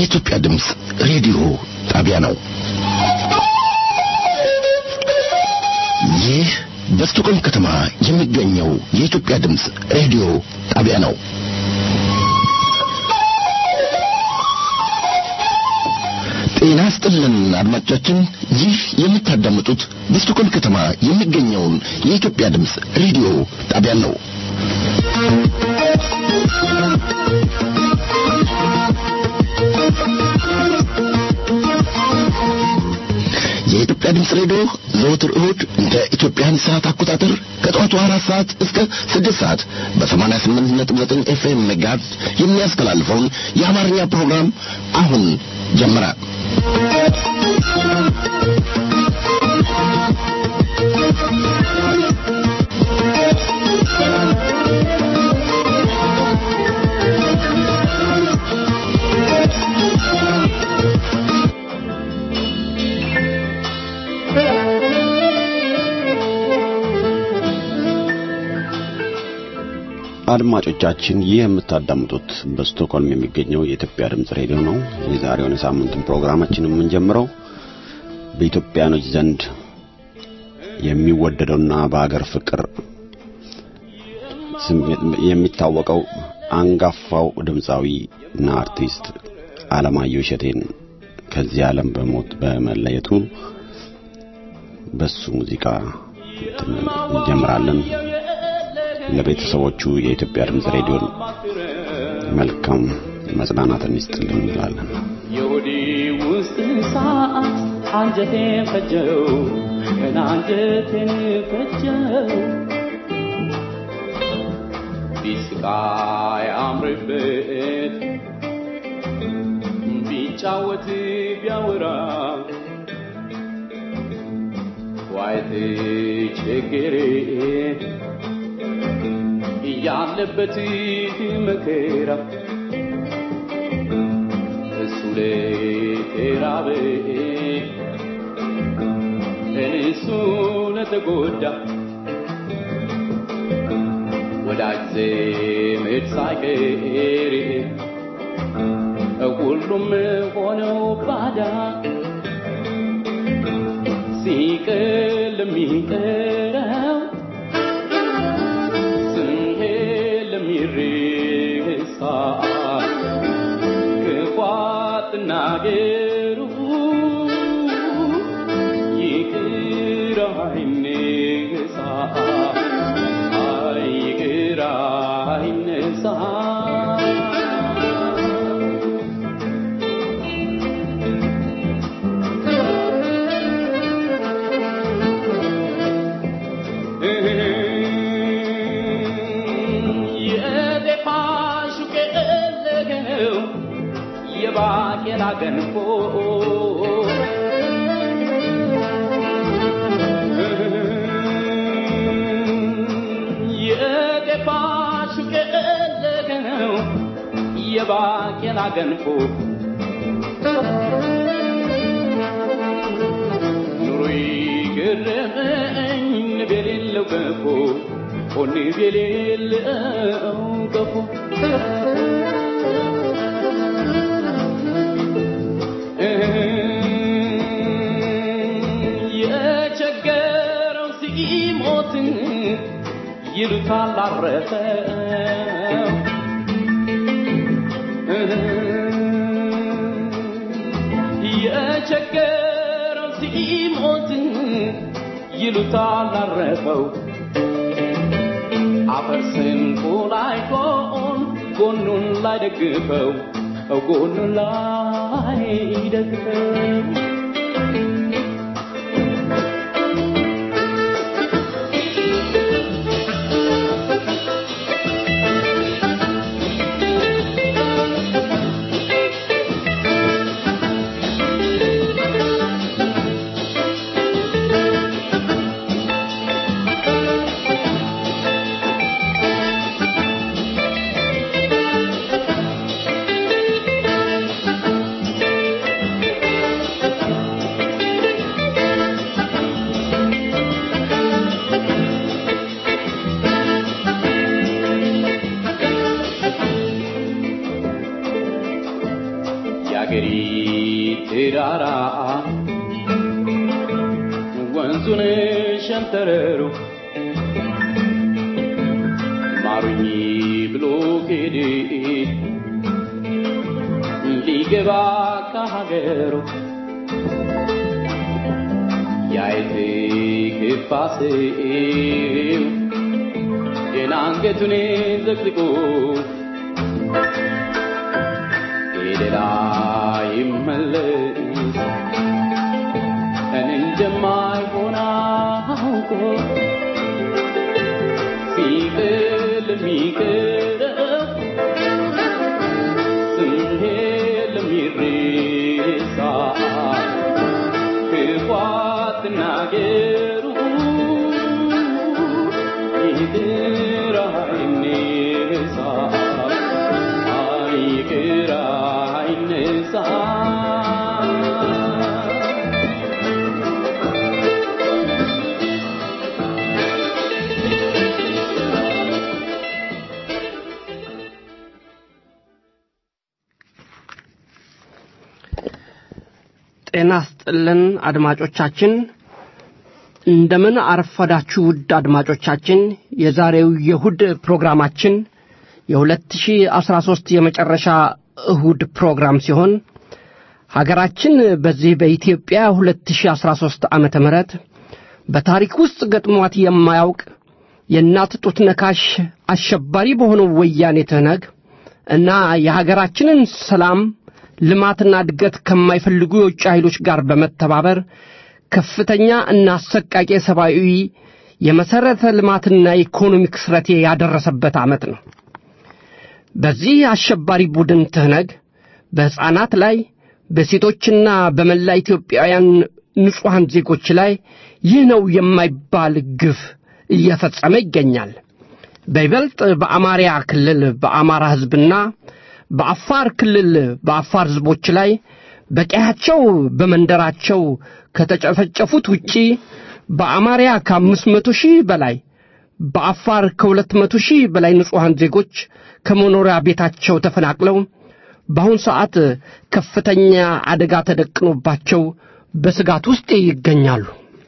የኢትዮጵያ ድምፅ ሬዲዮ ጣቢያ ነው። ይህ በስቶኮልም ከተማ የሚገኘው የኢትዮጵያ ድምፅ ሬዲዮ ጣቢያ ነው። ጤና ስጥልን አድማጮቻችን፣ ይህ የምታዳምጡት በስቶኮልም ከተማ የሚገኘውን የኢትዮጵያ ድምፅ ሬዲዮ ጣቢያ ነው። የኢትዮጵያ ድምፅ ሬዲዮ ዘወትር እሁድ እንደ ኢትዮጵያን ሰዓት አቆጣጠር ከጠዋቱ አራት ሰዓት እስከ ስድስት ሰዓት በሰማንያ ስምንት ነጥብ ዘጠኝ ኤፍኤም ሜጋሄርዝ የሚያስተላልፈውን የአማርኛ ፕሮግራም አሁን ጀመረ። አድማጮቻችን ይህ የምታዳምጡት በስቶክሆልም የሚገኘው የኢትዮጵያ ድምጽ ሬዲዮ ነው። የዛሬውን የሳምንቱን ፕሮግራማችን የምንጀምረው በኢትዮጵያኖች ዘንድ የሚወደደውና በአገር ፍቅር የሚታወቀው አንጋፋው ድምፃዊ እና አርቲስት አለማየሁ እሸቴን ከዚህ ዓለም በሞት በመለየቱ በሱ ሙዚቃ እንጀምራለን። ለቤተሰቦቹ የኢትዮጵያ ድምፅ ሬዲዮን መልካም መጽናናትን ይስጥልን እንላለን። የሆዴ ውስጥ እሳት አንጀቴን ፈጀው ገና አንጀቴን ፈጀው ቢስቃይ አምርበት ቢጫወት ቢያወራ ዋይት ችግሬ ያለበት መከራ እሱ ለተራበ እሱ ለተጎዳ ወዳጅ ዘመድ ሳይቀር ሁሉም ሆነው ባዳ ሲቅል የሚቀረው የሚረሳ ክፋት ናገሩ ይቅር አይነሳ ይቅር አይነሳ የባቄላ ገንፎ የገባሹ ቀለገው የባቄላ ገንፎ ኑሮ ገረመኝ ንብ የሌለው ገንፎ ንብ የሌለው ገንፎ የቸገረው ሲሞት ይሉታል አረፈ የቸገረው ሲሞት ይሉታል አረፈው አፈር ስንቁ ላይ ጎን ጎኑን ላይ ደግፈው ጎኑን ላይ ደግፈው የአገሪ ተራራ ወንዙን ሸንተረሩ ማሩኝ ብሎ ሄደ ሊገባ ከሀገሩ ያይት ክፋ ሰው ገና አንገቱን ዘቅዝቆ ሌላ ይመለስ እኔ እንደማይሆን አውቆ ሲጥል የሚቀረው ስንሄድ ለሚሬሳ ክፉ አትናገሩ ይቅር አይነሳ ይቅር አይነሳ ጤና ስጥልን አድማጮቻችን እንደምን አረፈዳችሁ ውድ አድማጮቻችን የዛሬው የእሁድ ፕሮግራማችን የ2013 የመጨረሻ እሁድ ፕሮግራም ሲሆን ሀገራችን በዚህ በኢትዮጵያ 2013 ዓመተ ምህረት በታሪክ ውስጥ ገጥሟት የማያውቅ የእናት ጡት ነካሽ አሸባሪ በሆነው ወያኔ ትህነግ እና የሀገራችንን ሰላም ልማትና እድገት ከማይፈልጉ የውጭ ኃይሎች ጋር በመተባበር ከፍተኛ እና አሰቃቂ ሰብአዊ የመሠረተ ልማትና የኢኮኖሚ ክስረቴ ያደረሰበት ዓመት ነው። በዚህ አሸባሪ ቡድን ትህነግ በሕፃናት ላይ በሴቶችና በመላ ኢትዮጵያውያን ንጹሐን ዜጎች ላይ ይህ ነው የማይባል ግፍ እየፈጸመ ይገኛል። በይበልጥ በአማርያ ክልል በአማራ ሕዝብና በአፋር ክልል በአፋር ሕዝቦች ላይ በቀያቸው በመንደራቸው ከተጨፈጨፉት ውጪ በአማርያ ከአምስት መቶ ሺህ በላይ በአፋር ከሁለት መቶ ሺህ በላይ ንጹሐን ዜጎች ከመኖሪያ ቤታቸው ተፈናቅለው በአሁን ሰዓት ከፍተኛ አደጋ ተደቅኖባቸው በስጋት ውስጥ ይገኛሉ።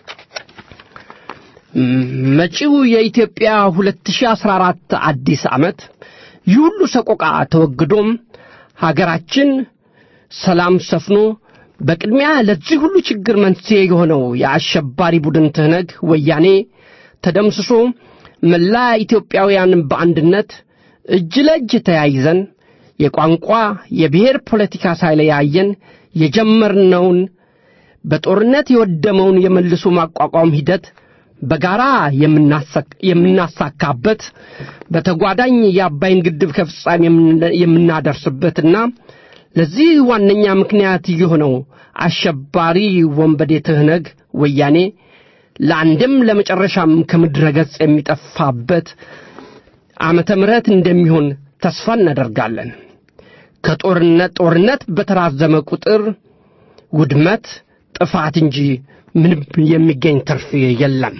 መጪው የኢትዮጵያ 2014 አዲስ ዓመት ይህ ሁሉ ሰቆቃ ተወግዶም ሀገራችን ሰላም ሰፍኖ በቅድሚያ ለዚህ ሁሉ ችግር መንስኤ የሆነው የአሸባሪ ቡድን ትህነግ ወያኔ ተደምስሶ መላ ኢትዮጵያውያን በአንድነት እጅ ለእጅ ተያይዘን የቋንቋ የብሔር ፖለቲካ ሳይለያየን የጀመርነውን በጦርነት የወደመውን የመልሶ ማቋቋም ሂደት በጋራ የምናሳካበት በተጓዳኝ የአባይን ግድብ ከፍጻሜ የምናደርስበትና ለዚህ ዋነኛ ምክንያት የሆነው አሸባሪ ወንበዴ ትህነግ ወያኔ ለአንድም ለመጨረሻም ከምድረ ገጽ የሚጠፋበት ዓመተ ምሕረት እንደሚሆን ተስፋ እናደርጋለን። ከጦርነት ጦርነት በተራዘመ ቁጥር ውድመት፣ ጥፋት እንጂ ምንም የሚገኝ ትርፍ የለም።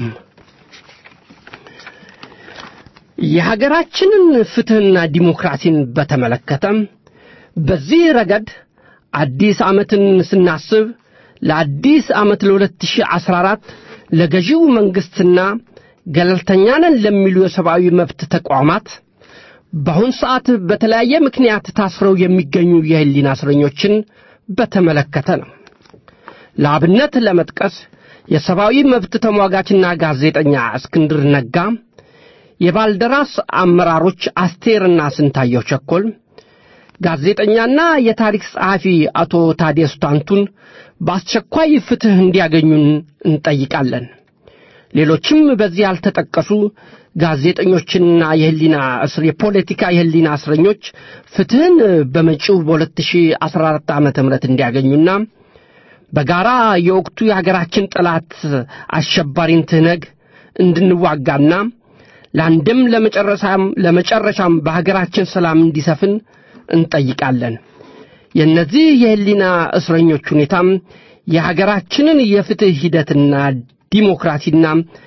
የሀገራችንን ፍትሕና ዲሞክራሲን በተመለከተም በዚህ ረገድ አዲስ ዓመትን ስናስብ ለአዲስ ዓመት ለ2014 ለገዢው መንግሥትና ገለልተኛ ነን ለሚሉ የሰብአዊ መብት ተቋማት በአሁን ሰዓት በተለያየ ምክንያት ታስረው የሚገኙ የሕሊና እስረኞችን በተመለከተ ነው። ለአብነት ለመጥቀስ የሰብአዊ መብት ተሟጋችና ጋዜጠኛ እስክንድር ነጋ፣ የባልደራስ አመራሮች አስቴርና ስንታየው ቸኮል፣ ጋዜጠኛና የታሪክ ጸሐፊ አቶ ታዲየስ ታንቱን በአስቸኳይ ፍትሕ እንዲያገኙን እንጠይቃለን። ሌሎችም በዚህ ያልተጠቀሱ ጋዜጠኞችና የህሊና እስር የፖለቲካ የህሊና እስረኞች ፍትሕን በመጪው በ2014 ዓ ም እንዲያገኙና በጋራ የወቅቱ የሀገራችን ጠላት አሸባሪን ትህነግ እንድንዋጋና ለአንድም ለመጨረሻም ለመጨረሻም በሀገራችን ሰላም እንዲሰፍን እንጠይቃለን። የእነዚህ የህሊና እስረኞች ሁኔታም የሀገራችንን የፍትሕ ሂደትና ዲሞክራሲና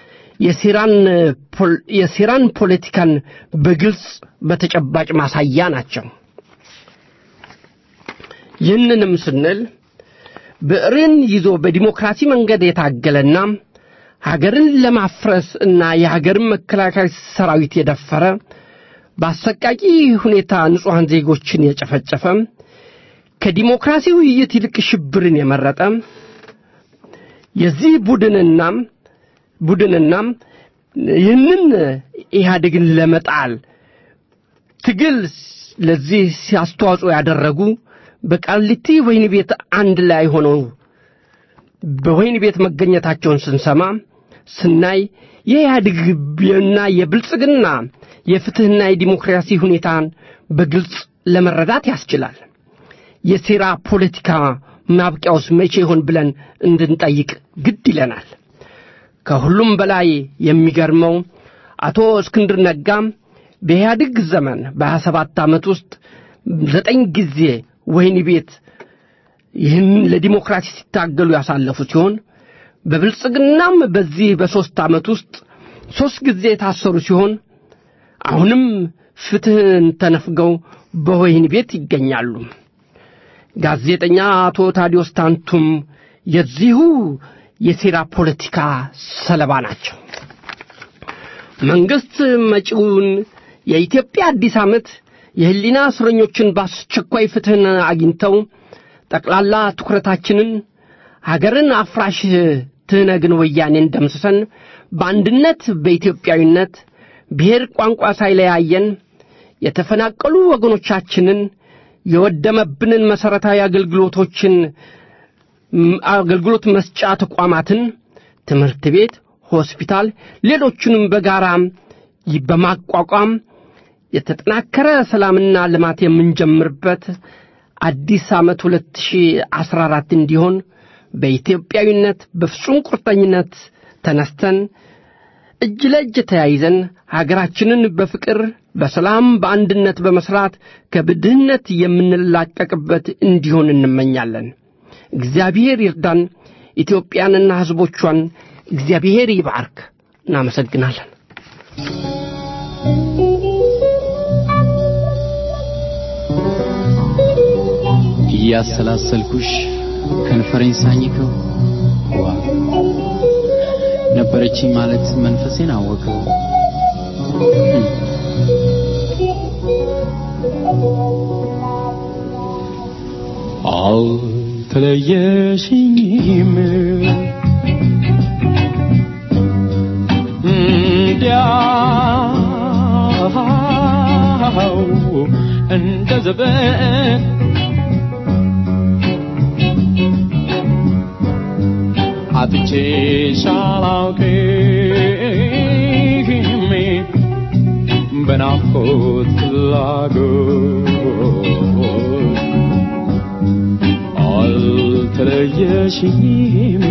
የሴራን ፖለቲካን በግልጽ በተጨባጭ ማሳያ ናቸው። ይህንንም ስንል ብዕርን ይዞ በዲሞክራሲ መንገድ የታገለና ሀገርን ለማፍረስ እና የሀገርን መከላከያ ሰራዊት የደፈረ በአሰቃቂ ሁኔታ ንጹሐን ዜጎችን የጨፈጨፈ ከዲሞክራሲ ውይይት ይልቅ ሽብርን የመረጠ የዚህ ቡድንና ቡድንና ይህንን ኢህአዴግን ለመጣል ትግል ለዚህ አስተዋጽኦ ያደረጉ በቃሊቲ ወህኒ ቤት አንድ ላይ ሆነው በወህኒ ቤት መገኘታቸውን ስንሰማ ስናይ የኢህአዴግና የብልጽግና የፍትሕና የዲሞክራሲ ሁኔታን በግልጽ ለመረዳት ያስችላል። የሴራ ፖለቲካ ማብቂያውስ መቼ ይሆን ብለን እንድንጠይቅ ግድ ይለናል። ከሁሉም በላይ የሚገርመው አቶ እስክንድር ነጋም በኢህአዴግ ዘመን በሀያ ሰባት ዓመት ውስጥ ዘጠኝ ጊዜ ወህኒ ቤት ይህን ለዲሞክራሲ ሲታገሉ ያሳለፉ ሲሆን በብልጽግናም በዚህ በሦስት ዓመት ውስጥ ሦስት ጊዜ የታሰሩ ሲሆን አሁንም ፍትሕን ተነፍገው በወህኒ ቤት ይገኛሉ። ጋዜጠኛ አቶ ታዲዮስ ታንቱም የዚሁ የሴራ ፖለቲካ ሰለባ ናቸው። መንግሥት መጪውን የኢትዮጵያ አዲስ ዓመት የሕሊና እስረኞችን በአስቸኳይ ፍትሕን አግኝተው ጠቅላላ ትኩረታችንን ሀገርን አፍራሽ ትህነግን ወያኔን ደምስሰን በአንድነት በኢትዮጵያዊነት ብሔር ቋንቋ ሳይለያየን የተፈናቀሉ ወገኖቻችንን የወደመብንን መሠረታዊ አገልግሎቶችን አገልግሎት መስጫ ተቋማትን ትምህርት ቤት፣ ሆስፒታል፣ ሌሎቹንም በጋራ በማቋቋም የተጠናከረ ሰላምና ልማት የምንጀምርበት አዲስ ዓመት 2014 እንዲሆን በኢትዮጵያዊነት በፍጹም ቁርጠኝነት ተነስተን እጅ ለእጅ ተያይዘን ሀገራችንን በፍቅር በሰላም በአንድነት በመስራት ከብድህነት የምንላቀቅበት እንዲሆን እንመኛለን። እግዚአብሔር ይርዳን። ኢትዮጵያንና ሕዝቦቿን እግዚአብሔር ይባርክ። እናመሰግናለን። እያሰላሰልኩሽ ከንፈሬን ሳኝከው ዋ ነበረችኝ ማለት መንፈሴን አወቀው። አልተለየሽኝም እንዲያው እንደ ዘበን አጥቼሽ አላውቅም በናፍቆት ፍላጎት አልተለየሽኝም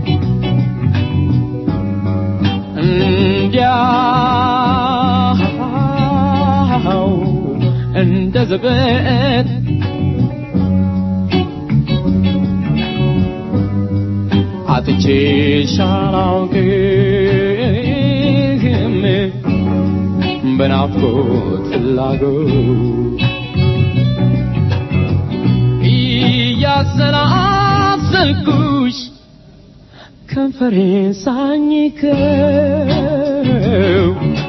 እንዲያው እንደ ዘበት አጥቼሽ አላውቅም በናፍቆት ፍላጎት እያሰላሰልኩሽ ከንፈሬን ሳኝከው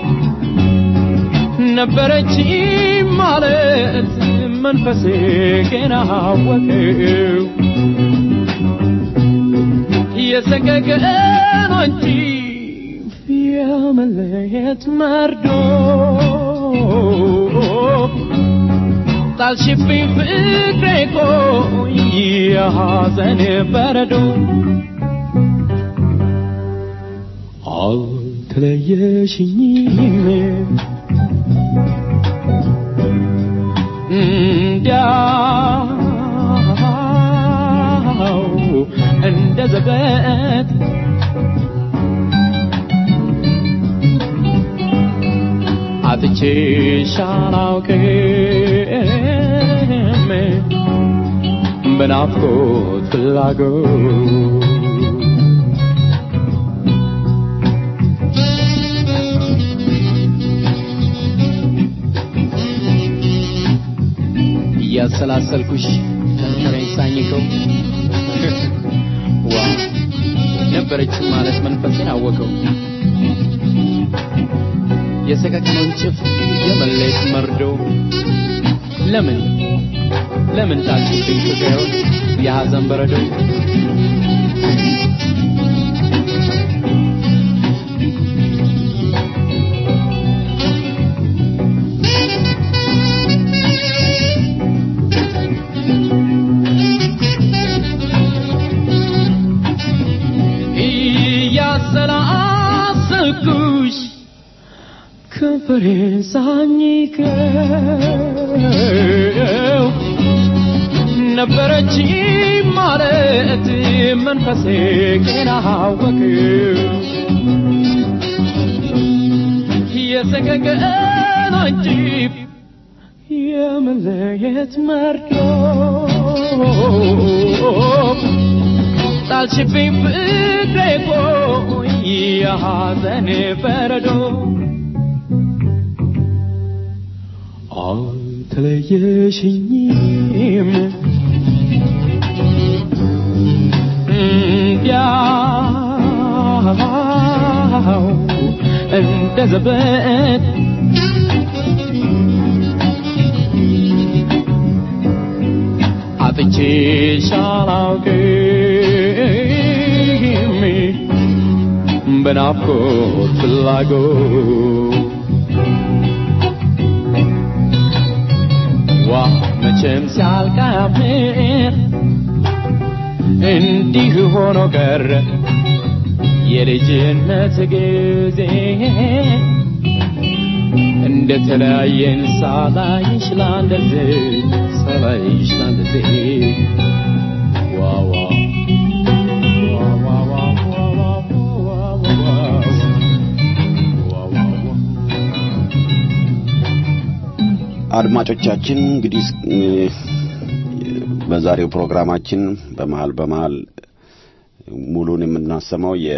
ነበረች ማለት መንፈሴ ገና አወቀው የሰቀቀን አንቺ የመለየት መርዶ ጣልሽብኝ ፍቅሬ ቆይ የሐዘን በረዶ አልተለየሽኝም እንዲያው እንደ ዘበት አጥቼሽ አላውቅም በናፍቆት ፍላጎት እያሰላሰልኩሽ ሳኝከው ዋ ነበረች ማለት መንፈሴን አወቀው የሰቀቀነውን ጭፍ የመለየት መርዶ ለምን ለምን ጣልሽብኝ ፍቅሬውን የሐዘን በረዶ እያሰላሰኩሽ ከንፈሬን ሳኝከው ነበረች ማለት መንፈሴ ገና አወቀው የሰቀቀን አንጂብ የመለየት መርዶ ጣልሽብኝ ፍቅሬ ቆይ የሐዘን በረዶ አልተለየሽኝም እንዲያው እንደ ዘበት አጥቼሽ አላውቅም በናፍቆት ፍላጎት ዋ መቼም ሲያልቃምር እንዲህ ሆኖ ቀረ የልጅነት ጊዜ እንደ ተለያየን ሳላይሽ ላንደርዝ ሳላይሽ ላንደርዝ ዋ ዋ ዋ ዋ ዋ ዋ ዋ ዋ ዋ ዋ አድማጮቻችን እንግዲህ እ፣ በዛሬው ፕሮግራማችን በመሀል በመሀል ሙሉን የምናሰማው የ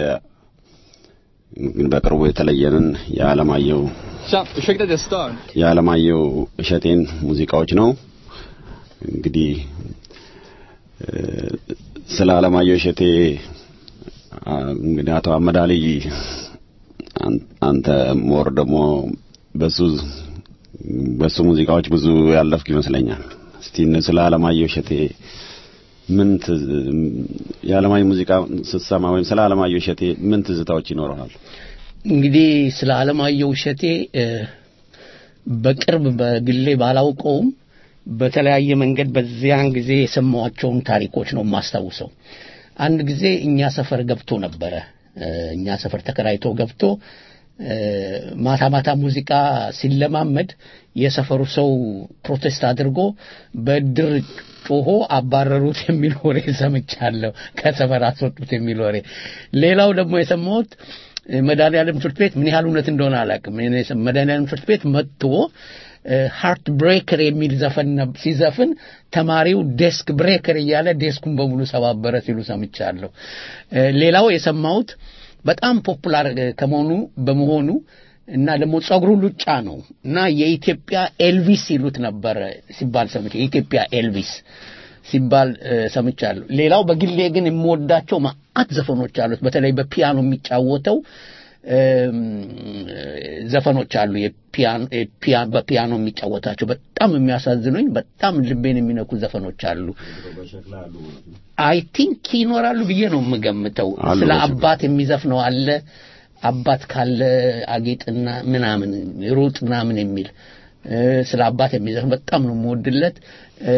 በቅርቡ የተለየንን የዓለማየሁ Tja, ursäkta att jag stör. የዓለማየሁ እሸቴን ሙዚቃዎች ነው። እንግዲህ እ፣ ስለ ዓለማየሁ እሸቴ አ፣ እንግዲህ አቶ አመዳሊ አን- አንተ ሞር ደግሞ በሱ በሱ ሙዚቃዎች ብዙ ያለፍክ ይመስለኛል። እስቲ እነ ስለ ዓለማየሁ እሸቴ ምን ትዝ- የዓለማየሁ ሙዚቃ ስትሰማ ወይም ስለ ዓለማየሁ እሸቴ ምን ትዝታዎች ይኖረዋል? እንግዲህ ስለ አለማየሁ እሸቴ እ፣ በቅርብ በግሌ ባላውቀውም በተለያየ መንገድ በዚያን ጊዜ የሰማኋቸውን ታሪኮች ነው የማስታውሰው። አንድ ጊዜ እኛ ሰፈር ገብቶ ነበረ። እ፣ እኛ ሰፈር ተከራይቶ ገብቶ እ፣ ማታ ማታ ሙዚቃ ሲለማመድ የሰፈሩ ሰው ፕሮቴስት አድርጎ በእድር ጮሆ አባረሩት የሚል ወሬ ሰምቻለሁ። ከሰፈር አስወጡት የሚል ወሬ። ሌላው ደግሞ የሰማሁት መድኃኒዓለም ትምህርት ቤት ምን ያህል እውነት እንደሆነ አላውቅም። እኔ የሰ- መድኃኒዓለም ትምህርት ቤት መጥቶ ሃርት ብሬከር የሚል ዘፈን ነብ- ሲዘፍን ተማሪው ዴስክ ብሬከር እያለ ዴስኩን በሙሉ ሰባበረ ሲሉ ሰምቻለሁ። እ፣ ሌላው የሰማሁት በጣም ፖፑላር እ፣ ከመሆኑ በመሆኑ እና ደግሞ ጸጉሩ ሉጫ ነው እና የኢትዮጵያ ኤልቪስ ይሉት ነበረ ሲባል ሰምቼ የኢትዮጵያ ኤልቪስ ሲባል እ፣ ሰምቻለሁ። ሌላው በግሌ ግን የምወዳቸው ማአት ዘፈኖች አሉት። በተለይ በፒያኖ የሚጫወተው እም፣ ዘፈኖች አሉ። የፒያን- የፒያ- በፒያኖ የሚጫወታቸው በጣም የሚያሳዝኑኝ በጣም ልቤን የሚነኩ ዘፈኖች አሉ። አይ ቲንክ ይኖራሉ ብዬ ነው የምገምተው። አሉ ስለ በሸክላ። አባት የሚዘፍነው አለ። አባት ካለ አጌጥና ምናምን ሩጥ ምናምን የሚል እ፣ ስለ አባት የሚዘፍን በጣም ነው የምወድለት። እ፣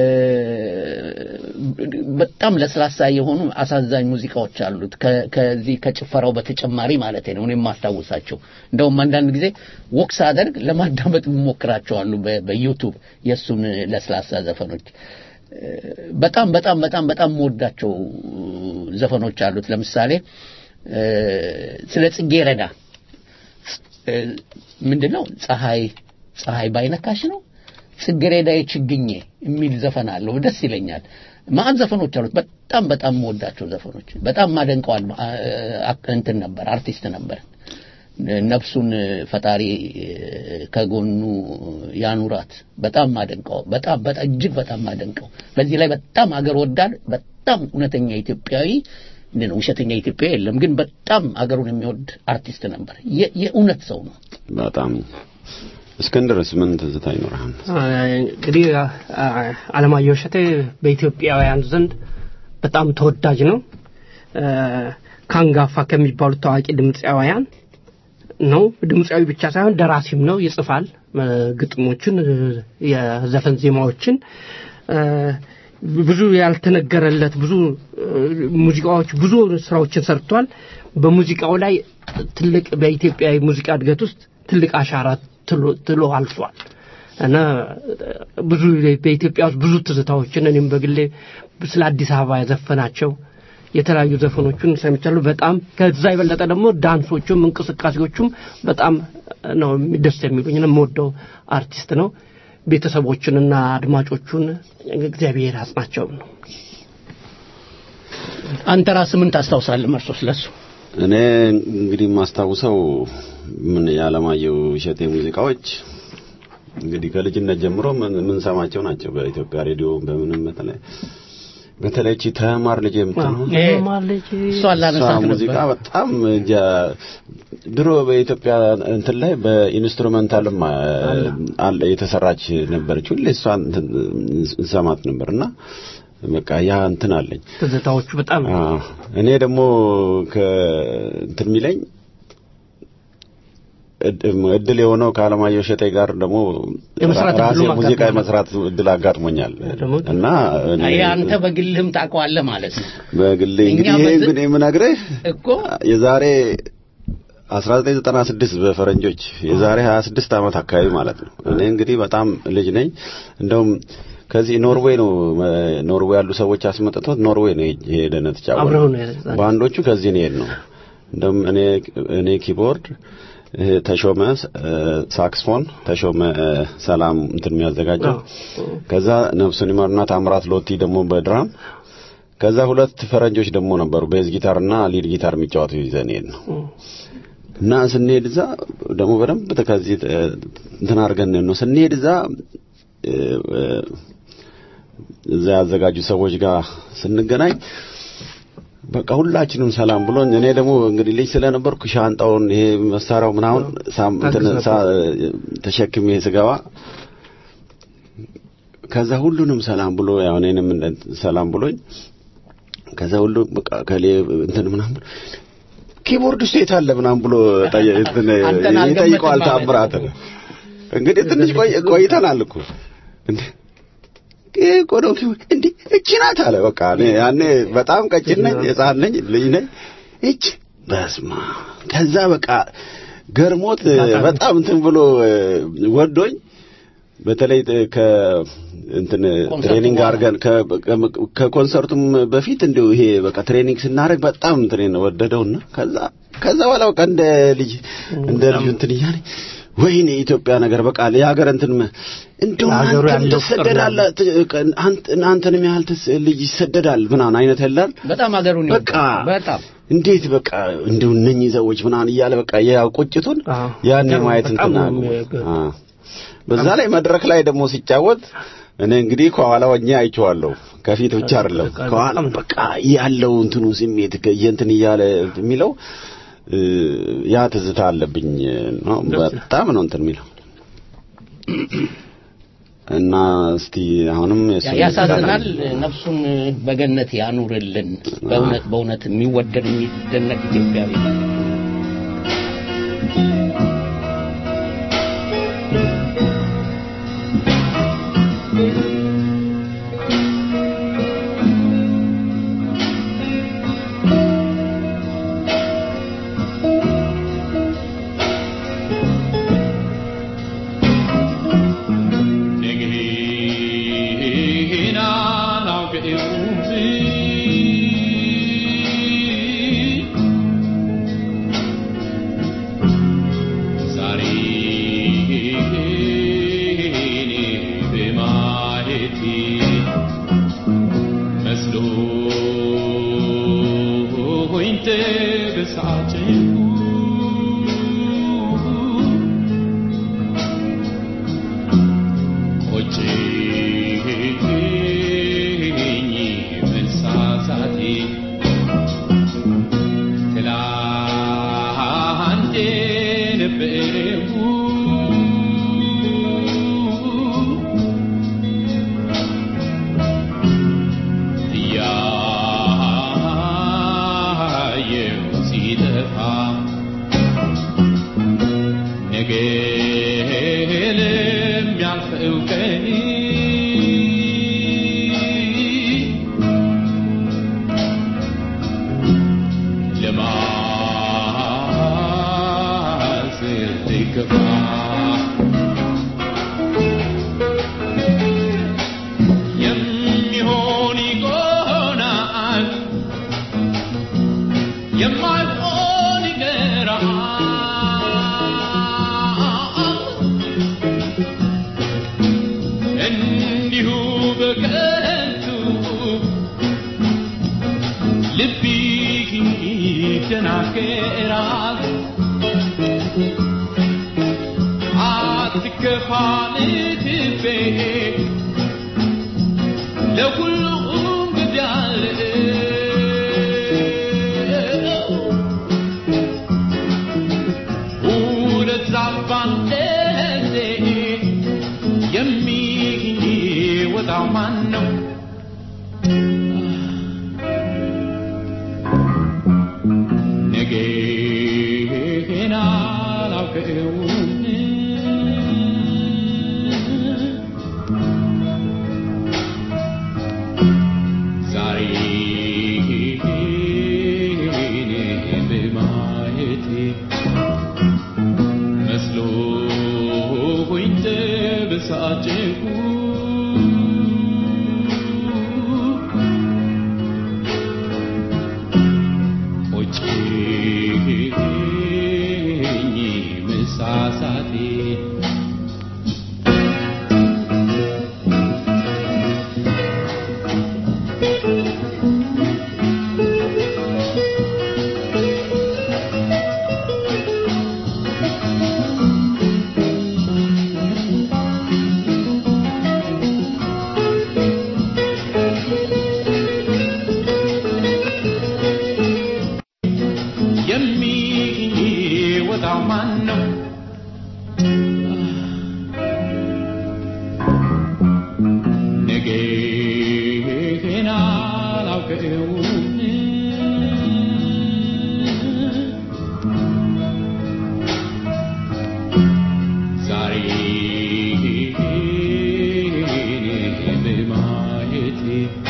በጣም ለስላሳ የሆኑ አሳዛኝ ሙዚቃዎች አሉት። ከ- ከዚህ ከጭፈራው በተጨማሪ ማለት ነው እኔ የማስታውሳቸው። እንደውም አንዳንድ ጊዜ ወክስ አደርግ ለማዳመጥ ሞክራቸዋሉ በዩቱብ የእሱን ለስላሳ ዘፈኖች በጣም በጣም በጣም በጣም የምወዳቸው ዘፈኖች አሉት። ለምሳሌ እ፣ ስለ ጽጌረዳ እ፣ ምንድን ነው ፀሐይ ፀሐይ ባይነካሽ ነው ጽጌረዳ የችግኜ የሚል ዘፈን አለው። ደስ ይለኛል። ማአት ዘፈኖች አሉት። በጣም በጣም የምወዳቸው ዘፈኖች በጣም ማደንቀዋል። እንትን ነበር አርቲስት ነበር ነፍሱን ፈጣሪ ከጎኑ ያኑራት። በጣም ማደንቀው በጣም በጣም እጅግ በጣም ማደንቀው። በዚህ ላይ በጣም አገር ወዳድ በጣም እውነተኛ ኢትዮጵያዊ ነው። ውሸተኛ ኢትዮጵያዊ የለም፣ ግን በጣም አገሩን የሚወድ አርቲስት ነበር። የ- የእውነት ሰው ነው። በጣም እስክንድርስ ምን ትዝታ ይኖርሃል? እንግዲህ አ- አለማየሁ እሸቴ በኢትዮጵያውያን ዘንድ በጣም ተወዳጅ ነው። አ፣ ከአንጋፋ ከሚባሉት ታዋቂ ድምፃውያን ነው። ድምፃዊ ብቻ ሳይሆን ደራሲም ነው። ይጽፋል አ፣ ግጥሞችን፣ አ፣ የዘፈን ዜማዎችን አ፣ ብዙ ያልተነገረለት ብዙ አ፣ ሙዚቃዎች ብዙ ስራዎችን ሰርቷል። በሙዚቃው ላይ ትልቅ በኢትዮጵያ ሙዚቃ እድገት ውስጥ ትልቅ አሻራ ትሎ- ትሎ አልፏል እና ብዙ በኢትዮጵያ ውስጥ ብዙ ትዝታዎችን እኔም በግሌ ስለ አዲስ አበባ የዘፈናቸው የተለያዩ ዘፈኖቹን ሰምቻለሁ። በጣም ከዛ የበለጠ ደግሞ ዳንሶቹም እንቅስቃሴዎቹም በጣም ነው ደስ የሚሉኝ። ነው የምወደው አርቲስት ነው። ቤተሰቦቹንና አድማጮቹን እግዚአብሔር ያጽናቸው ነው። አንተ ራስህ ምን ታስታውሳለህ መርሶ ስለሱ? እኔ እንግዲህ የማስታውሰው ምን የዓለማየሁ እሸቴ ሙዚቃዎች እንግዲህ ከልጅነት ጀምሮ ምን- የምንሰማቸው ናቸው። በኢትዮጵያ ሬዲዮ በምንም በተለይ በተለይ እቺ ተማር ልጅ የምትለው ይሄ ማለች እሷን ላነሳት ሙዚቃ ነበር። በጣም እንጃ ድሮ በኢትዮጵያ እንትን ላይ በኢንስትሩሜንታልም አ- አለ የተሰራች ነበረች። ሁሌ እሷን እንትን እንሰማት ነበርና በቃ ያ እንትን አለኝ። ትዝታዎቹ በጣም አዎ። እኔ ደግሞ ከእንትን የሚለኝ እድ- እድል የሆነው ከአለማየሁ እሸቴ ጋር ደግሞ የመስራት ራሴ እድሉም ሙዚቃ አጋጥሞኛል። የመስራት እድል አጋጥሞኛል ደግሞ እና እኔ ይሄ አንተ በግልህም ታውቀዋለህ ማለት ነው በግሌ እኛ እንግዲህ ይሄ በዝ- ግን የምነግርህ እኮ የዛሬ 1996 በፈረንጆች የዛሬ 26 ዓመት አካባቢ ማለት ነው። እኔ እንግዲህ በጣም ልጅ ነኝ። እንደውም ከዚህ ኖርዌይ ነው መ- ኖርዌይ ያሉ ሰዎች አስመጥቶት ኖርዌይ ነው ሄደን ተጫወተ። አብረው ነው የዛን- ባንዶቹ ከዚህ ነው የሄድነው። እንደውም እኔ እኔ ኪቦርድ ይሄ ተሾመ እ፣ ሳክስፎን ተሾመ እ፣ ሰላም እንትን የሚያዘጋጀው ከዛ ነፍሱን ይማርና ታምራት ሎቲ ደግሞ በድራም ከዛ ሁለት ፈረንጆች ደግሞ ነበሩ ቤዝ ጊታርና ሊድ ጊታር የሚጫወቱ ይዘን ሄድ ነው እና ስንሄድ እዛ ደግሞ በደንብ ከዚህ እ፣ እንትን አድርገን ነው ስንሄድ እዛ እ፣ እ፣ እዛ ያዘጋጁ ሰዎች ጋር ስንገናኝ በቃ ሁላችንም ሰላም ብሎኝ እኔ ደግሞ እንግዲህ ልጅ ስለነበርኩ ሻንጣውን ይሄ መሳሪያው ምናምን ሳም እንትን ሳ- ተሸክሜ ስገባ ከዛ ሁሉንም ሰላም ብሎ ያው እኔንም እንደ- ሰላም ብሎኝ ከዛ ሁሉ በቃ ከሌ እንትን ምናምን ኪቦርድ ውስጥ የት አለ ምናምን ብሎ ጠየ- እንትን አንተን አልገመትም ይጠይቀዋል ማለት ታምራት እንግዲህ ትንሽ ቆይ- ቆይተናል እኮ እንዴ ይሄ እኮ ነው ኪቦርድ እንዴ እቺ ናት አለ በቃ እኔ ያኔ በጣም ቀጭን ነኝ ህፃን ነኝ ልጅ ነኝ እች በስማ ከዛ በቃ ገርሞት በጣም እንትን ብሎ እ፣ ወዶኝ በተለይ እ፣ ከ እንትን ትሬኒንግ አድርገን ከ- ከ- ከኮንሰርቱም በፊት እንዲሁ ይሄ በቃ ትሬኒንግ ስናደርግ በጣም እንትን ወደደውና ከዛ ከዛ በኋላ በቃ እንደ ልጅ እንደ ልጅ እንትን እያለኝ ወይኔ የኢትዮጵያ ነገር በቃ የሀገር እንትን መ- እንደው ለሀገሩ አንተም ያለው ፍቅር ትሰደዳለህ ት- አንተ- አንተንም ያህል ትስ- ልጅ ይሰደዳል ምናምን አይነት ያላል በጣም ሀገሩን በቃ ይወዳል። በጣም እንዴት በቃ እንደው እነኚህ ሰዎች ምናምን እያለ በቃ ያው ቁጭቱን አዎ። ያኔ በጣም- ማየት በጣም እንትን ነው አሉ። የሚያገ- አዎ። በዛ ላይ መድረክ ላይ ደግሞ ሲጫወት እኔ እንግዲህ ከኋላ ሆኜ አይቼዋለሁ። ከፊት ብቻ አይደለም በቃ ከኋላ በቃ ያለው እንትኑ ስሜት ከየንትን እያለ የሚለው እ፣ ያ ትዝታ አለብኝ ነው። በጣም ነው እንትን የሚለው እና እስቲ አሁንም የእሱን ያ- ያሳዝናል። ነፍሱን በገነት ያኑርልን። በእውነት በእውነት የሚወደድ የሚደነቅ ኢትዮጵያዊ ነው። መስሎኝ ተበሳጨሁ ለማስር ትከፋ የሚሆን ይሆናል የማይሆን ይቀራል እንዲሁ በከንቱ ልብ ይደናገራል አትከፋ ልትቤ ለሁሉም ግዳለ ሁለት ዛፍ ባንድ ጊዜ የሚወጣው ማን ነው? ነገን አላውቀውም ዛሬን በማየቴ መስሎኝ ተበሳጨሁ ቆጨኝ መሳሳቴ የሚወጣው ማን ነው? ነገን አላውቀውም ዛሬን በማየቴ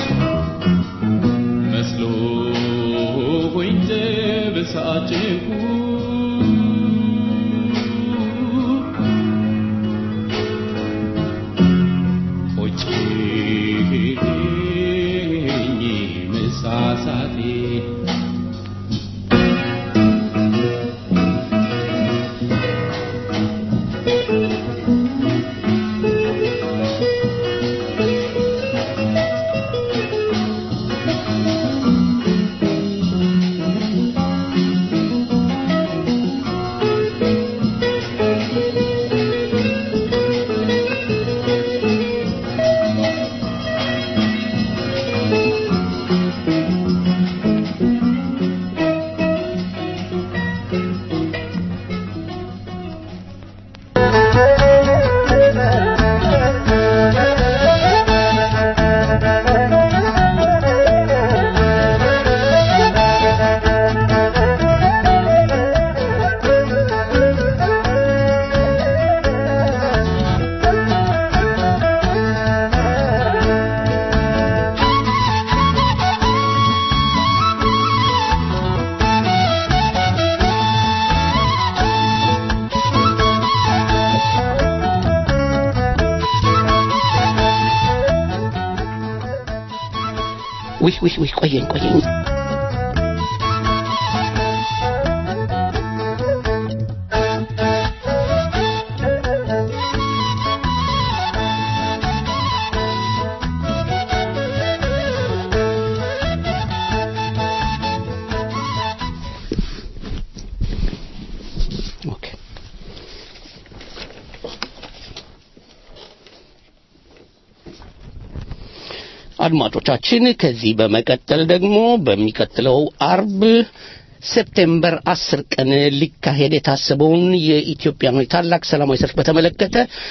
መስሎኝ ተበሳጨሁ ቆጨኝ መሳሳቴ ውይ ውይ ውይ ቆየኝ ቆየኝ ኦኬ አድማጮቻችን ከዚህ በመቀጠል ደግሞ በሚቀጥለው አርብ ሴፕቴምበር አስር ቀን ሊካሄድ የታሰበውን የኢትዮጵያን ታላቅ ሰላማዊ ሰልፍ በተመለከተ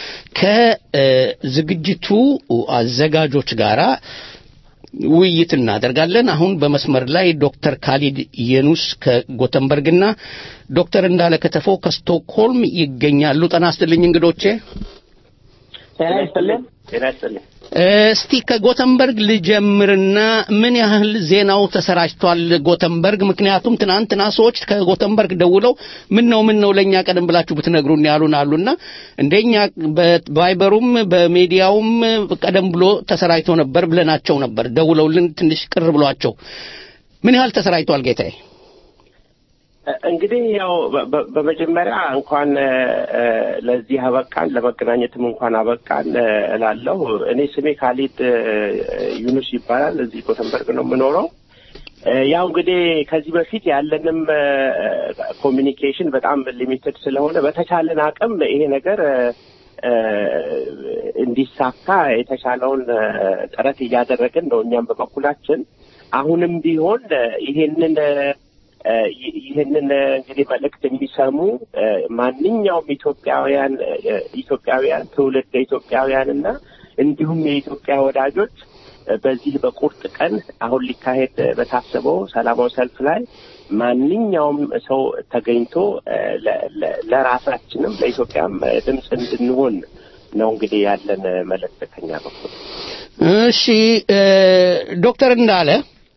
ከዝግጅቱ አዘጋጆች ጋራ ውይይት እናደርጋለን። አሁን በመስመር ላይ ዶክተር ካሊድ የኑስ ከጎተንበርግና ዶክተር እንዳለ ከተፎ ከስቶክሆልም ይገኛሉ። ጤና ይስጥልኝ እንግዶቼ። ጤና ይስጥልኝ። ጤና ይስጥልኝ። እስቲ ከጎተንበርግ ልጀምርና ምን ያህል ዜናው ተሰራጭቷል ጎተንበርግ? ምክንያቱም ትናንትና ሰዎች ከጎተንበርግ ደውለው ምን ነው ምን ነው ለእኛ ቀደም ብላችሁ ብትነግሩን ያሉን አሉና እንደኛ በቫይበሩም በሚዲያውም ቀደም ብሎ ተሰራጭቶ ነበር ብለናቸው ነበር። ደውለውልን ትንሽ ቅር ብሏቸው ምን ያህል ተሰራጭቷል ጌታዬ? እንግዲህ ያው በ- በመጀመሪያ እንኳን እ፣ ለዚህ አበቃን ለመገናኘትም እንኳን አበቃን እ፣ እላለሁ። እኔ ስሜ ካሊድ እ፣ ዩኑስ ይባላል። እዚህ ጎተንበርግ ነው የምኖረው። እ፣ ያው እንግዲህ ከዚህ በፊት ያለንም ኮሚኒኬሽን በጣም ሊሚትድ ስለሆነ በተቻለን አቅም ይሄ ነገር እ፣ እ፣ እንዲሳካ የተቻለውን እ፣ ጥረት እያደረግን ነው እኛም በበኩላችን አሁንም ቢሆን እ፣ ይሄንን እ፣ እ፣ ይ- ይህንን እ፣ እንግዲህ መልእክት የሚሰሙ እ፣ ማንኛውም ኢትዮጵያውያን እ፣ ኢትዮጵያውያን ትውልድ ኢትዮጵያውያን እና እንዲሁም የኢትዮጵያ ወዳጆች እ፣ በዚህ በቁርጥ ቀን አሁን ሊካሄድ እ፣ በታሰበው ሰላማዊ ሰልፍ ላይ ማንኛውም ሰው ተገኝቶ እ፣ ለ- ለ- ለራሳችንም ለኢትዮጵያም እ፣ ድምፅ እንድንሆን ነው እንግዲህ ያለን እ፣ መልእክት ከኛ በኩል። እሺ እ፣ ዶክተር እንዳለ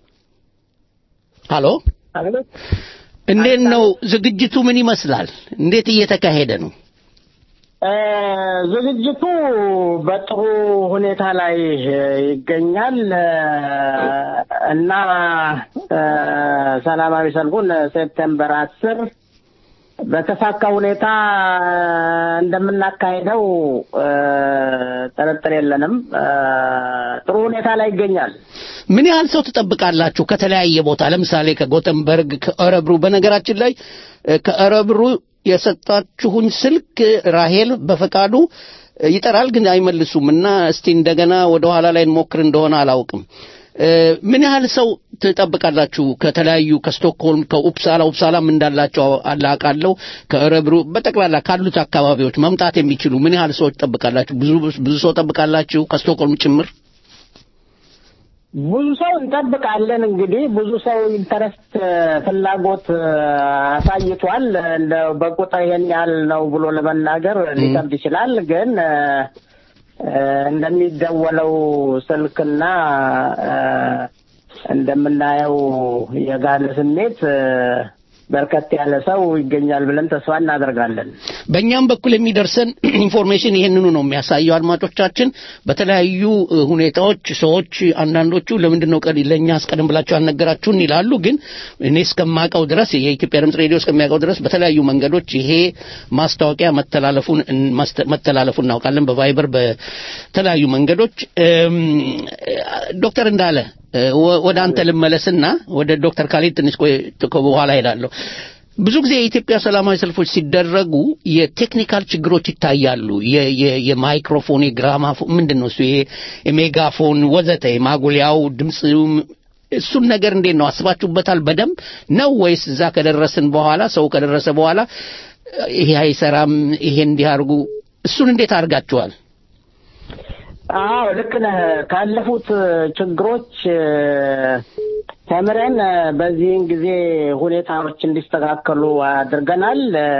ሃሎ እንዴት ነው ዝግጅቱ ምን ይመስላል እንዴት እየተካሄደ ነው እ፣ ዝግጅቱ በጥሩ ሁኔታ ላይ እ፣ ይገኛል እ፣ እና እ፣ ሰላማዊ ሰልፉን ሴፕቴምበር አስር በተሳካ ሁኔታ እንደምናካሄደው እ፣ ጥርጥር የለንም። እ፣ ጥሩ ሁኔታ ላይ ይገኛል። ምን ያህል ሰው ትጠብቃላችሁ ከተለያየ ቦታ ለምሳሌ ከጎተንበርግ ከእረብሩ በነገራችን ላይ እ፣ ከእረብሩ የሰጣችሁኝ ስልክ ራሄል በፈቃዱ እ፣ ይጠራል ግን አይመልሱም እና እስቲ እንደገና ወደ ኋላ ላይ እንሞክር እንደሆነ አላውቅም እ፣ ምን ያህል ሰው ትጠብቃላችሁ ከተለያዩ ከስቶክሆልም ከኡፕሳላ ኡፕሳላም እንዳላቸው አላቃለሁ ከእረብሩ በጠቅላላ ካሉት አካባቢዎች መምጣት የሚችሉ ምን ያህል ሰዎች ትጠብቃላችሁ ብዙ ብዙ ሰው ጠብቃላችሁ ከስቶክሆልም ጭምር ብዙ ሰው እንጠብቃለን። እንግዲህ ብዙ ሰው ኢንተረስት ፍላጎት እ፣ አሳይቷል። እንደ በቁጥር ይሄን ያህል ነው ብሎ ለመናገር ሊከብድ ይችላል። ግን እ፣ እ፣ እንደሚደወለው ስልክና እ፣ እንደምናየው የጋለ ስሜት እ፣ በርከት ያለ ሰው ይገኛል ብለን ተስፋ እናደርጋለን። በእኛም በኩል የሚደርሰን ኢንፎርሜሽን ይህንኑ ነው የሚያሳየው። አድማጮቻችን በተለያዩ እ, ሁኔታዎች ሰዎች አንዳንዶቹ ለምንድን ነው ቀን ለእኛ አስቀድም ብላችሁ አልነገራችሁን ይላሉ። ግን እኔ እስከማውቀው ድረስ የኢትዮጵያ ድምጽ ሬዲዮ እስከሚያውቀው ድረስ በተለያዩ መንገዶች ይሄ ማስታወቂያ መተላለፉን እን- ማስተ- መተላለፉን እናውቃለን። በቫይበር በተለያዩ መንገዶች እም፣ ዶክተር እንዳለ እ፣ ወ- ወደ አንተ ልመለስና ወደ ዶክተር ካሊድ ትንሽ ቆይ በኋላ ሄዳለሁ። ብዙ ጊዜ የኢትዮጵያ ሰላማዊ ሰልፎች ሲደረጉ የቴክኒካል ችግሮች ይታያሉ። የ- የ- የማይክሮፎን፣ የግራማፎን ምንድን ነው እሱ ይሄ የሜጋፎን ወዘተ የማጉሊያው ድምፅ እሱን ነገር እንዴት ነው አስባችሁበታል? በደንብ ነው ወይስ እዛ ከደረስን በኋላ ሰው ከደረሰ በኋላ ይሄ አይሰራም፣ ይሄ እንዲህ አድርጉ፣ እሱን እንዴት አድርጋችኋል? አዎ ልክ ነህ። ካለፉት ችግሮች እ፣ ተምረን እ፣ በዚህን ጊዜ ሁኔታዎች እንዲስተካከሉ አድርገናል። እ፣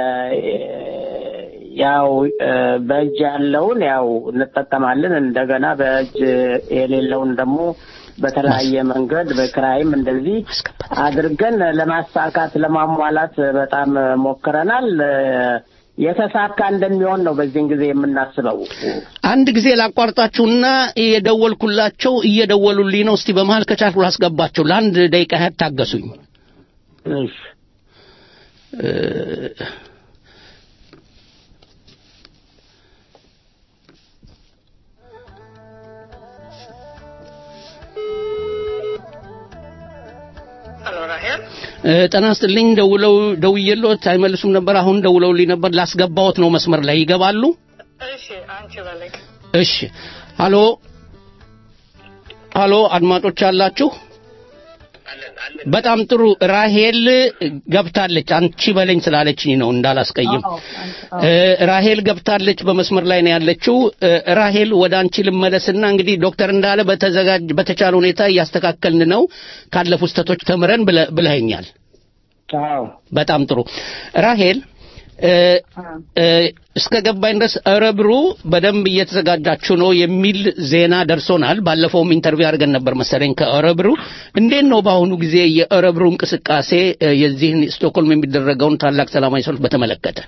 ያው እ፣ በእጅ ያለውን ያው እንጠቀማለን። እንደገና በእጅ የሌለውን ደግሞ በተለያየ መንገድ በክራይም እንደዚህ አድርገን ለማሳካት ለማሟላት በጣም ሞክረናል። እ፣ የተሳካ እንደሚሆን ነው በዚህን ጊዜ የምናስበው። አንድ ጊዜ ላቋርጣችሁና የደወልኩላቸው እየደወሉልኝ ነው። እስቲ በመሀል ከቻልኩ ላስገባቸው። ለአንድ ደቂቃ ያህል ታገሱኝ። እሺ እ፣ እ፣ ጤና ይስጥልኝ። ደውለው ደውዬልዎት አይመልሱም ነበር። አሁን ደውለውልኝ ነበር። ላስገባዎት ነው መስመር ላይ ይገባሉ። እሺ ሀሎ ሀሎ አድማጮች አላችሁ በጣም ጥሩ ራሄል ገብታለች አንቺ በለኝ ስላለችኝ ነው እንዳላስቀይም እ፣ ራሄል ገብታለች በመስመር ላይ ነው ያለችው እ፣ ራሄል ወደ አንቺ ልመለስና እንግዲህ ዶክተር እንዳለ በተዘጋጅ በተቻለ ሁኔታ እያስተካከልን ነው ካለፉ ስህተቶች ተምረን ብለ- ብለኸኛል አዎ በጣም ጥሩ ራሄል እ፣ እ፣ እስከ ገባኝ ድረስ እረብሩ በደንብ እየተዘጋጃችሁ ነው የሚል ዜና ደርሶናል። ባለፈውም ኢንተርቪው አድርገን ነበር መሰለኝ ከእረብሩ። እንዴት ነው በአሁኑ ጊዜ የእረብሩ እንቅስቃሴ እ፣ የዚህን ስቶክሆልም የሚደረገውን ታላቅ ሰላማዊ ሰልፍ በተመለከተ?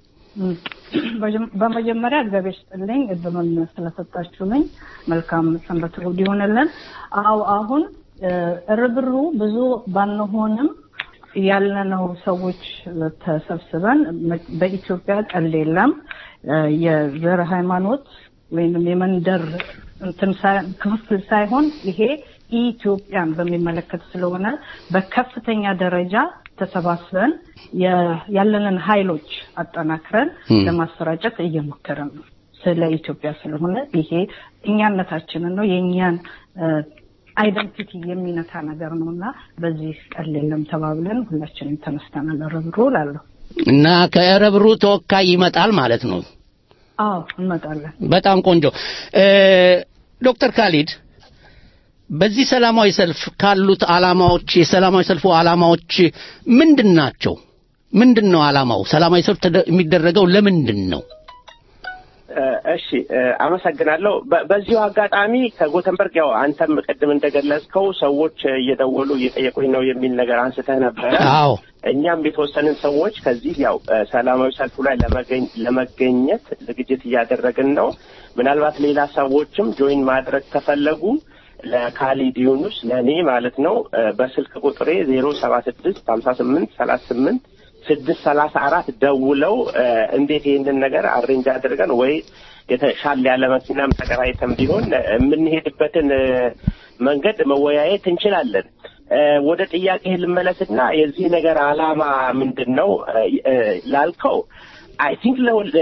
በጀም- በመጀመሪያ እግዚአብሔር ስጥልኝ እድሉን ስለሰጣችሁኝ መልካም ሰንበት እሑድ ይሆንልን። አዎ አሁን እ፣ እርብሩ ብዙ ባንሆንም ያለነው ሰዎች ተሰብስበን መ- በኢትዮጵያ ቀልድ የለም እ፣ የዘር ሃይማኖት ወይም የመንደር እንትን ሳይ- ክፍፍል ሳይሆን ይሄ ኢትዮጵያን በሚመለከት ስለሆነ በከፍተኛ ደረጃ ተሰባስበን የ- ያለንን ኃይሎች አጠናክረን ም። ለማሰራጨት እየሞከርን ነው። ስለ ኢትዮጵያ ስለሆነ ይሄ እኛነታችንን ነው የእኛን አይደንቲቲ የሚነካ ነገር ነው እና በዚህ ቀል የለም ተባብለን ሁላችንም ተነስተናል። ርብሮ ላለሁ እና ከእረብሩ ተወካይ ይመጣል ማለት ነው። አዎ እንመጣለን። በጣም ቆንጆ እ፣ ዶክተር ካሊድ በዚህ ሰላማዊ ሰልፍ ካሉት ዓላማዎች የሰላማዊ ሰልፉ ዓላማዎች ምንድን ናቸው? ምንድን ነው ዓላማው? ሰላማዊ ሰልፍ ተደ- የሚደረገው ለምንድን ነው? እ፣ እሺ እ፣ አመሰግናለሁ። በ- በዚሁ አጋጣሚ ከጎተንበርግ ያው አንተም ቅድም እንደገለጽከው ሰዎች እየደወሉ እየጠየቁኝ ነው የሚል ነገር አንስተህ ነበረ። አዎ እኛም የተወሰንን ሰዎች ከዚህ ያው እ፣ ሰላማዊ ሰልፉ ላይ ለመገኝ- ለመገኘት ዝግጅት እያደረግን ነው። ምናልባት ሌላ ሰዎችም ጆይን ማድረግ ከፈለጉ ለካሊድ ዩኑስ ለእኔ ማለት ነው እ፣ በስልክ ቁጥሬ ዜሮ ሰባ ስድስት ሀምሳ ስምንት ሰላሳ ስምንት ስድስት ሰላሳ አራት ደውለው እ፣ እንዴት ይህንን ነገር አሬንጅ አድርገን ወይ የተሻለ ያለ መኪናም ተከራይተን ቢሆን እ፣ የምንሄድበትን እ፣ መንገድ መወያየት እንችላለን። እ፣ ወደ ጥያቄ ልመለስና የዚህ ነገር ዓላማ ምንድን ነው እ፣ እ፣ ላልከው አይ ቲንክ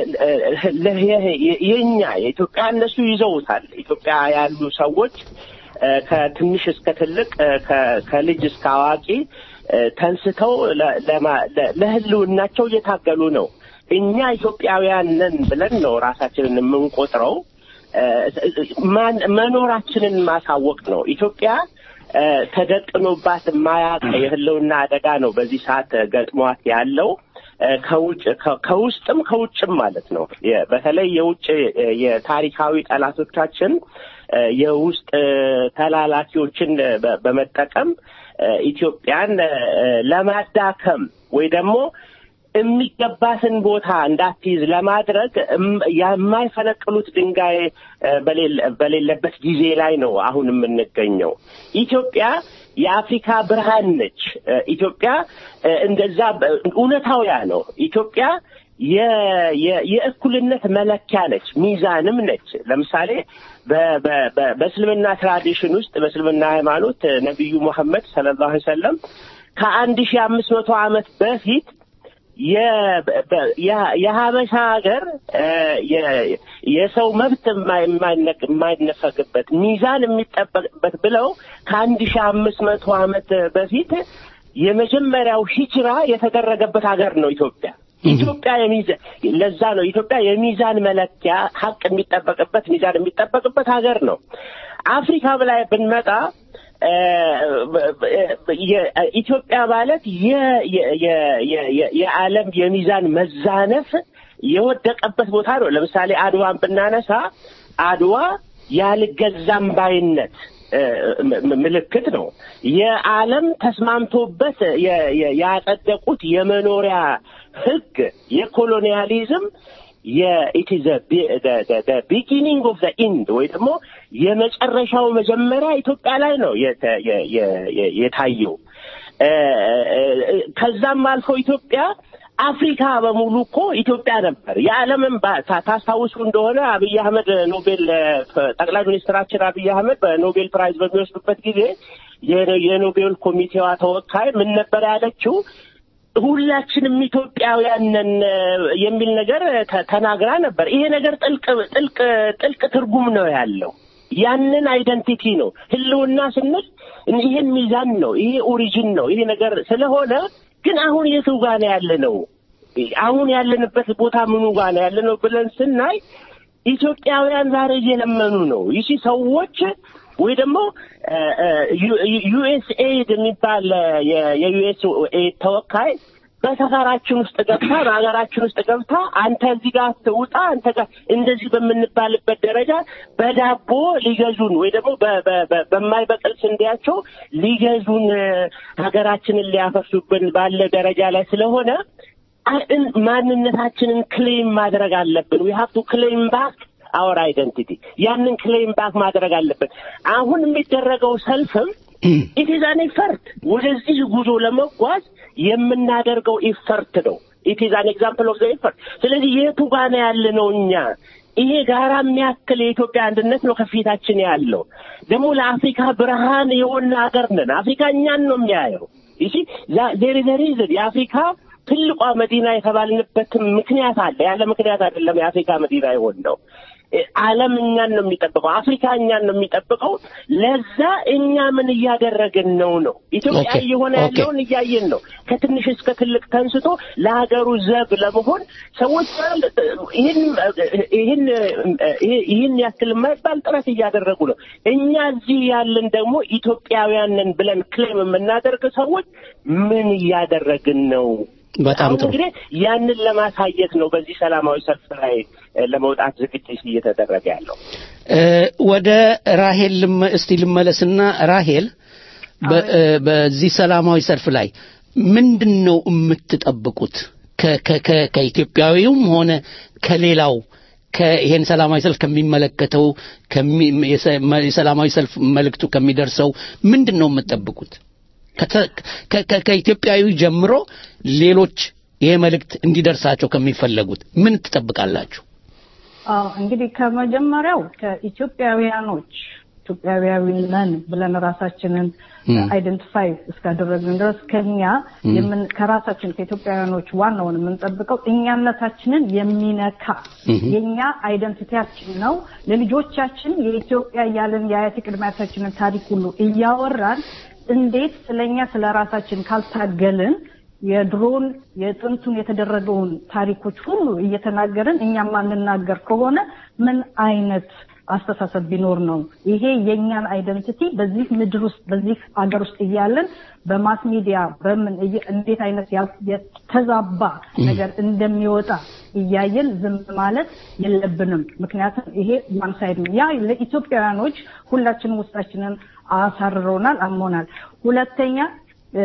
የኛ የኢትዮጵያ እነሱ ይዘውታል። ኢትዮጵያ ያሉ ሰዎች እ፣ ከትንሽ እስከ ትልቅ እ፣ ከ- ከልጅ እስከ አዋቂ እ፣ ተንስተው ለ- ለማ- ለ- ለሕልውናቸው እየታገሉ ነው። እኛ ኢትዮጵያውያን ነን ብለን ነው ራሳችንን የምንቆጥረው። እ፣ ማን- መኖራችንን ማሳወቅ ነው። ኢትዮጵያ እ፣ ተደቅኖባት የማያውቅ የህልውና አደጋ ነው በዚህ ሰዓት እ፣ ገጥሟት ያለው እ፣ ከውጭ ከ- ከውስጥም ከውጭም ማለት ነው። የ- በተለይ የውጭ እ፣ የታሪካዊ ጠላቶቻችን እ፣ የውስጥ እ፣ ተላላኪዎችን እ፣ በ- በመጠቀም እ፣ ኢትዮጵያን እ፣ ለማዳከም ወይ ደግሞ የሚገባትን ቦታ እንዳትይዝ ለማድረግ እም- የማይፈነቅሉት ድንጋይ እ፣ በሌለ- በሌለበት ጊዜ ላይ ነው አሁን የምንገኘው። ኢትዮጵያ የአፍሪካ ብርሃን ነች። እ፣ ኢትዮጵያ እ፣ እንደዛ በ- እውነታው ያ ነው። ኢትዮጵያ የ- የ- የእኩልነት መለኪያ ነች፣ ሚዛንም ነች። ለምሳሌ በ- በ- በ- በእስልምና ትራዲሽን ውስጥ በእስልምና ሃይማኖት እ፣ ነቢዩ ሙሐመድ ሰለላሁ ዐለይሂ ወሰለም ከአንድ ሺህ አምስት መቶ ዓመት በፊት የ- በ- የ- የሀበሻ ሀገር እ፣ የ- የሰው መብት የማይ- የማይነቅ- የማይነፈግበት ሚዛን የሚጠበቅበት ብለው ከአንድ ሺህ አምስት መቶ ዓመት በፊት የመጀመሪያው ሂጅራ የተደረገበት ሀገር ነው ኢትዮጵያ። ኢትዮጵያ የሚዛን ለዛ ነው ኢትዮጵያ የሚዛን መለኪያ ሀቅ የሚጠበቅበት ሚዛን የሚጠበቅበት ሀገር ነው። አፍሪካ ላይ ብንመጣ እ፣ የ- ኢትዮጵያ ማለት የ- የ- የ- የ- የ- የዓለም የሚዛን መዛነፍ የወደቀበት ቦታ ነው። ለምሳሌ አድዋን ብናነሳ አድዋ ያልገዛም ባይነት እ፣ ም- ም- ምልክት ነው። የዓለም ተስማምቶበት የ- የ- ያጸደቁት የመኖሪያ ሕግ የኮሎኒያሊዝም የኢት ኢዝ ቢጊኒንግ ኦፍ ዘ ኢንድ ወይ ደግሞ የመጨረሻው መጀመሪያ ኢትዮጵያ ላይ ነው የተ- የ- የ- የ- የታየው። እ፣ እ፣ ከዛም አልፎ ኢትዮጵያ አፍሪካ በሙሉ እኮ ኢትዮጵያ ነበር። የዓለምን ባ- ታ- ታስታውሱ እንደሆነ አብይ አህመድ ኖቤል እ፣ ጠቅላይ ሚኒስትራችን አብይ አህመድ በኖቤል ፕራይዝ በሚወስዱበት ጊዜ የኖ- የኖቤል ኮሚቴዋ ተወካይ ምን ነበር ያለችው? ሁላችንም ኢትዮጵያውያን ነን እ፣ የሚል ነገር ተ- ተናግራ ነበር። ይሄ ነገር ጥልቅ ጥልቅ ጥልቅ ትርጉም ነው ያለው። ያንን አይደንቲቲ ነው ህልውና ስንል ይሄን ሚዛን ነው፣ ይሄ ኦሪጂን ነው፣ ይሄ ነገር ስለሆነ ግን አሁን የቱ ጋር ነው ያለ ነው? አሁን ያለንበት ቦታ ምኑ ጋር ነው ያለ ነው ብለን ስናይ ኢትዮጵያውያን ዛሬ እየለመኑ ነው። ይቺ ሰዎች ወይ ደግሞ ዩኤስ ኤድ የሚባል የዩኤስ ኤድ ተወካይ በሰፈራችን ውስጥ ገብታ በሀገራችን ውስጥ ገብታ አንተ እዚህ ጋር ትውጣ አንተ ጋር እንደዚህ በምንባልበት ደረጃ በዳቦ ሊገዙን ወይ ደግሞ በ- በ- በ- በማይበቅል ስንዴያቸው ሊገዙን እ፣ ሀገራችንን ሊያፈርሱብን ባለ ደረጃ ላይ ስለሆነ አ- እን- ማንነታችንን ክሌም ማድረግ አለብን። ዊ ሃቭ ቱ ክሌም ባክ አወር አይደንቲቲ ያንን ክሌም ባክ ማድረግ አለብን። አሁን የሚደረገው ሰልፍም ኢት ኢዝ አን ኢፈርት ወደዚህ ጉዞ ለመጓዝ የምናደርገው ኢፈርት ነው። ኢት ኢዝ አን ኤግዛምፕል ኦፍ ዘ ኢፈርት። ስለዚህ የቱ ጋር ነው ያለ ነው እኛ ይሄ ጋራ የሚያክል የኢትዮጵያ አንድነት ነው ከፊታችን ያለው። ደግሞ ለአፍሪካ ብርሃን የሆነ ሀገር ነን። አፍሪካ እኛን ነው የሚያየው። ይሲ ዜር ኢዝ ሪዝን የአፍሪካ ትልቋ መዲና የተባልንበትም ምክንያት አለ። ያለ ምክንያት አይደለም የአፍሪካ መዲና የሆን ነው። ዓለም እኛን ነው የሚጠብቀው። አፍሪካ እኛን ነው የሚጠብቀው። ለዛ እኛ ምን እያደረግን ነው ነው ኢትዮጵያ ኦኬ፣ እየሆነ ኦኬ። ያለውን እያየን ነው። ከትንሽ እስከ ትልቅ ተንስቶ ለሀገሩ ዘብ ለመሆን ሰዎች ይህን ይህን ይህን ያክል የማይባል ጥረት እያደረጉ ነው። እኛ እዚህ ያለን ደግሞ ኢትዮጵያውያን ነን ብለን ክሌም የምናደርግ ሰዎች ምን እያደረግን ነው? በጣም አሁን ጥሩ እንግዲህ ያንን ለማሳየት ነው በዚህ ሰላማዊ ሰልፍ ላይ እ፣ ለመውጣት ዝግጅት እየተደረገ ያለው። እ፣ ወደ ራሄል ልመ- እስቲ ልመለስና ራሄል በ- እ፣ በዚህ ሰላማዊ ሰልፍ ላይ ምንድን ነው የምትጠብቁት ከ- ከ- ከ- ከኢትዮጵያዊውም ሆነ ከሌላው ከ- ይሄን ሰላማዊ ሰልፍ ከሚመለከተው ከሚ- የሰ- መ- የሰላማዊ ሰልፍ መልእክቱ ከሚደርሰው ምንድን ነው የምትጠብቁት ከተ- ከ- ከ- ከኢትዮጵያዊ ጀምሮ ሌሎች ይሄ መልእክት እንዲደርሳቸው ከሚፈለጉት ምን ትጠብቃላችሁ? አዎ እንግዲህ ከመጀመሪያው ከኢትዮጵያውያኖች ኢትዮጵያዊ ነን ብለን ራሳችንን አይደንቲፋይ እስካደረግን ድረስ ከኛ የምን ከራሳችን ከኢትዮጵያውያኖች ዋናውን የምንጠብቀው እኛነታችንን የሚነካ የኛ አይደንቲቲያችን ነው። ለልጆቻችን የኢትዮጵያ እያለን የአያት ቅድመ አያታችንን ታሪክ ሁሉ እያወራን እንዴት ስለኛ ስለ ራሳችን ካልታገልን የድሮን የጥንቱን የተደረገውን ታሪኮች ሁሉ እየተናገርን እኛ ማንናገር ከሆነ ምን አይነት አስተሳሰብ ቢኖር ነው? ይሄ የእኛን አይደንቲቲ በዚህ ምድር ውስጥ በዚህ አገር ውስጥ እያለን በማስ ሚዲያ በምን እየ- እንዴት አይነት ያ- የተዛባ ነገር እንደሚወጣ እያየን ዝም ማለት የለብንም። ምክንያቱም ይሄ ዋን ሳይድ ነው። ያ ለኢትዮጵያውያኖች ሁላችንም ውስጣችንን አሳርረውናል፣ አሞናል። ሁለተኛ እ፣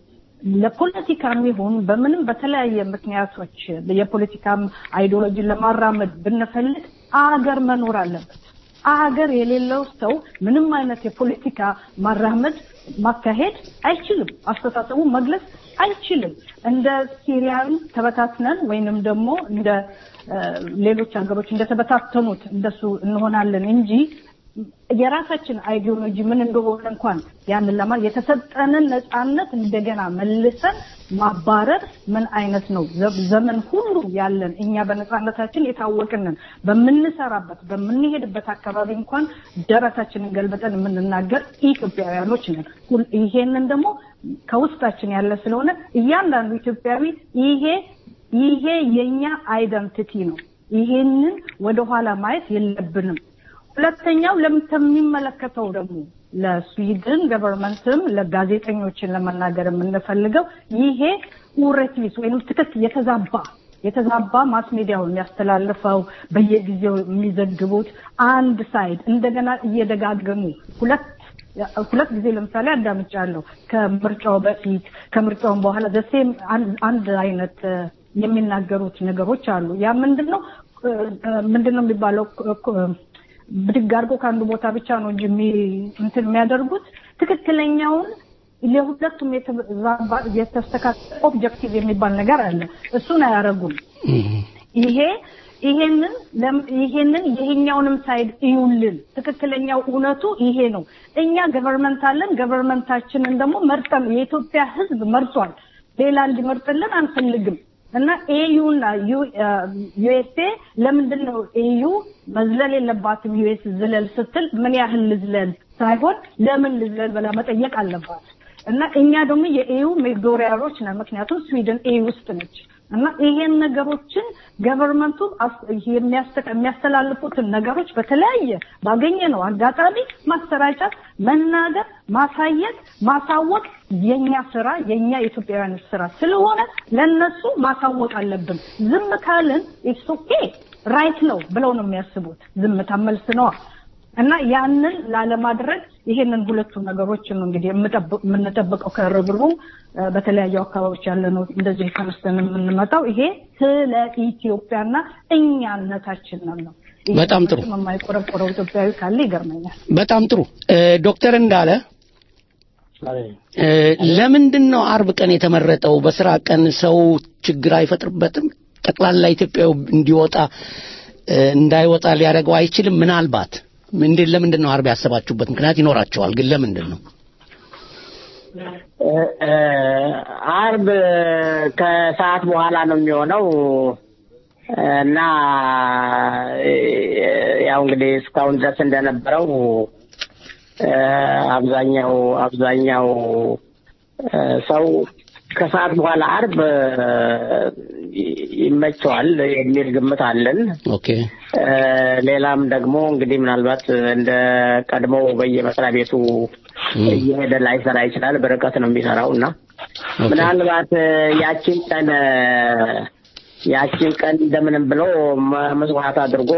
ለፖለቲካም ይሁን በምንም በተለያየ ምክንያቶች የፖለቲካም አይዲዮሎጂን ለማራመድ ብንፈልግ አገር መኖር አለበት። አገር የሌለው ሰው ምንም አይነት የፖለቲካ ማራመድ ማካሄድ አይችልም። አስተሳሰቡ መግለጽ አይችልም። እንደ ሲሪያን ተበታትነን ወይንም ደግሞ እንደ እ፣ ሌሎች ሀገሮች እንደተበታተኑት እንደሱ እንሆናለን እንጂ የራሳችን አይዲዮሎጂ ምን እንደሆነ እንኳን ያንን ለማ የተሰጠንን ነፃነት እንደገና መልሰን ማባረር ምን አይነት ነው? ዘ- ዘመን ሁሉ ያለን እኛ በነፃነታችን የታወቅንን በምንሰራበት በምንሄድበት አካባቢ እንኳን ደረታችንን ገልበጠን የምንናገር ኢትዮጵያውያኖች ነን። ሁል- ይሄንን ደግሞ ከውስጣችን ያለ ስለሆነ እያንዳንዱ ኢትዮጵያዊ ይሄ ይሄ የኛ አይደንቲቲ ነው። ይሄንን ወደኋላ ማየት የለብንም። ሁለተኛው ለም- ከሚመለከተው ደግሞ ለስዊድን ገቨርንመንትም ለጋዜጠኞችን ለመናገር የምንፈልገው ይሄ ኡሬትሊስ ወይም ትክክል የተዛባ የተዛባ ማስ ሚዲያውን የሚያስተላልፈው በየጊዜው የሚዘግቡት አንድ ሳይድ እንደገና እየደጋገሙ ሁለት ሁለት ጊዜ ለምሳሌ አዳምጫለሁ። ከምርጫው በፊት ከምርጫውን በኋላ ዘሴም አንድ አይነት እ፣ የሚናገሩት ነገሮች አሉ። ያ ምንድን ነው እ፣ እ፣ ምንድን ነው የሚባለው እ፣ እ፣ ብድግ አድርጎ ከአንዱ ቦታ ብቻ ነው እንጂ የሚ- እንትን የሚያደርጉት ትክክለኛውን ለሁለቱም የተዛባ የተስተካከለ ኦብጀክቲቭ የሚባል ነገር አለ። እሱን አያደርጉም። ይሄ ይሄንን ለም- ይሄንን ይሄኛውንም ሳይድ እዩልን። ትክክለኛው እውነቱ ይሄ ነው። እኛ ገቨርንመንት አለን። ገቨርንመንታችንን ደግሞ መርጠን የኢትዮጵያ ሕዝብ መርጧል። ሌላ እንዲመርጥልን አንፈልግም እና ኤዩና ዩኤስኤ ለምንድን ነው ኤዩ መዝለል የለባትም ዩኤስ ዝለል ስትል ምን ያህል ልዝለል ሳይሆን ለምን ልዝለል ብላ መጠየቅ አለባት። እና እኛ ደግሞ የኤዩ ሜዶሪያሎች ነን። ምክንያቱም ስዊድን ኤዩ ውስጥ ነች እና ይሄን ነገሮችን ገቨርንመንቱ የሚያስተላልፉትን ነገሮች በተለያየ ባገኘ ነው አጋጣሚ ማሰራጨት፣ መናገር፣ ማሳየት፣ ማሳወቅ የኛ ስራ የኛ የኢትዮጵያውያን ስራ ስለሆነ ለነሱ ማሳወቅ አለብን። ዝም ካልን ኢትስ ኦኬ ራይት ነው ብለው ነው የሚያስቡት። ዝምታ መልስ ነዋ። እና ያንን ላለማድረግ ይሄንን ሁለቱ ነገሮች ነው እንግዲህ የምንጠብቀው ከርብሩ በተለያዩ አካባቢዎች ያለ ነው እንደዚህ ተነስተን የምንመጣው ይሄ ስለ ኢትዮጵያና እኛነታችን ነው። በጣም ጥሩ። የማይቆረቆረው ኢትዮጵያዊ ካለ ይገርመኛል። በጣም ጥሩ ዶክተር እንዳለ ለምንድን ነው አርብ ቀን የተመረጠው? በስራ ቀን ሰው ችግር አይፈጥርበትም? ጠቅላላ ኢትዮጵያዊ እንዲወጣ እንዳይወጣ ሊያደርገው አይችልም? ምናልባት እንዴት ለምንድን ነው አርብ ያሰባችሁበት ምክንያት ይኖራቸዋል፣ ግን ለምንድን ነው አርብ ከሰዓት በኋላ ነው የሚሆነው እና ያው እንግዲህ እስካሁን ድረስ እንደነበረው አብዛኛው አብዛኛው ሰው ከሰዓት በኋላ አርብ ይመቸዋል የሚል ግምት አለን። ኦኬ ሌላም ደግሞ እንግዲህ ምናልባት እንደ ቀድሞው በየመስሪያ ቤቱ እየሄደ ላይሰራ ይችላል። በርቀት ነው የሚሰራው እና ምናልባት ያችን ቀን ያችን ቀን እንደምንም ብሎ መስዋዕት አድርጎ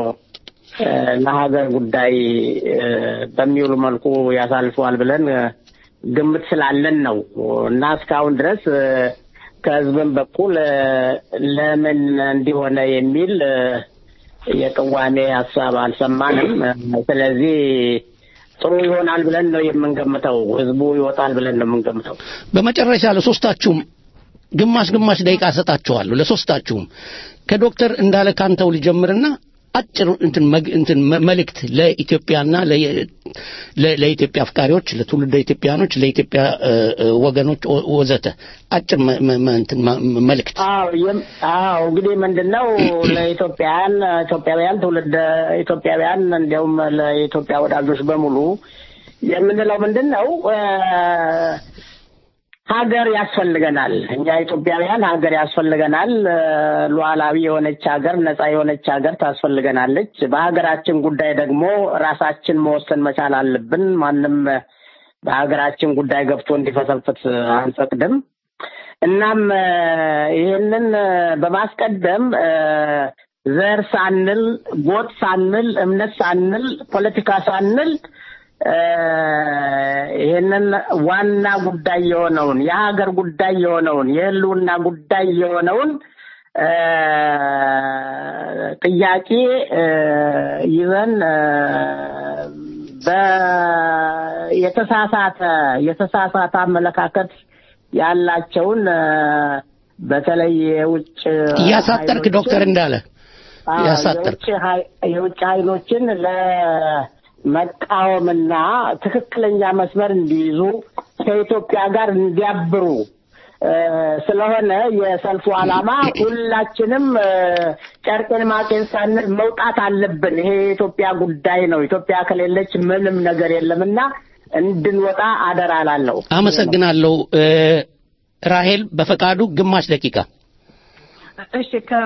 ለሀገር ጉዳይ በሚውሉ መልኩ ያሳልፈዋል ብለን ግምት ስላለን ነው እና እስካሁን ድረስ ከህዝብም በኩል ለምን እንዲሆነ የሚል የቅዋሜ ሀሳብ አልሰማንም። ስለዚህ ጥሩ ይሆናል ብለን ነው የምንገምተው። ህዝቡ ይወጣል ብለን ነው የምንገምተው። በመጨረሻ ለሶስታችሁም ግማሽ ግማሽ ደቂቃ ሰጣችኋለሁ። ለሶስታችሁም ከዶክተር እንዳለ ካንተው ልጀምርና አጭር እንትን እንትን መልእክት ለኢትዮጵያና ለኢትዮጵያ አፍቃሪዎች፣ ለትውልደ ኢትዮጵያኖች፣ ለኢትዮጵያ ወገኖች ወዘተ አጭር እንትን መልእክት። አዎ እንግዲህ ምንድነው ለኢትዮጵያውያን ኢትዮጵያውያን ትውልደ ኢትዮጵያውያን እንዲያውም ለኢትዮጵያ ወዳጆች በሙሉ የምንለው ምንድን ነው ሀገር ያስፈልገናል። እኛ ኢትዮጵያውያን ሀገር ያስፈልገናል። ሉዓላዊ የሆነች ሀገር፣ ነፃ የሆነች ሀገር ታስፈልገናለች። በሀገራችን ጉዳይ ደግሞ ራሳችን መወሰን መቻል አለብን። ማንም በሀገራችን ጉዳይ ገብቶ እንዲፈሰፍት አንፈቅድም። እናም ይህንን በማስቀደም ዘር ሳንል፣ ጎጥ ሳንል፣ እምነት ሳንል፣ ፖለቲካ ሳንል ይህንን ዋና ጉዳይ የሆነውን የሀገር ጉዳይ የሆነውን የህልውና ጉዳይ የሆነውን ጥያቄ ይዘን የተሳሳተ የተሳሳተ አመለካከት ያላቸውን በተለይ የውጭ እያሳጠርክ ዶክተር እንዳለ እያሳጠርክ የውጭ ኃይሎችን ለ መቃወምና ትክክለኛ መስመር እንዲይዙ ከኢትዮጵያ ጋር እንዲያብሩ ስለሆነ የሰልፉ ዓላማ ሁላችንም ጨርቄን ማቄን ሳንል መውጣት አለብን። ይሄ የኢትዮጵያ ጉዳይ ነው። ኢትዮጵያ ከሌለች ምንም ነገር የለምና እንድንወጣ አደራ ላለው አመሰግናለሁ። ራሄል በፈቃዱ ግማሽ ደቂቃ እሺ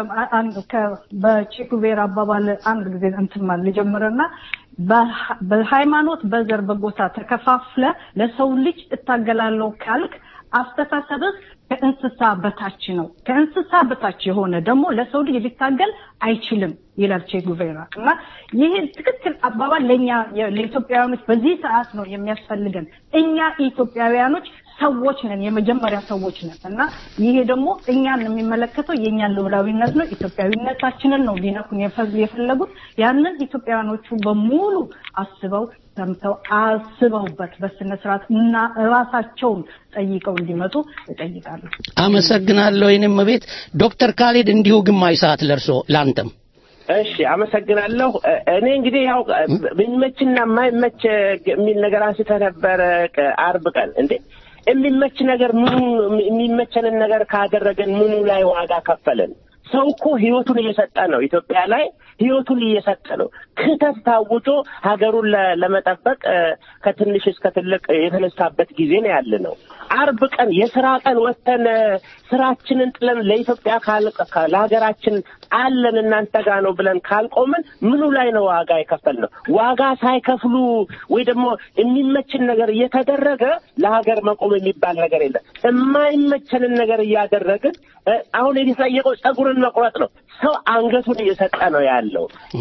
በቼኩቬር አባባል አንድ ጊዜ እንትን ማለት ልጀምርና በሃይማኖት በዘር በጎሳ ተከፋፍለ ለሰው ልጅ እታገላለሁ ካልክ አስተሳሰብህ ከእንስሳ በታች ነው። ከእንስሳ በታች የሆነ ደግሞ ለሰው ልጅ ሊታገል አይችልም ይላል ቼ ጉቬራ እና ይህ ትክክል አባባል ለእኛ ለኢትዮጵያውያኖች በዚህ ሰዓት ነው የሚያስፈልገን። እኛ ኢትዮጵያውያኖች ሰዎች ነን፣ የመጀመሪያ ሰዎች ነን እና ይሄ ደግሞ እኛን የሚመለከተው የእኛን ልዑላዊነት ነው፣ ኢትዮጵያዊነታችንን ነው ሊነኩን የፈለጉት። ያንን ኢትዮጵያውያኖቹ በሙሉ አስበው ሰምተው አስበውበት በስነ ስርዓት እና ራሳቸውን ጠይቀው እንዲመጡ እጠይቃለሁ። አመሰግናለሁ። ይህንም ቤት ዶክተር ካሌድ እንዲሁ ግማሽ ሰዓት ለርሶ ለአንተም እሺ አመሰግናለሁ። እኔ እንግዲህ ያው የሚመችና የማይመች የሚል ነገር አንስተህ ነበረ አርብ ቀን እንዴ የሚመች ነገር ምኑ የሚመቸንን ነገር ካደረገን ምኑ ላይ ዋጋ ከፈለን? ሰው እኮ ህይወቱን እየሰጠ ነው። ኢትዮጵያ ላይ ህይወቱን እየሰጠ ነው። ክተት ታውጆ ሀገሩን ለ- ለመጠበቅ እ፣ ከትንሽ እስከ ትልቅ የተነሳበት ጊዜ ነው ያለ ነው። አርብ ቀን የስራ ቀን ወጥተን እ፣ ስራችንን ጥለን ለኢትዮጵያ ካል- ካ- ለሀገራችን አለን እናንተ ጋር ነው ብለን ካልቆምን ምኑ ላይ ነው ዋጋ የከፈል ነው? ዋጋ ሳይከፍሉ ወይ ደግሞ የሚመችን ነገር እየተደረገ ለሀገር መቆም የሚባል ነገር የለም። የማይመቸንን ነገር እያደረግን እ፣ አሁን የተጠየቀው ጸጉርን መቁረጥ ነው። ሰው አንገቱን እየሰጠ ነው ያለው።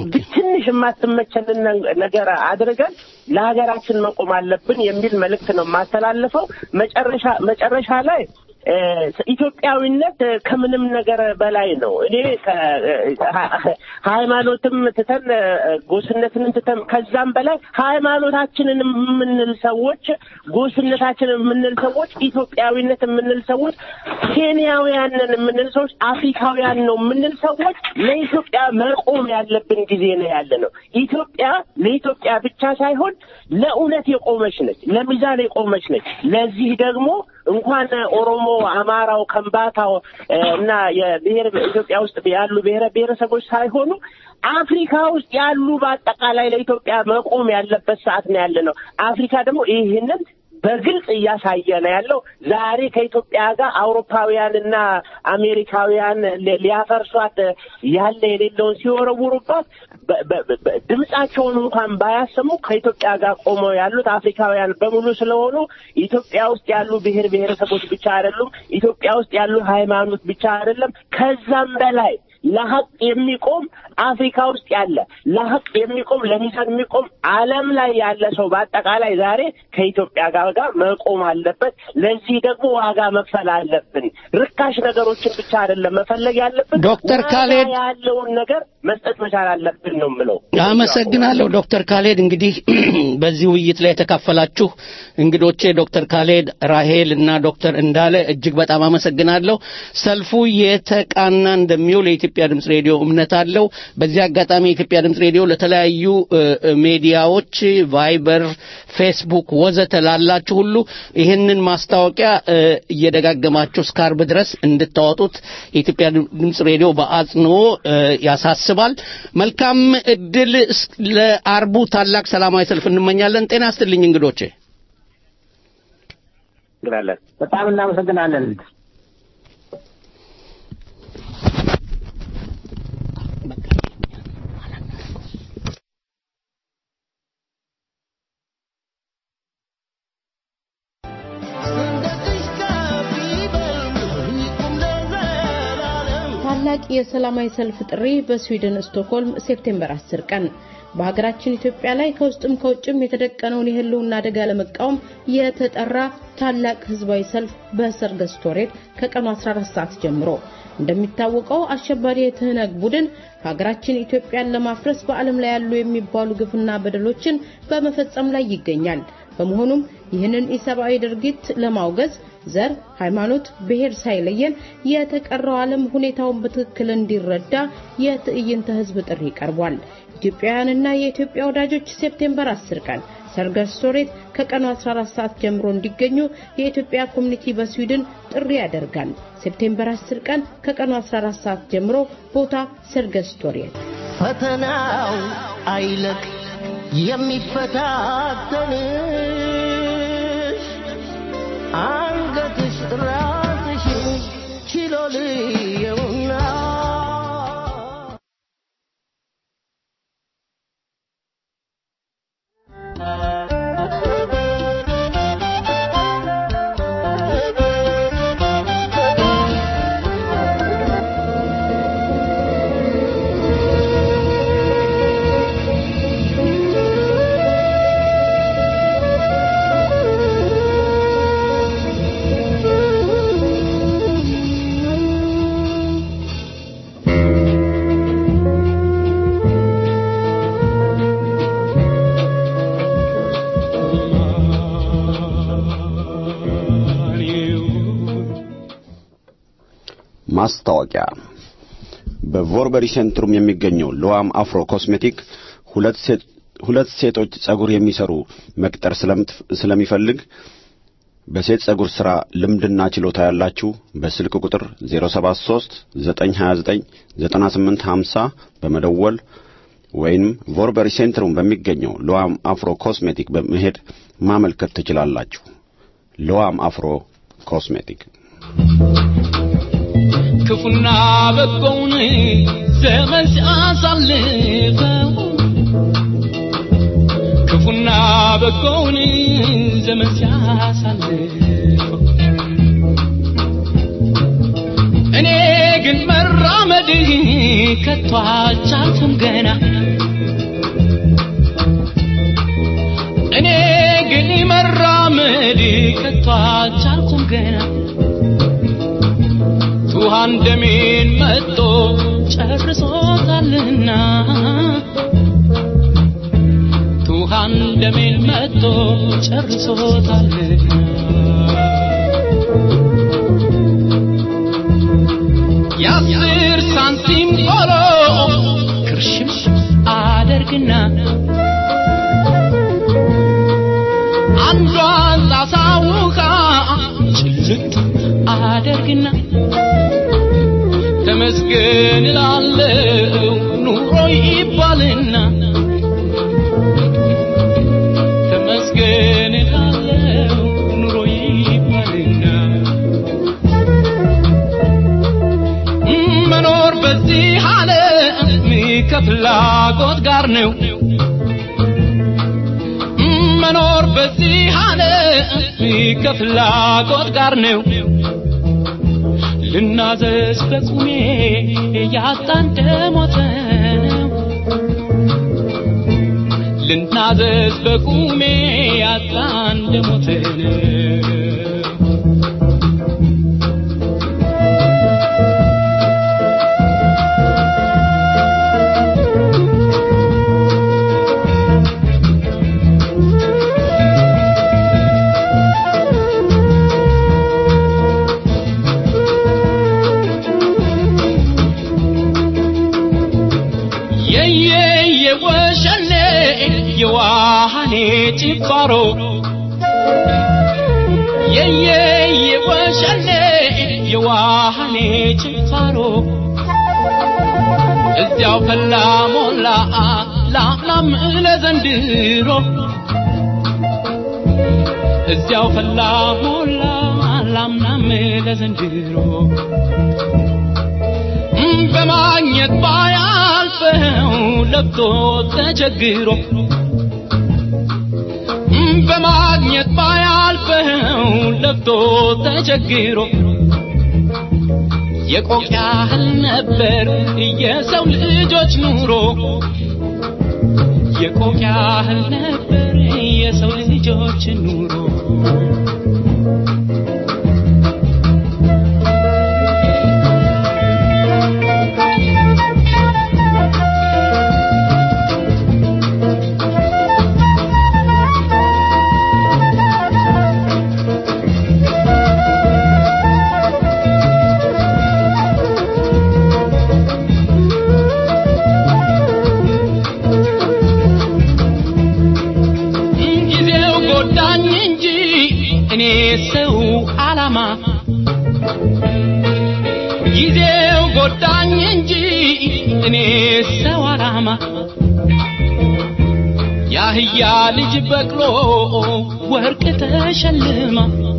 ትንሽ የማትመቸንን ነ- ነገር አድርገን ለሀገራችን መቆም አለብን የሚል መልእክት ነው የማስተላልፈው። መጨረሻ መጨረሻ ላይ እ፣ ኢትዮጵያዊነት እ፣ ከምንም ነገር በላይ ነው። እኔ ከ- እ፣ ሃይማኖትም ትተን እ፣ ጎስነትንም ትተን ከዛም በላይ ሃይማኖታችንን የምንል ሰዎች፣ ጎስነታችንን የምንል ሰዎች፣ ኢትዮጵያዊነት የምንል ሰዎች፣ ኬንያውያንን የምንል ሰዎች፣ አፍሪካውያን ነው የምንል ሰዎች ለኢትዮጵያ መቆም ያለብን ጊዜ ነው ያለ ነው። ኢትዮጵያ ለኢትዮጵያ ብቻ ሳይሆን ለእውነት የቆመች ነች፣ ለሚዛን የቆመች ነች። ለዚህ ደግሞ እንኳን ኦሮሞ፣ አማራው፣ ከምባታው እ፣ እና የብሔር ኢትዮጵያ ውስጥ ያሉ ብሔረ ብሔረሰቦች ሳይሆኑ አፍሪካ ውስጥ ያሉ በአጠቃላይ ለኢትዮጵያ መቆም ያለበት ሰዓት ነው ያለ ነው። አፍሪካ ደግሞ ይህንን በግልጽ እያሳየ ነው ያለው። ዛሬ ከኢትዮጵያ ጋር አውሮፓውያንና አሜሪካውያን ሊ- ሊያፈርሷት ያለ የሌለውን ሲወረውሩባት በ- በ- በ- ድምጻቸውን እንኳን ባያሰሙ ከኢትዮጵያ ጋር ቆመው ያሉት አፍሪካውያን በሙሉ ስለሆኑ ኢትዮጵያ ውስጥ ያሉ ብሔር ብሔረሰቦች ብቻ አይደሉም። ኢትዮጵያ ውስጥ ያሉ ሃይማኖት ብቻ አይደለም። ከዛም በላይ ለሀቅ የሚቆም አፍሪካ ውስጥ ያለ ለሀቅ የሚቆም ለሚዛን የሚቆም ዓለም ላይ ያለ ሰው በአጠቃላይ ዛሬ ከኢትዮጵያ ጋር ጋር መቆም አለበት። ለዚህ ደግሞ ዋጋ መክፈል አለብን። ርካሽ ነገሮችን ብቻ አይደለም መፈለግ ያለብን፣ ዶክተር ዋጋ ካሌድ ያለውን ነገር መስጠት መቻል አለብን ነው የምለው። አመሰግናለሁ ዶክተር ካሌድ። እንግዲህ በዚህ ውይይት ላይ የተካፈላችሁ እንግዶቼ ዶክተር ካሌድ፣ ራሄል እና ዶክተር እንዳለ እጅግ በጣም አመሰግናለሁ። ሰልፉ የተቃና እንደሚውል የኢትዮጵያ ድምፅ ሬዲዮ እምነት አለው። በዚህ አጋጣሚ የኢትዮጵያ ድምፅ ሬዲዮ ለተለያዩ እ፣ እ፣ ሚዲያዎች ቫይበር፣ ፌስቡክ ወዘተ ላላችሁ ሁሉ ይህንን ማስታወቂያ እ፣ እየደጋገማችሁ እስከ አርብ ድረስ እንድታወጡት የኢትዮጵያ ድምፅ ሬዲዮ በአጽንኦ እ፣ ያሳስባል። መልካም እድል እስ- ለአርቡ ታላቅ ሰላማዊ ሰልፍ እንመኛለን። ጤና ይስጥልኝ እንግዶቼ። እናመሰግናለን። በጣም እናመሰግናለን። ታላቅ የሰላማዊ ሰልፍ ጥሪ በስዊድን ስቶክሆልም ሴፕቴምበር 10 ቀን በሀገራችን ኢትዮጵያ ላይ ከውስጥም ከውጭም የተደቀነውን የህልውና አደጋ ለመቃወም የተጠራ ታላቅ ህዝባዊ ሰልፍ በሰርገስቶሬት ከቀኑ 14 ሰዓት ጀምሮ እንደሚታወቀው አሸባሪ የትህነግ ቡድን ሀገራችን ኢትዮጵያን ለማፍረስ በዓለም ላይ ያሉ የሚባሉ ግፍና በደሎችን በመፈጸም ላይ ይገኛል። በመሆኑም ይህንን ኢሰብአዊ ድርጊት ለማውገዝ ዘር፣ ሃይማኖት፣ ብሔር ሳይለየን የተቀረው ዓለም ሁኔታውን በትክክል እንዲረዳ የትዕይንተ ህዝብ ጥሪ ቀርቧል። ኢትዮጵያውያንና የኢትዮጵያ ወዳጆች ሴፕቴምበር 10 ቀን ሰርገስ ሶሬት ከቀኑ 14 ሰዓት ጀምሮ እንዲገኙ የኢትዮጵያ ኮሚኒቲ በስዊድን ጥሪ ያደርጋል። ሴፕቴምበር 10 ቀን ከቀኑ 14 ሰዓት ጀምሮ ቦታ ሰርገስ ሶሬት። ፈተናው አይለቅ የሚፈታተንሽ አንገትሽ ራስሽን ችሎ ልየውና ማስታወቂያ በቮርበሪ ሴንትሩም የሚገኘው ሎዋም አፍሮ ኮስሜቲክ ሁለት ሴት ሁለት ሴቶች ጸጉር የሚሰሩ መቅጠር ስለምትፍ- ስለሚፈልግ በሴት ጸጉር ሥራ ልምድና ችሎታ ያላችሁ በስልክ ቁጥር 073 929 9850 በመደወል ወይንም ቮርበሪ ሴንትሩም በሚገኘው ሎዋም አፍሮ ኮስሜቲክ በመሄድ ማመልከት ትችላላችሁ። ሎዋም አፍሮ ኮስሜቲክ ክፉና በጎውን ዘመን ሲያሳልፈው ክፉና በጎውን ዘመን ሲያሳልፈው እኔ ግን መራመድ ከቶ አልቻልኩም ገና እኔ ግን መራመድ ከቶ አልቻልኩም ገና ውሃን ደሜን መጦ ጨርሶታልና ውሃን ደሜን መጦ ጨርሶታልና የአስር ሳንቲም ቆሎ ክርሽም አደርግና አንዷን ጣሳ ውሃ ጭልጥ አደርግና ተመስገን እላለሁ ኑሮ ይባልና ተመስገን እላለሁ ኑሮ ይባልና መኖር በዚህ ዓለም ከፍላጎት ጋር ነው መኖር በዚህ ዓለም ከፍላጎት ጋር ነው ልናዘዝ በቁሜ ያጣ እንደሞተ ነው ልናዘዝ በቁሜ ያጣ እንደሞተ ነው የወሸኔ የዋሃኔ ጭፋሮ የየ የወሸኔ የዋሃኔ ጭፋሮ እዚያው ፈላ ሞላ ላምናም ለዘንድሮ እዚያው ፈላ ሞላ ላምናም ለዘንድሮ በማግኘት ባያልፈው ለብቶ ተቸግሮ በማግኘት ባያልፈው ለብቶ ተቸግሮ የቆቅ ያህል ነበር የሰው ልጆች ኑሮ የቆቅ ያህል ነበር የሰው ልጆች ኑሮ ጊዜው ጎዳኝ እንጂ እኔ ሰው አላማ ጊዜው ጎዳኝ እንጂ እኔ ሰው አላማ ያህያ ልጅ በቅሎ ወርቅ ተሸልማ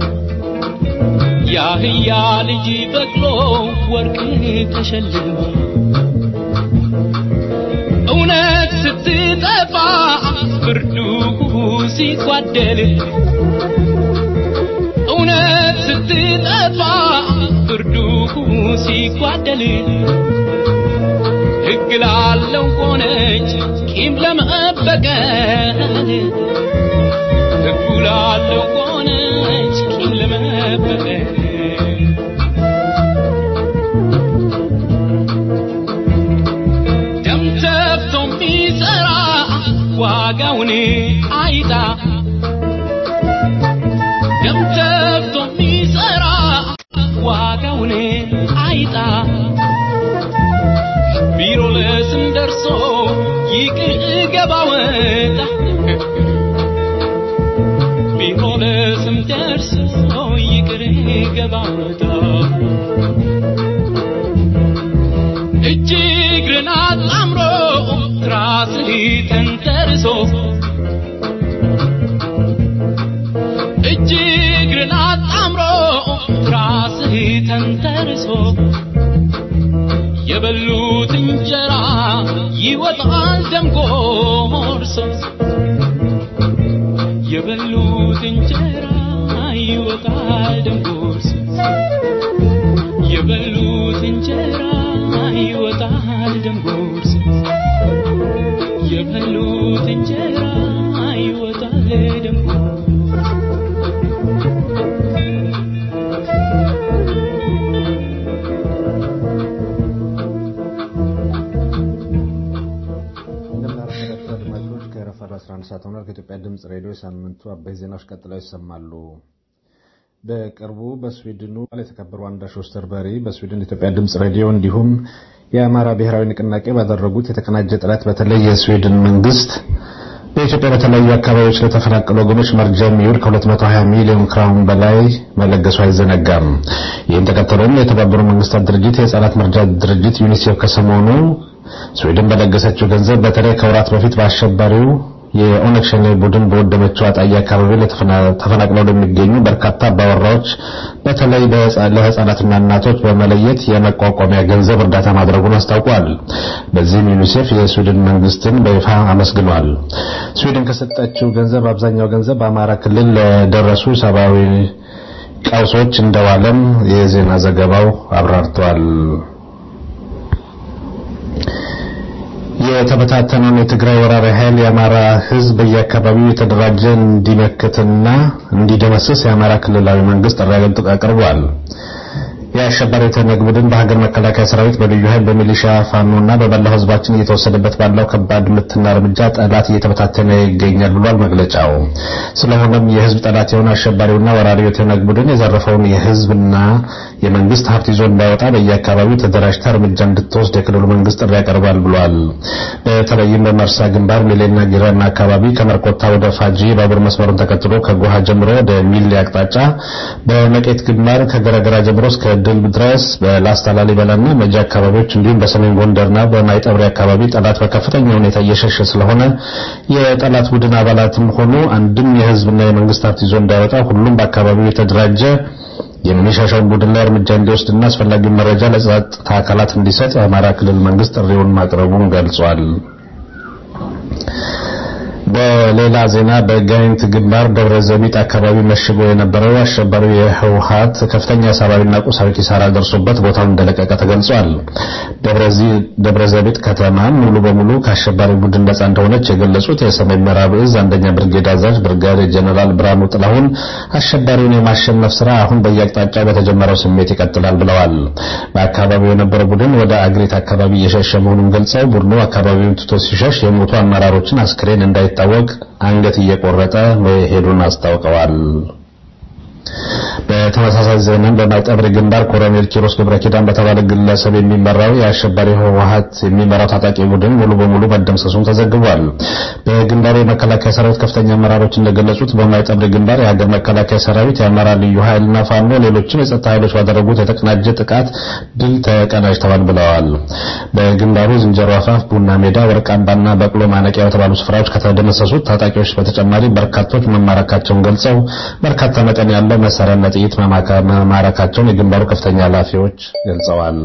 ያህያ ልጅ በቅሎ ወርቅ ተሸልማ እውነት ስትጠፋ ብርዱ ሲጓደል እውነት ስትጠፋ ብርዱ ሲጓደል ሕግ ላለው ሆነች ቂም ለመበቀል ሕጉ ላለው ሆነች ቂም ለመበቀል ደም ተፍቶ የሚሰራ ዋጋውን አይጣ ደም ተፍቶ የሚሰራ ዋጋውን አይጣ ቢሮ ለስም ደርሶ ይቅር ገባ ወጣ ቢሮ ለስም ደርሶ ገባታ እጅግርን አጣምሮ ራስህ ተንተርሶ እጅግርን አጣምሮ ራስህ ተንተርሶ የበሉት እንጀራ ይወጣል ደም ጎርሶ የበሉት እንጀራ ይወጣል ደም ጎርሶ የበሉት እንጀራ ይወጣል ደም ጎርሶ የበሉት እንጀራ ይወጣል ደም እንደምናረፈዳችሁ አድማጮች ከረፋዱ 11 ሰዓት ሆኗል። ከኢትዮጵያ ድምፅ ሬዲዮ የሳምንቱ አበይት ዜናዎች ቀጥለው ይሰማሉ። በቅርቡ በስዊድኑ የተከበሩ አንዳሽ ኦስተርበሪ በስዊድን ኢትዮጵያ ድምፅ ሬዲዮ እንዲሁም የአማራ ብሔራዊ ንቅናቄ ባደረጉት የተቀናጀ ጥረት በተለይ የስዊድን መንግስት በኢትዮጵያ በተለያዩ አካባቢዎች ለተፈናቀሉ ወገኖች መርጃ የሚውል ከ220 ሚሊዮን ክራውን በላይ መለገሱ አይዘነጋም። ይህን ተከትሎም የተባበሩት መንግስታት ድርጅት የህፃናት መርጃ ድርጅት ዩኒሴፍ ከሰሞኑ ስዊድን በለገሰችው ገንዘብ በተለይ ከወራት በፊት በአሸባሪው የኦነግ ሸኔ ቡድን በወደመችው አጣዬ አካባቢ ተፈናቅለው ለሚገኙ በርካታ አባወራዎች በተለይ ለህፃናትና እናቶች በመለየት የመቋቋሚያ ገንዘብ እርዳታ ማድረጉን አስታውቋል። በዚህም ዩኒሴፍ የስዊድን መንግስትን በይፋ አመስግኗል። ስዊድን ከሰጠችው ገንዘብ አብዛኛው ገንዘብ በአማራ ክልል ለደረሱ ሰብአዊ ቀውሶች እንደዋለም የዜና ዘገባው አብራርቷል። የተበታተነውን የትግራይ ወራሪ ኃይል የአማራ ህዝብ በየአካባቢው የተደራጀ እንዲመክትና እንዲደመስስ የአማራ ክልላዊ መንግስት ጥሪ አቅርቧል። የአሸባሪ ተነግ ቡድን በሀገር መከላከያ ሰራዊት በልዩ ኃይል በሚሊሻ ፋኖና በመላው ህዝባችን እየተወሰደበት ባለው ከባድ ምትና እርምጃ ጠላት እየተበታተነ ይገኛል ብሏል መግለጫው። ስለሆነም የህዝብ ጠላት የሆነ አሸባሪውና ወራሪው የተነግ ቡድን የዘረፈውን የህዝብና የመንግስት ሀብት ይዞ እንዳይወጣ በየአካባቢው ተደራጅታ እርምጃ እንድትወስድ የክልሉ መንግስት ጥሪ ያቀርባል ብሏል። በተለይም በመርሳ ግንባር ሚሌና ጊራና አካባቢ ከመርቆታ ወደ ፋጂ ባቡር መስመሩን ተከትሎ ከጎሃ ጀምሮ ወደ ሚሌ አቅጣጫ፣ በመቄት ግንባር ከገረገራ ጀምሮ እስከ ድል ድረስ በላስታ ላሊበላና መጃ አካባቢዎች እንዲሁም በሰሜን ጎንደርና በማይጠብሪ አካባቢ ጠላት በከፍተኛ ሁኔታ እየሸሸ ስለሆነ የጠላት ቡድን አባላትም ሆኑ አንድም የህዝብና የመንግስት ሀብት ይዞ እንዳይወጣ ሁሉም በአካባቢው የተደራጀ የሚሻሻውን ቡድን ላይ እርምጃ እንዲወስድና አስፈላጊውን መረጃ ለጸጥታ አካላት እንዲሰጥ የአማራ ክልል መንግስት ጥሪውን ማቅረቡን ገልጿል። በሌላ ዜና በጋይንት ግንባር ደብረ ዘቢጥ አካባቢ መሽጎ የነበረው አሸባሪው የህወሀት ከፍተኛ ሰብአዊና ቁሳዊ ኪሳራ ደርሶበት ቦታውን እንደለቀቀ ተገልጿል። ደብረ ዘቢጥ ከተማ ሙሉ በሙሉ ከአሸባሪ ቡድን ነጻ እንደሆነች የገለጹት የሰሜን ምዕራብ እዝ አንደኛ ብርጌድ አዛዥ ብርጋዴር ጀነራል ብርሃኑ ጥላሁን አሸባሪውን የማሸነፍ ስራ አሁን በየአቅጣጫው በተጀመረው ስሜት ይቀጥላል ብለዋል። በአካባቢው የነበረው ቡድን ወደ አግሬት አካባቢ እየሸሸ መሆኑን ገልጸው ቡድኑ አካባቢውን ትቶ ሲሸሽ የሞቱ አመራሮችን አስክሬን እንዳይ ታወቅ አንገት እየቆረጠ መሄዱን አስታውቀዋል። በተመሳሳይ ዜና በማይጠብሪ ግንባር ኮሎኔል ኪሮስ ገብረ ኪዳን በተባለ ግለሰብ የሚመራው የአሸባሪ ህወሀት የሚመራው ታጣቂ ቡድን ሙሉ በሙሉ መደምሰሱን ተዘግቧል። በግንባሩ የመከላከያ ሰራዊት ከፍተኛ አመራሮች እንደገለጹት በማይጠብሪ ግንባር የሀገር መከላከያ ሰራዊት፣ የአማራ ልዩ ኃይልና ፋኖ ሌሎችም የጸጥታ ኃይሎች ባደረጉት የተቀናጀ ጥቃት ድል ተቀናጅተዋል ብለዋል። በግንባሩ ዝንጀሮ አፋፍ፣ ቡና ሜዳ፣ ወርቃምባና በቅሎ ማነቂያ በተባሉ ስፍራዎች ከተደመሰሱት ታጣቂዎች በተጨማሪ በርካቶች መማረካቸውን ገልጸው በርካታ መጠን ያለው መሳሪያና ጥይት መማረካቸውን የግንባሩ ከፍተኛ ኃላፊዎች ገልጸዋል።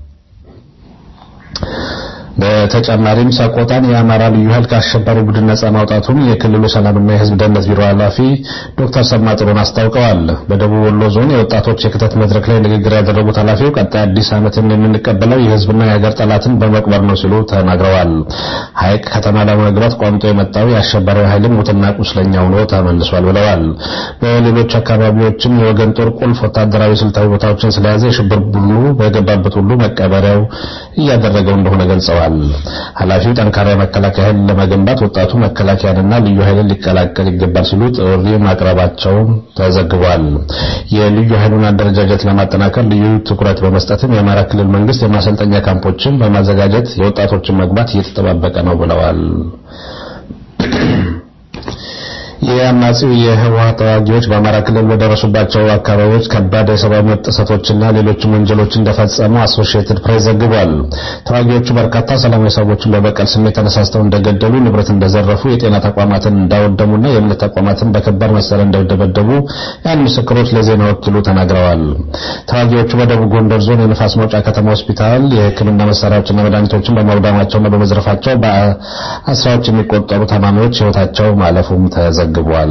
በተጨማሪም ሰቆጣን የአማራ ልዩ ኃይል ከአሸባሪ ቡድን ነጻ ማውጣቱን የክልሉ ሰላምና የሕዝብ ደህንነት ቢሮ ኃላፊ ዶክተር ሰማ ጥሩን አስታውቀዋል። በደቡብ ወሎ ዞን የወጣቶች የክተት መድረክ ላይ ንግግር ያደረጉት ኃላፊው ቀጣይ አዲስ ዓመትን የምንቀበለው የሕዝብና የሀገር ጠላትን በመቅበር ነው ሲሉ ተናግረዋል። ሐይቅ ከተማ ለመግባት ቋምጦ የመጣው የአሸባሪ ኃይልም ሙትና ቁስለኛ ሆኖ ተመልሷል ብለዋል። በሌሎች አካባቢዎችም የወገን ጦር ቁልፍ ወታደራዊ ስልታዊ ቦታዎችን ስለያዘ የሽብር ቡድኑ በገባበት ሁሉ መቀበሪያው እያደረገው እንደሆነ ገልጸዋል። ኃላፊው ጠንካራ የመከላከያ ኃይል ለመገንባት ወጣቱ መከላከያንና ልዩ ኃይልን ሊቀላቀል ይገባል ሲሉ ጥሪ ማቅረባቸውን ተዘግቧል። የልዩ ኃይሉን አደረጃጀት ለማጠናከር ልዩ ትኩረት በመስጠትም የአማራ ክልል መንግስት የማሰልጠኛ ካምፖችን በማዘጋጀት የወጣቶችን መግባት እየተጠባበቀ ነው ብለዋል። የአማጺው የህወሓት ተዋጊዎች በአማራ ክልል በደረሱባቸው አካባቢዎች ከባድ የሰብአዊ መብት ጥሰቶችና ሌሎችም ወንጀሎች እንደፈጸሙ አሶሺየትድ ፕሬስ ዘግቧል። ተዋጊዎቹ በርካታ ሰላማዊ ሰዎችን በበቀል ስሜት ተነሳስተው እንደገደሉ፣ ንብረት እንደዘረፉ፣ የጤና ተቋማትን እንዳወደሙና የእምነት ተቋማትን በከባድ መሳሪያ እንደደበደቡ ያን ምስክሮች ለዜና ወኪሉ ተናግረዋል። ተዋጊዎቹ በደቡብ ጎንደር ዞን የንፋስ መውጫ ከተማ ሆስፒታል የሕክምና መሳሪያዎችና መድኃኒቶችን በማውደማቸውና በመዝረፋቸው በአስራዎች የሚቆጠሩ ታማሚዎች ህይወታቸው ማለፉም ተዘግቧል።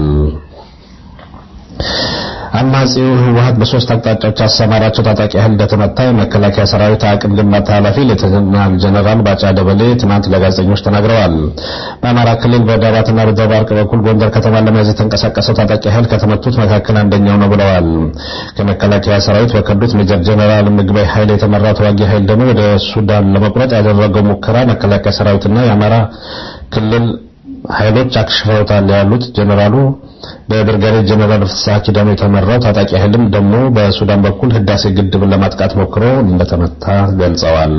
አማጺው ህወሓት በሶስት አቅጣጫዎች አሰማራቸው ታጣቂ ኃይል እንደተመታ የመከላከያ ሰራዊት አቅም ግንባታ ኃላፊ ሌተናል ጀነራል ባጫ ደበሌ ትናንት ለጋዜጠኞች ተናግረዋል። በአማራ ክልል በዳባትና በደባርቅ በኩል ጎንደር ከተማን ለመያዝ የተንቀሳቀሰው ታጣቂ ኃይል ከተመቱት መካከል አንደኛው ነው ብለዋል። ከመከላከያ ሰራዊት በከዱት ሜጀር ጀነራል ምግበይ ኃይል የተመራ ተዋጊ ኃይል ደግሞ ወደ ሱዳን ለመቁረጥ ያደረገው ሙከራ መከላከያ ሰራዊትና የአማራ ክልል ኃይሎች አክሽፈውታል ያሉት ጀነራሉ በብርጋዴር ጀነራል ፍስሐ ኪዳኑ የተመራው ታጣቂ ኃይልም ደግሞ በሱዳን በኩል ህዳሴ ግድብን ለማጥቃት ሞክሮ እንደተመታ ገልጸዋል።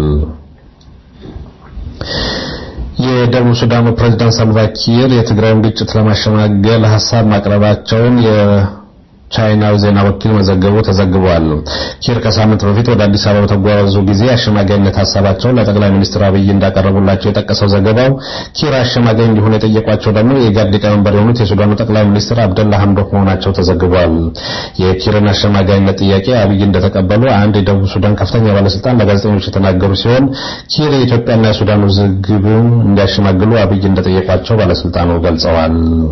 የደቡብ ሱዳኑ ፕሬዝዳንት ሳልቫኪር የትግራይን ግጭት ለማሸማገል ሀሳብ ማቅረባቸውን ቻይናው ዜና ወኪል መዘገቡ ተዘግቧል። ኪር ከሳምንት በፊት ወደ አዲስ አበባ በተጓዙ ጊዜ አሸማጋይነት ሀሳባቸውን ለጠቅላይ ሚኒስትር አብይ እንዳቀረቡላቸው የጠቀሰው ዘገባው ኪር አሸማጋይ እንዲሆኑ የጠየቋቸው ደግሞ የኢጋድ ሊቀመንበር የሆኑት የሱዳኑ ጠቅላይ ሚኒስትር አብደላ ሐምዶክ መሆናቸው ተዘግቧል። የኪርን አሸማጋይነት ጥያቄ አብይ እንደተቀበሉ አንድ የደቡብ ሱዳን ከፍተኛ ባለስልጣን ለጋዜጠኞች የተናገሩ ሲሆን ኪር የኢትዮጵያና የሱዳን ውዝግብን እንዲያሸማግሉ አብይ እንደጠየቋቸው ባለስልጣኑ ገልጸዋል።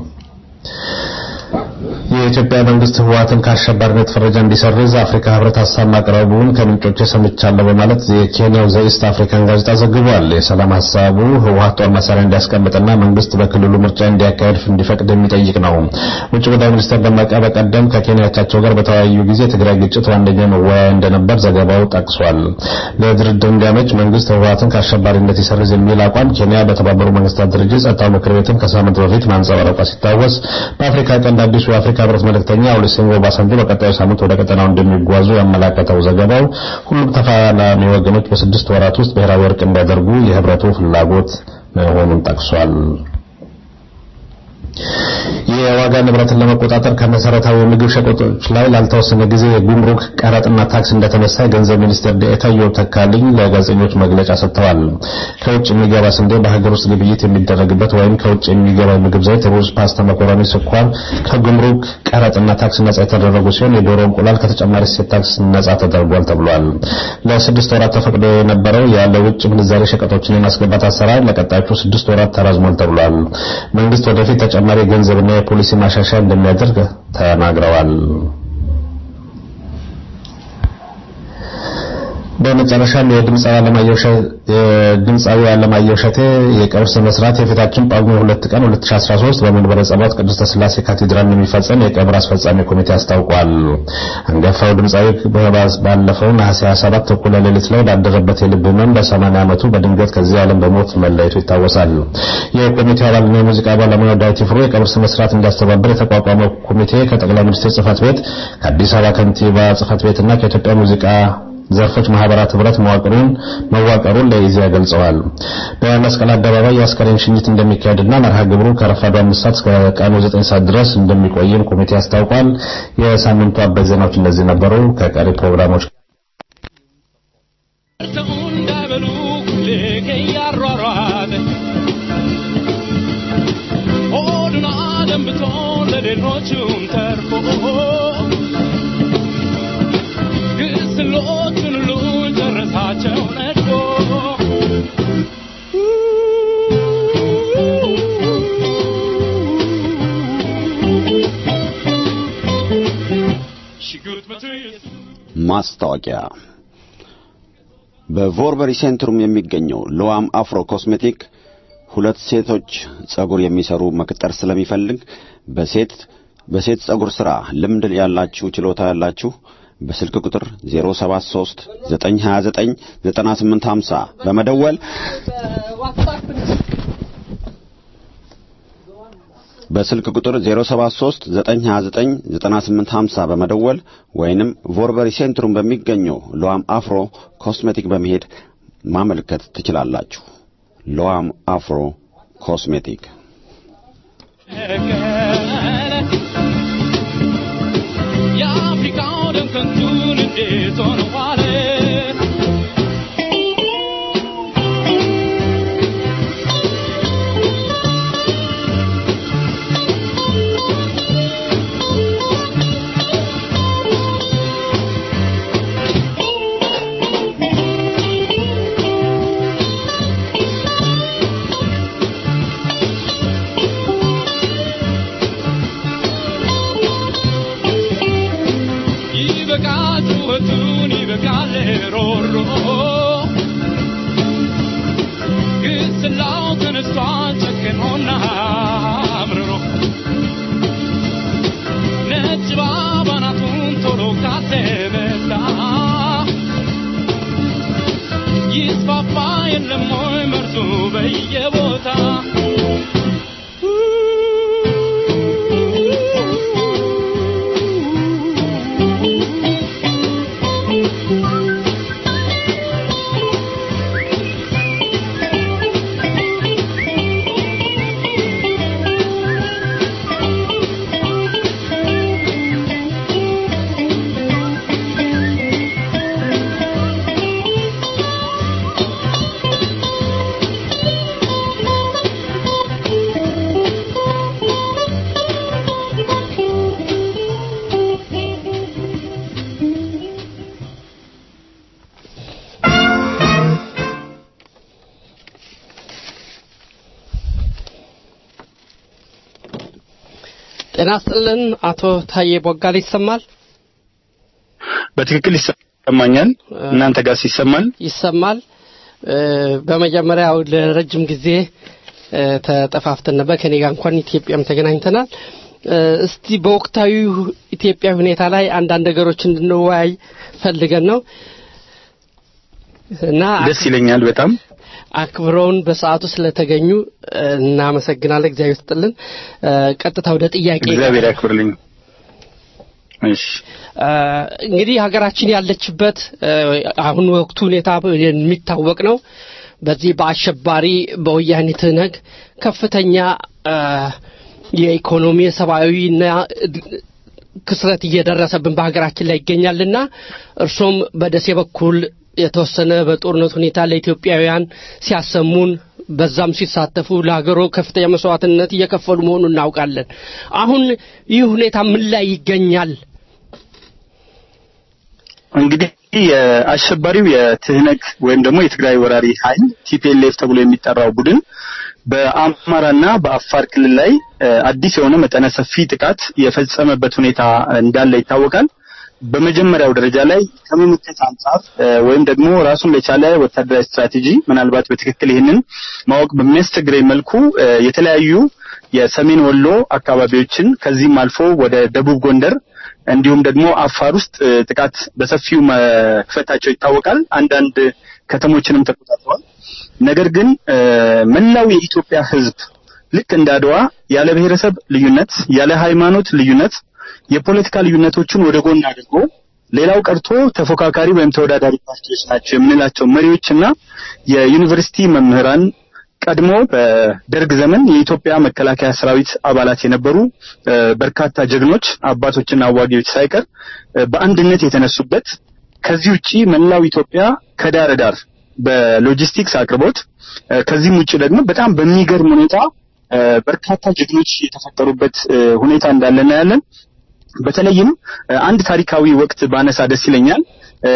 የኢትዮጵያ መንግስት ህወሓትን ከአሸባሪነት ፈረጃ እንዲሰርዝ አፍሪካ ህብረት ሀሳብ ማቅረቡን ከምንጮች ሰምቻለሁ በማለት የኬንያው ዘኢስት አፍሪካን ጋዜጣ ዘግቧል። የሰላም ሀሳቡ ህወሓት ጦር መሳሪያ እንዲያስቀምጥና መንግስት በክልሉ ምርጫ እንዲያካሄድ እንዲፈቅድ የሚጠይቅ ነው። ውጭ ጉዳይ ሚኒስትር ደመቀ በቀደም ከኬንያቻቸው ጋር በተወያዩ ጊዜ የትግራይ ግጭት ዋነኛ መወያያ እንደነበር ዘገባው ጠቅሷል። ለድርድር እንዲያመች መንግስት ህወሓትን ከአሸባሪነት ይሰርዝ የሚል አቋም ኬንያ በተባበሩ መንግስታት ድርጅት ጸጥታው ምክር ቤትም ከሳምንት በፊት ማንጸባረቋ ሲታወስ በአፍሪካ ቀንድ አዲሱ የአፍሪካ ህብረት መልእክተኛ ኦሉሴጉን ኦባሳንጆ በቀጣዩ ሳምንት ወደ ቀጠናው እንደሚጓዙ ያመላከተው ዘገባው ሁሉም ተፋላሚ ወገኖች በስድስት ወራት ውስጥ ብሔራዊ እርቅ እንዲያደርጉ የህብረቱ ፍላጎት መሆኑን ጠቅሷል። የዋጋ ንብረትን ለመቆጣጠር ከመሰረታዊ የምግብ ሸቀጦች ላይ ላልተወሰነ ጊዜ የጉምሩክ ቀረጥና ታክስ እንደተነሳ የገንዘብ ሚኒስቴር ዴኤታ ኢዮብ ተካልኝ ለጋዜጠኞች መግለጫ ሰጥተዋል። ከውጭ የሚገባ ስንዴ በሀገር ውስጥ ግብይት የሚደረግበት ወይም ከውጭ የሚገባ የምግብ ዘይት፣ ሩዝ፣ ፓስታ፣ መኮረኒ፣ ስኳር ከጉምሩክ ቀረጥና ታክስ ነጻ የተደረጉ ሲሆን የዶሮ እንቁላል ከተጨማሪ እሴት ታክስ ነጻ ተደርጓል ተብሏል። ለስድስት ወራት ተፈቅዶ የነበረው ያለ ውጭ ምንዛሬ ሸቀጦችን የማስገባት አሰራር ለቀጣዮቹ ስድስት ወራት ተራዝሟል ተብሏል። መንግስት ወደፊት ተጨማሪ የገንዘብና የፖሊሲ ማሻሻያ እንደሚያደርግ ተናግረዋል። በመጨረሻም የድምፃዊ አለማየሁ እሸቴ የቀብር ስነ ስርዓት የፊታችን ጳጉሜ ሁለት ቀን 2013 በመንበረ ጸባዖት ቅድስተ ሥላሴ ካቴድራል የሚፈጸም የቀብር አስፈጻሚ ኮሚቴ አስታውቋል። አንጋፋው ድምፃዊ ባለፈው ነሐሴ 27 እኩለ ሌሊት ላይ ባደረበት የልብ ህመም በ80 ዓመቱ በድንገት ከዚህ ዓለም በሞት መለየቱ ይታወሳል። የኮሚቴው አባልና የሙዚቃ ባለሙያው ዳዊት ይፍሩ የቀብር ስነ ስርዓት እንዲያስተባብር የተቋቋመው ኮሚቴ ከጠቅላይ ሚኒስትር ጽህፈት ቤት፣ ከአዲስ አበባ ከንቲባ ጽህፈት ቤትና ከኢትዮጵያ ሙዚቃ ዘርፎች ማህበራት ህብረት መዋቅሩን መዋቀሩን ለኢዜአ ገልጸዋል። በመስቀል አደባባይ የአስከሬን ሽኝት እንደሚካሄድና መርሃ ግብሩ ከረፋዱ አምስት ሰዓት እስከ ቀኑ ዘጠኝ ሰዓት ድረስ እንደሚቆይም ኮሚቴ አስታውቋል። የሳምንቱ አበይት ዜናዎች እነዚህ ነበሩ። ከቀሪ ፕሮግራሞች ሌሎቹም ተርፎ ግስሎቹን ሁሉ ጨረሳቸው ነድፎ ማስታወቂያ በቮርበሪ ሴንትሩም የሚገኘው ሎዋም አፍሮ ኮስሜቲክ ሁለት ሴቶች ጸጉር የሚሰሩ መቅጠር ስለሚፈልግ በሴት በሴት ጸጉር ሥራ ልምድ ያላችሁ ችሎታ ያላችሁ በስልክ ቁጥር 073 929 9850 በመደወል በስልክ ቁጥር 073 929 9850 በመደወል ወይንም ቮርበሪ ሴንትሩም በሚገኘው ሎዋም አፍሮ ኮስሜቲክ በመሄድ ማመልከት ትችላላችሁ። ሎዋም አፍሮ ኮስሜቲክ የአፍሪካው ደም ከንቱን እንዴት ሆነ ዋለ ይበቃል ጩኸቱን ይበቃል ሮሮ ግስላው ተነስቷል ጨክኖና አምርሮ ነጭ ባባናቱን ቶሎ ካተመታ ይስፋፋ የለም ወይ መርዙ በየቦታ ጤና ስጥልን አቶ ታዬ ቦጋለ ይሰማል በትክክል ይሰማኛል። እናንተ ጋር ይሰማል? ይሰማል እ፣ በመጀመሪያ ያው ለረጅም ጊዜ እ፣ ተጠፋፍተን ነበር ከኔ ጋር እንኳን ኢትዮጵያም ተገናኝተናል እ፣ እስቲ በወቅታዊ ኢትዮጵያ ሁኔታ ላይ አንዳንድ ነገሮች እንድንወያይ ፈልገን ነው እና ደስ ይለኛል በጣም አክብረውን በሰዓቱ ስለተገኙ እ፣ እናመሰግናለን። እግዚአብሔር ይስጥልን። እ፣ ቀጥታ ወደ ጥያቄ እግዚአብሔር ያክብርልኝ። እሺ እ፣ እንግዲህ ሀገራችን ያለችበት እ፣ አሁን ወቅቱ ሁኔታ የሚታወቅ ነው። በዚህ በአሸባሪ በወያኔ ትነግ ከፍተኛ እ፣ የኢኮኖሚ የሰብአዊና ክስረት እየደረሰብን በሀገራችን ላይ ይገኛልና እርሶም በደሴ በኩል የተወሰነ በጦርነት ሁኔታ ለኢትዮጵያውያን ሲያሰሙን በዛም ሲሳተፉ ለሀገሮ ከፍተኛ መስዋዕትነት እየከፈሉ መሆኑን እናውቃለን። አሁን ይህ ሁኔታ ምን ላይ ይገኛል? እንግዲህ የአሸባሪው የትህነግ ወይም ደግሞ የትግራይ ወራሪ ኃይል ቲፒኤልኤፍ ተብሎ የሚጠራው ቡድን በአማራና በአፋር ክልል ላይ እ፣ አዲስ የሆነ መጠነ ሰፊ ጥቃት የፈጸመበት ሁኔታ እንዳለ ይታወቃል። በመጀመሪያው ደረጃ ላይ ከመመከት አንጻር እ፣ ወይም ደግሞ ራሱን ለቻለ ወታደራዊ ስትራቴጂ ምናልባት በትክክል ይህንን ማወቅ በሚያስቸግረኝ መልኩ እ፣ የተለያዩ የሰሜን ወሎ አካባቢዎችን ከዚህም አልፎ ወደ ደቡብ ጎንደር እንዲሁም ደግሞ አፋር ውስጥ እ፣ ጥቃት በሰፊው መክፈታቸው ይታወቃል። አንዳንድ ከተሞችንም ተቆጣጥረዋል። ነገር ግን እ፣ መላው የኢትዮጵያ ሕዝብ ልክ እንደ አድዋ ያለ ብሔረሰብ ልዩነት፣ ያለ ሃይማኖት ልዩነት የፖለቲካ ልዩነቶችን ወደ ጎን አድርጎ ሌላው ቀርቶ ተፎካካሪ ወይም ተወዳዳሪ ፓርቲዎች ናቸው የምንላቸው መሪዎችና የዩኒቨርሲቲ መምህራን ቀድሞ በደርግ ዘመን የኢትዮጵያ መከላከያ ሰራዊት አባላት የነበሩ እ፣ በርካታ ጀግኖች አባቶችና አዋጊዎች ሳይቀር እ፣ በአንድነት የተነሱበት ከዚህ ውጪ መላው ኢትዮጵያ ከዳር ዳር በሎጂስቲክስ አቅርቦት እ፣ ከዚህም ውጪ ደግሞ በጣም በሚገርም ሁኔታ እ፣ በርካታ ጀግኖች የተፈጠሩበት እ፣ ሁኔታ እንዳለ እናያለን። በተለይም እ፣ አንድ ታሪካዊ ወቅት ባነሳ ደስ ይለኛል። እ፣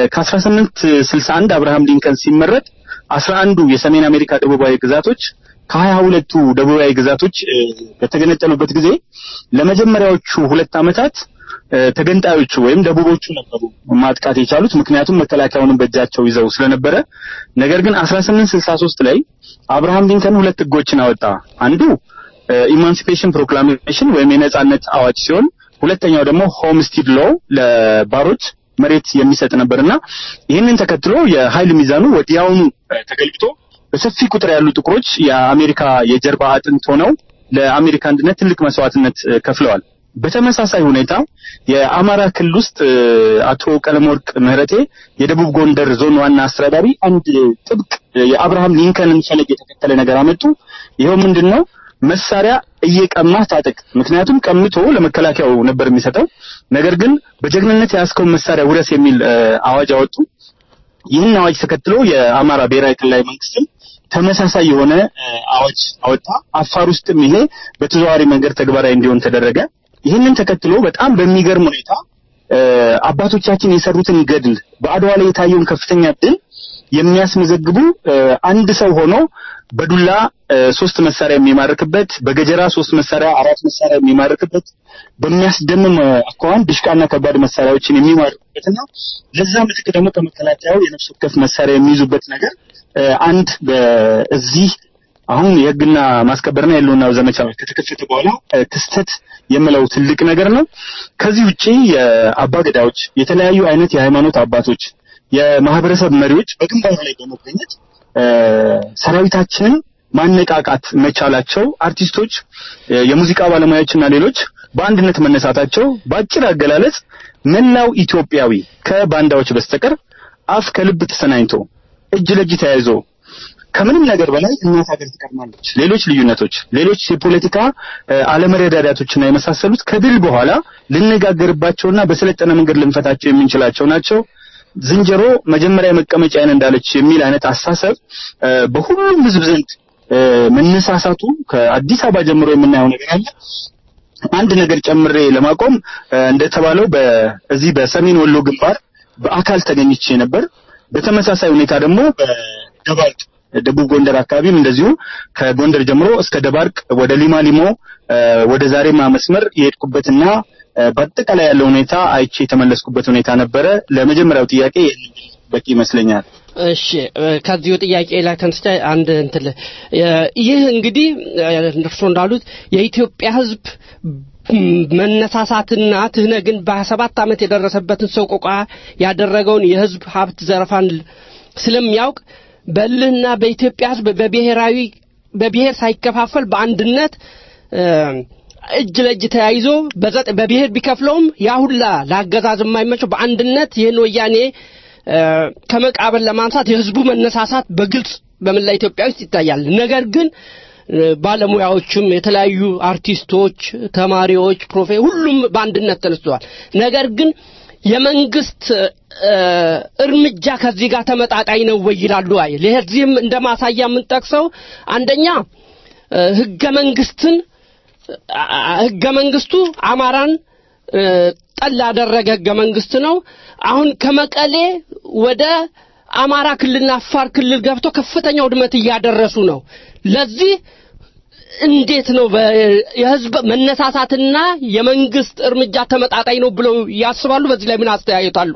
ከ1861 አብርሃም ሊንከን ሲመረጥ 11ዱ የሰሜን አሜሪካ ደቡባዊ ግዛቶች ከሀያ ሁለቱ ደቡባዊ ግዛቶች እ፣ በተገነጠሉበት ጊዜ ለመጀመሪያዎቹ ሁለት ዓመታት እ፣ ተገንጣዮቹ ወይም ደቡቦቹ ነበሩ ማጥቃት የቻሉት ምክንያቱም መከላከያውንም በእጃቸው ይዘው ስለነበረ። ነገር ግን 1863 ላይ አብርሃም ሊንከን ሁለት ህጎችን አወጣ። አንዱ ኢማንሲፔሽን ፕሮክላሜሽን ወይም የነጻነት አዋጅ ሲሆን ሁለተኛው ደግሞ ሆምስቲድ ሎ ለባሮች መሬት የሚሰጥ ነበርና ይህንን ተከትሎ የኃይል ሚዛኑ ወዲያውኑ እ፣ ተገልብጦ በሰፊ ቁጥር ያሉ ጥቁሮች የአሜሪካ የጀርባ አጥንት ሆነው ለአሜሪካ አንድነት ትልቅ መስዋዕትነት እ፣ ከፍለዋል። በተመሳሳይ ሁኔታ የአማራ ክልል ውስጥ እ፣ አቶ ቀለመወርቅ ምህረቴ የደቡብ ጎንደር ዞን ዋና አስተዳዳሪ አንድ ጥብቅ እ፣ የአብርሃም ሊንከንን ፈለግ የተከተለ ነገር አመጡ። ይኸው ምንድን ነው? መሳሪያ እየቀማ ታጠቅ። ምክንያቱም ቀምቶ ለመከላከያው ነበር የሚሰጠው። ነገር ግን በጀግንነት የያዝከውን መሳሪያ ውረስ የሚል እ፣ አዋጅ አወጡ። ይህን አዋጅ ተከትሎ የአማራ ብሔራዊ ክልላዊ መንግስትም ተመሳሳይ የሆነ እ፣ አዋጅ አወጣ። አፋር ውስጥም ይሄ በተዘዋዋሪ መንገድ ተግባራዊ እንዲሆን ተደረገ። ይህንን ተከትሎ በጣም በሚገርም ሁኔታ እ፣ አባቶቻችን የሰሩትን ገድል በአድዋ ላይ የታየውን ከፍተኛ ድል የሚያስመዘግቡ እ፣ አንድ ሰው ሆኖ በዱላ እ፣ ሶስት መሳሪያ የሚማርክበት በገጀራ ሶስት መሳሪያ አራት መሳሪያ የሚማርክበት በሚያስደምም እ፣ አኳኋን ድሽቃና ከባድ መሳሪያዎችን የሚማርኩበትና ለዛ ምትክ ደግሞ ከመከላከያው የነፍስ ወከፍ መሳሪያ የሚይዙበት ነገር እ፣ አንድ በዚህ አሁን የህግና ማስከበርና የህልውና ዘመቻ ከተከፈተ በኋላ እ፣ ክስተት የምለው ትልቅ ነገር ነው። ከዚህ ውጪ የአባ ገዳዎች፣ የተለያዩ አይነት የሃይማኖት አባቶች፣ የማህበረሰብ መሪዎች በግንባሩ ላይ በመገኘት እ፣ ሰራዊታችንን ማነቃቃት መቻላቸው አርቲስቶች፣ እ፣ የሙዚቃ ባለሙያዎችና ሌሎች በአንድነት መነሳታቸው በአጭር አገላለጽ መላው ኢትዮጵያዊ ከባንዳዎች በስተቀር አፍ ከልብ ተሰናኝቶ እጅ ለእጅ ተያይዞ ከምንም ነገር በላይ እናት ሀገር ትቀድማለች። ሌሎች ልዩነቶች፣ ሌሎች የፖለቲካ እ፣ አለመረዳዳቶችና የመሳሰሉት ከድል በኋላ ልነጋገርባቸውና በሰለጠነ መንገድ ልንፈታቸው የምንችላቸው ናቸው። ዝንጀሮ መጀመሪያ መቀመጫዬን እንዳለች የሚል አይነት አሳሰብ እ፣ በሁሉም ህዝብ ዘንድ እ፣ መነሳሳቱ ከአዲስ አበባ ጀምሮ የምናየው ነገር አለ። አንድ ነገር ጨምሬ ለማቆም እ፣ እንደተባለው በዚህ በሰሜን ወሎ ግንባር በአካል ተገኝቼ ነበር። በተመሳሳይ ሁኔታ ደግሞ በደባርቅ ደቡብ ጎንደር አካባቢም እንደዚሁ ከጎንደር ጀምሮ እስከ ደባርቅ ወደ ሊማ ሊሞ እ፣ ወደ ዛሬማ መስመር የሄድኩበትና እ፣ በአጠቃላይ ያለው ሁኔታ አይቼ የተመለስኩበት ሁኔታ ነበረ። ለመጀመሪያው ጥያቄ ይህንን በቂ ይመስለኛል። እሺ እ፣ ከዚሁ ጥያቄ ላይ ተነስቼ አንድ እንትን ል- የ- ይህ እንግዲህ እ፣ እርስዎ እንዳሉት የኢትዮጵያ ሕዝብ ም፣ መነሳሳትና ትህነግን በሰባት ዓመት የደረሰበትን ሰቆቃ ያደረገውን የሕዝብ ሀብት ዘረፋን ል- ስለሚያውቅ በእልህና በኢትዮጵያ ሕዝብ በብሔራዊ በብሔር ሳይከፋፈል በአንድነት እ፣ እጅ ለእጅ ተያይዞ በዘጠ- በብሔር ቢከፍለውም ያ ሁላ ለአገዛዝ የማይመቸው በአንድነት ይህን ወያኔ እ፣ ከመቃብር ለማንሳት የህዝቡ መነሳሳት በግልጽ በመላ ኢትዮጵያ ውስጥ ይታያል። ነገር ግን እ፣ ባለሙያዎችም የተለያዩ አርቲስቶች፣ ተማሪዎች፣ ፕሮፌ ሁሉም በአንድነት ተነስተዋል። ነገር ግን የመንግስት እ፣ እርምጃ ከዚህ ጋር ተመጣጣኝ ነው ወይ ይላሉ። አይ ለዚህም እንደ ማሳያ የምንጠቅሰው አንደኛ እ፣ ህገ መንግስትን አ- ህገ መንግስቱ አማራን እ፣ ጠል ያደረገ ህገ መንግስት ነው። አሁን ከመቀሌ ወደ አማራ ክልልና አፋር ክልል ገብቶ ከፍተኛ ውድመት እያደረሱ ነው። ለዚህ እንዴት ነው በ- የህዝብ መነሳሳትና የመንግስት እርምጃ ተመጣጣኝ ነው ብለው ያስባሉ? በዚህ ላይ ምን አስተያየት አሉ?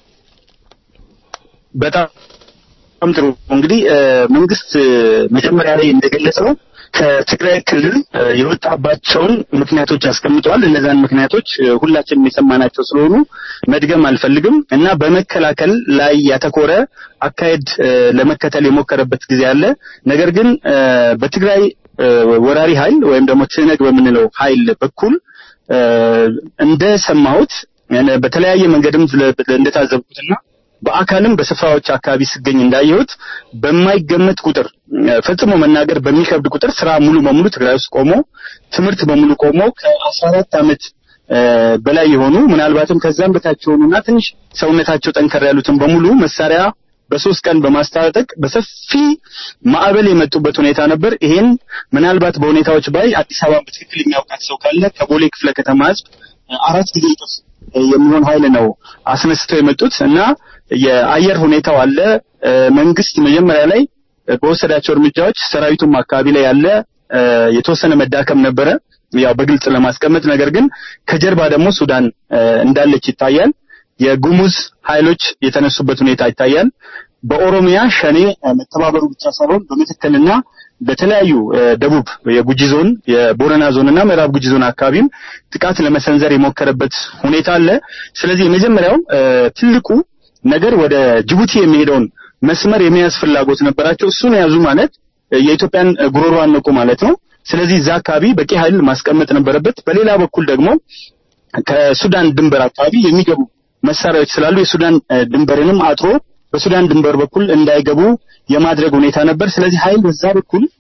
በጣም ጥሩ እንግዲህ እ፣ መንግስት እ፣ መጀመሪያ ላይ እንደገለጸው ከትግራይ ክልል እ፣ የወጣባቸውን ምክንያቶች አስቀምጠዋል። እነዛን ምክንያቶች እ፣ ሁላችንም የሰማናቸው ስለሆኑ መድገም አልፈልግም እና በመከላከል ላይ ያተኮረ አካሄድ እ፣ ለመከተል የሞከረበት ጊዜ አለ። ነገር ግን እ፣ በትግራይ እ፣ ወራሪ ኃይል ወይም ደግሞ ትህነግ በምንለው ኃይል በኩል እ፣ እንደሰማሁት እ፣ በተለያየ መንገድም ስለ- እንደታዘብኩትና በአካልም በስፍራዎች አካባቢ ስገኝ እንዳየሁት በማይገመት ቁጥር እ፣ ፈጽሞ መናገር በሚከብድ ቁጥር ስራ ሙሉ በሙሉ ትግራይ ውስጥ ቆሞ ትምህርት በሙሉ ቆሞ ከአስራ አራት ዓመት እ፣ በላይ የሆኑ ምናልባትም ከዛም በታች የሆኑና ትንሽ ሰውነታቸው ጠንከር ያሉትን በሙሉ መሳሪያ በሶስት ቀን በማስታጠቅ በሰፊ ማዕበል የመጡበት ሁኔታ ነበር። ይሄን ምናልባት በሁኔታዎች ባይ አዲስ አበባ በትክክል የሚያውቃት ሰው ካለ ከቦሌ ክፍለ ከተማ ህዝብ እ፣ አራት ጊዜ እጥፍ የሚሆን ኃይል ነው አስነስተው የመጡት እና የአየር ሁኔታው አለ። እ፣ መንግስት መጀመሪያ ላይ እ፣ በወሰዳቸው እርምጃዎች ሰራዊቱም አካባቢ ላይ ያለ እ፣ የተወሰነ መዳከም ነበረ፣ ያው በግልጽ ለማስቀመጥ ነገር ግን ከጀርባ ደግሞ ሱዳን እ፣ እንዳለች ይታያል። የጉሙዝ ኃይሎች የተነሱበት ሁኔታ ይታያል። በኦሮሚያ ሸኔ እ፣ መተባበሩ ብቻ ሳይሆን በመተከልና በተለያዩ እ፣ ደቡብ የጉጂ ዞን የቦረና ዞን እና ምዕራብ ጉጂ ዞን አካባቢም ጥቃት ለመሰንዘር የሞከረበት ሁኔታ አለ። ስለዚህ የመጀመሪያው እ፣ ትልቁ ነገር ወደ ጅቡቲ የሚሄደውን መስመር የመያዝ ፍላጎት ነበራቸው። እሱን የያዙ ማለት እ፣ የኢትዮጵያን እ፣ ጉሮሮ አነቁ ማለት ነው። ስለዚህ እዛ አካባቢ በቂ ኃይል ማስቀመጥ ነበረበት። በሌላ በኩል ደግሞ ከሱዳን ድንበር አካባቢ የሚገቡ መሳሪያዎች ስላሉ የሱዳን እ፣ ድንበርንም አጥሮ በሱዳን ድንበር በኩል እንዳይገቡ የማድረግ ሁኔታ ነበር። ስለዚህ ኃይል በዛ በኩል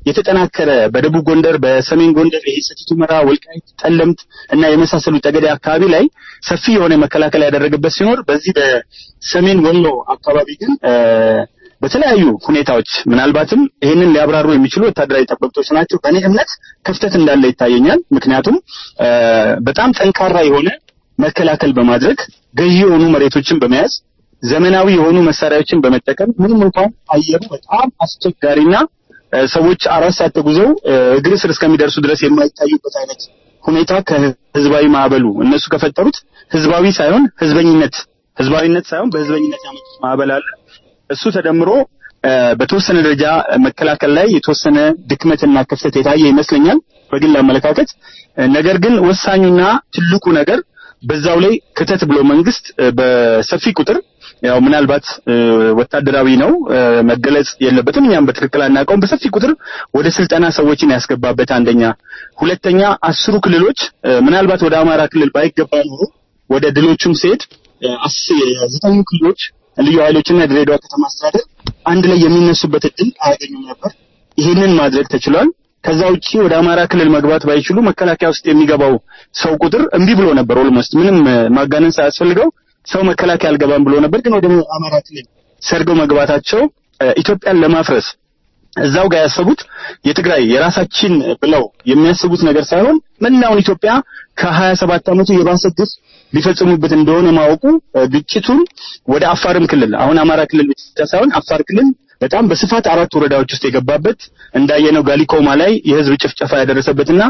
የተጠናከረ በደቡብ ጎንደር፣ በሰሜን ጎንደር ይሄ ሰቲት ሁመራ፣ ወልቃይት፣ ጠለምት እና የመሳሰሉ ጠገዴ አካባቢ ላይ ሰፊ የሆነ መከላከል ያደረገበት ሲኖር በዚህ በሰሜን ወሎ አካባቢ ግን በተለያዩ ሁኔታዎች ምናልባትም ይህንን ሊያብራሩ የሚችሉ ወታደራዊ ጠበብቶች ናቸው። በእኔ እምነት ክፍተት እንዳለ ይታየኛል። ምክንያቱም በጣም ጠንካራ የሆነ መከላከል በማድረግ ገዢ የሆኑ መሬቶችን በመያዝ ዘመናዊ የሆኑ መሳሪያዎችን በመጠቀም ምንም እንኳን አየሩ በጣም አስቸጋሪና ሰዎች አራት ሰዓት ተጉዘው እግር ስር እስከሚደርሱ ድረስ የማይታዩበት አይነት ሁኔታ ከህዝባዊ ማዕበሉ እነሱ ከፈጠሩት ህዝባዊ ሳይሆን ህዝበኝነት ህዝባዊነት ሳይሆን በህዝበኝነት ያመጡት ማዕበል አለ። እሱ ተደምሮ በተወሰነ ደረጃ መከላከል ላይ የተወሰነ ድክመትና ክፍተት የታየ ይመስለኛል በግል አመለካከት። ነገር ግን ወሳኙና ትልቁ ነገር በዛው ላይ ክተት ብሎ መንግስት በሰፊ ቁጥር ያው ምናልባት ወታደራዊ ነው መገለጽ የለበትም። እኛም በትክክል አናውቀውም። በሰፊ ቁጥር ወደ ስልጠና ሰዎችን ያስገባበት አንደኛ፣ ሁለተኛ አስሩ ክልሎች ምናልባት ወደ አማራ ክልል ባይገባ ኖሮ ወደ ድሎቹም ሲሄድ ዘጠኙ ክልሎች ልዩ ኃይሎችና የድሬዳዋ ከተማ አስተዳደር አንድ ላይ የሚነሱበት እድል አያገኙም ነበር። ይህንን ማድረግ ተችሏል። ከዛ ውጪ ወደ አማራ ክልል መግባት ባይችሉ መከላከያ ውስጥ የሚገባው ሰው ቁጥር እምቢ ብሎ ነበር። ኦልሞስት ምንም ማጋነን ሳያስፈልገው ሰው መከላከያ አልገባም ብሎ ነበር። ግን ወደ አማራ ክልል ሰርገው መግባታቸው ኢትዮጵያን ለማፍረስ እዛው ጋር ያሰቡት የትግራይ የራሳችን ብለው የሚያስቡት ነገር ሳይሆን መላውን ኢትዮጵያ ከሀያ ሰባት ዓመቱ የባሰ ግፍ ሊፈጽሙበት እንደሆነ ማወቁ ግጭቱን ወደ አፋርም ክልል አሁን አማራ ክልል ብቻ ሳይሆን አፋር ክልል በጣም በስፋት አራት ወረዳዎች ውስጥ የገባበት እንዳየነው ጋሊኮማ ላይ የህዝብ ጭፍጨፋ ያደረሰበትና